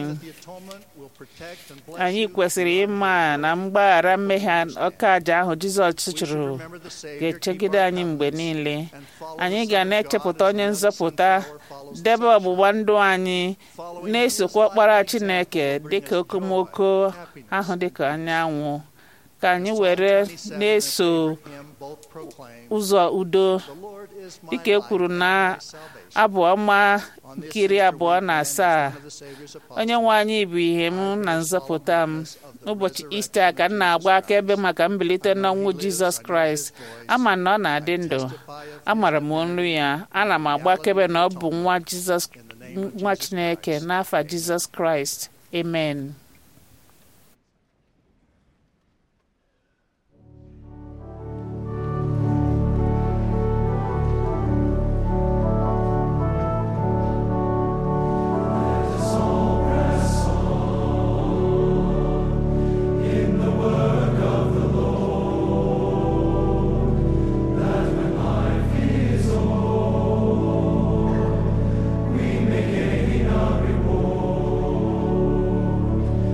Speaker 2: anyị kwesịrị ịma na mgbaghara mmehie ọka aja ahụ jizọs chụrụ ga-echegide anyị mgbe niile anyị ga na-echepụta onye nzọpụta debe ọgbụgba ndụ anyị na-esokwa ọkpara chineke dịka okomoko ahụ dịka anyanwụ ka anyị were na-eso ụzọ udo dịka e kwuru na abụ ọma nkiri abụọ na asaa onye nwe anyị bụ ihe m na nzọpụta m n'ụbọchị ista ka m na-agba akaebe maka mbilite n'ọnwụ jizọs kraịst ama na ọ na-adị ndụ amara m olu ya ana m agba akaebe na ọ bụ nwa jizọs nwa chineke n'afa jizọs kraịst amen
Speaker 12: We may gain a reward.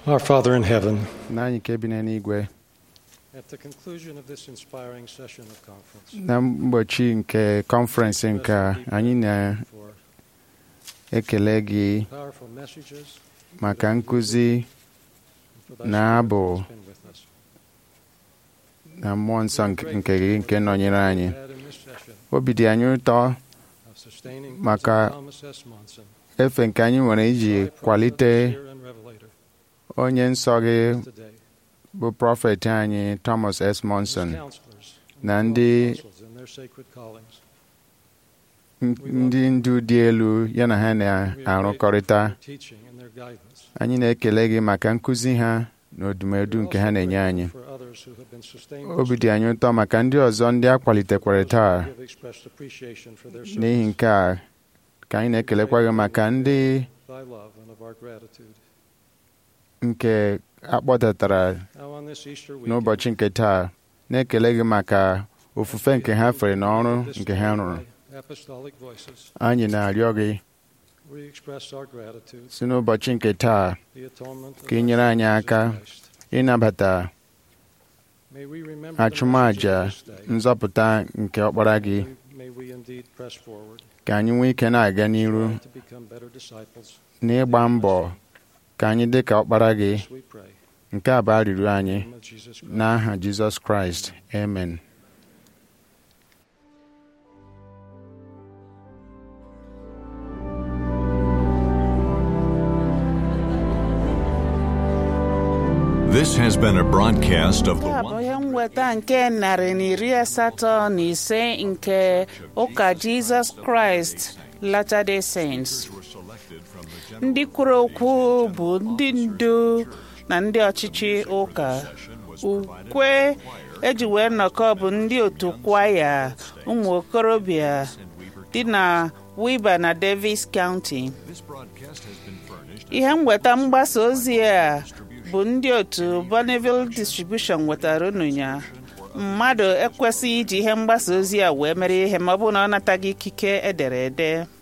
Speaker 8: Our Father in heaven,
Speaker 4: nna anyị nke bi n'eluigwe
Speaker 8: at the conclusion of this inspiring session of conference,
Speaker 4: na mgbochi nke kọnferensị nke a, anyị na-ekele gị
Speaker 8: powerful messages,
Speaker 4: maka nkụzi
Speaker 8: for thy
Speaker 4: na
Speaker 8: Spirit
Speaker 4: abụ
Speaker 8: has been with us.
Speaker 4: na mmụọ nsọ nke nke gị nke nọnyere anyị
Speaker 8: Had in this session
Speaker 4: obi dị anyị ụtọ
Speaker 8: of sustaining
Speaker 4: maka
Speaker 8: Thomas S. Monson,
Speaker 4: efe nke anyị nwere iji kwalite
Speaker 8: seer and revelator,
Speaker 4: onye nsọ gị
Speaker 8: today.
Speaker 4: bụ prọfet anyị Thomas S. Monson
Speaker 8: Counselors,
Speaker 4: na ndị
Speaker 8: apostles in their sacred callings.
Speaker 4: ndị ndu dị elu ya na ha na-arụkọrịta
Speaker 8: teaching and their guidance.
Speaker 4: anyị na-ekele gị maka nkụzi ha na odumedu nke ha na-enye anyị
Speaker 8: For others who have been sustained
Speaker 4: obi dị anyị ụtọ maka ndị ọzọ ndị a kwalitekwara taa
Speaker 8: who have expressed appreciation for their
Speaker 4: n'ihi
Speaker 8: service.
Speaker 4: nke a ka anyị na-ekelekwa gị maka ndị
Speaker 8: Thy love and of our gratitude.
Speaker 4: nke akpọdatara
Speaker 8: Now on this Easter weekend,
Speaker 4: n'ụbọchị nke taa na-ekele gị maka ofufe nke ha fere n'ọrụ nke ha rụrụ
Speaker 8: apostolic voices,
Speaker 4: anyị na-arịọ gị
Speaker 8: we express our gratitude.
Speaker 4: si n'ụbọchị nke taa
Speaker 8: The atonement of
Speaker 4: ka ị
Speaker 8: our
Speaker 4: nyere anyị
Speaker 8: Jesus
Speaker 4: aka
Speaker 8: Christ.
Speaker 4: ịnabata
Speaker 8: May we remember the
Speaker 4: achụmaja
Speaker 8: messages of this day.
Speaker 4: nzọpụta nke ọkpara gị
Speaker 8: May we indeed press forward
Speaker 4: ka anyị nwee ike na-aga n'iru
Speaker 8: to become better disciples.
Speaker 4: n'ịgba mbọ ka anyị dị ka ọkpara gị
Speaker 8: This we pray.
Speaker 4: nke a bụ arịrịọ anyị
Speaker 8: In the name of Jesus Christ.
Speaker 4: n'aha Jizọs Kraịst amen
Speaker 1: This has been a broadcast of
Speaker 2: nke
Speaker 1: the
Speaker 2: a bụ ihe mweta nke narị na iri asatọ na ise nke ụka jizọs kraịst latter-day saints ndị kwuru okwu bụ ndị ndu na ndị ọchịchị ụka ukwe eji wee nnọkọ bụ ndị otu kwaya ụmụ okorobịa dị na wiba na davis county ihe mweta mgbasa ozi a bụ ndị otu Bonneville distribution wetara unu ya mmadụ ekwesịghị iji ihe mgbasa ozi a wee mere ihe ma ọ bụrụ na ọ nataghị ikike edere ede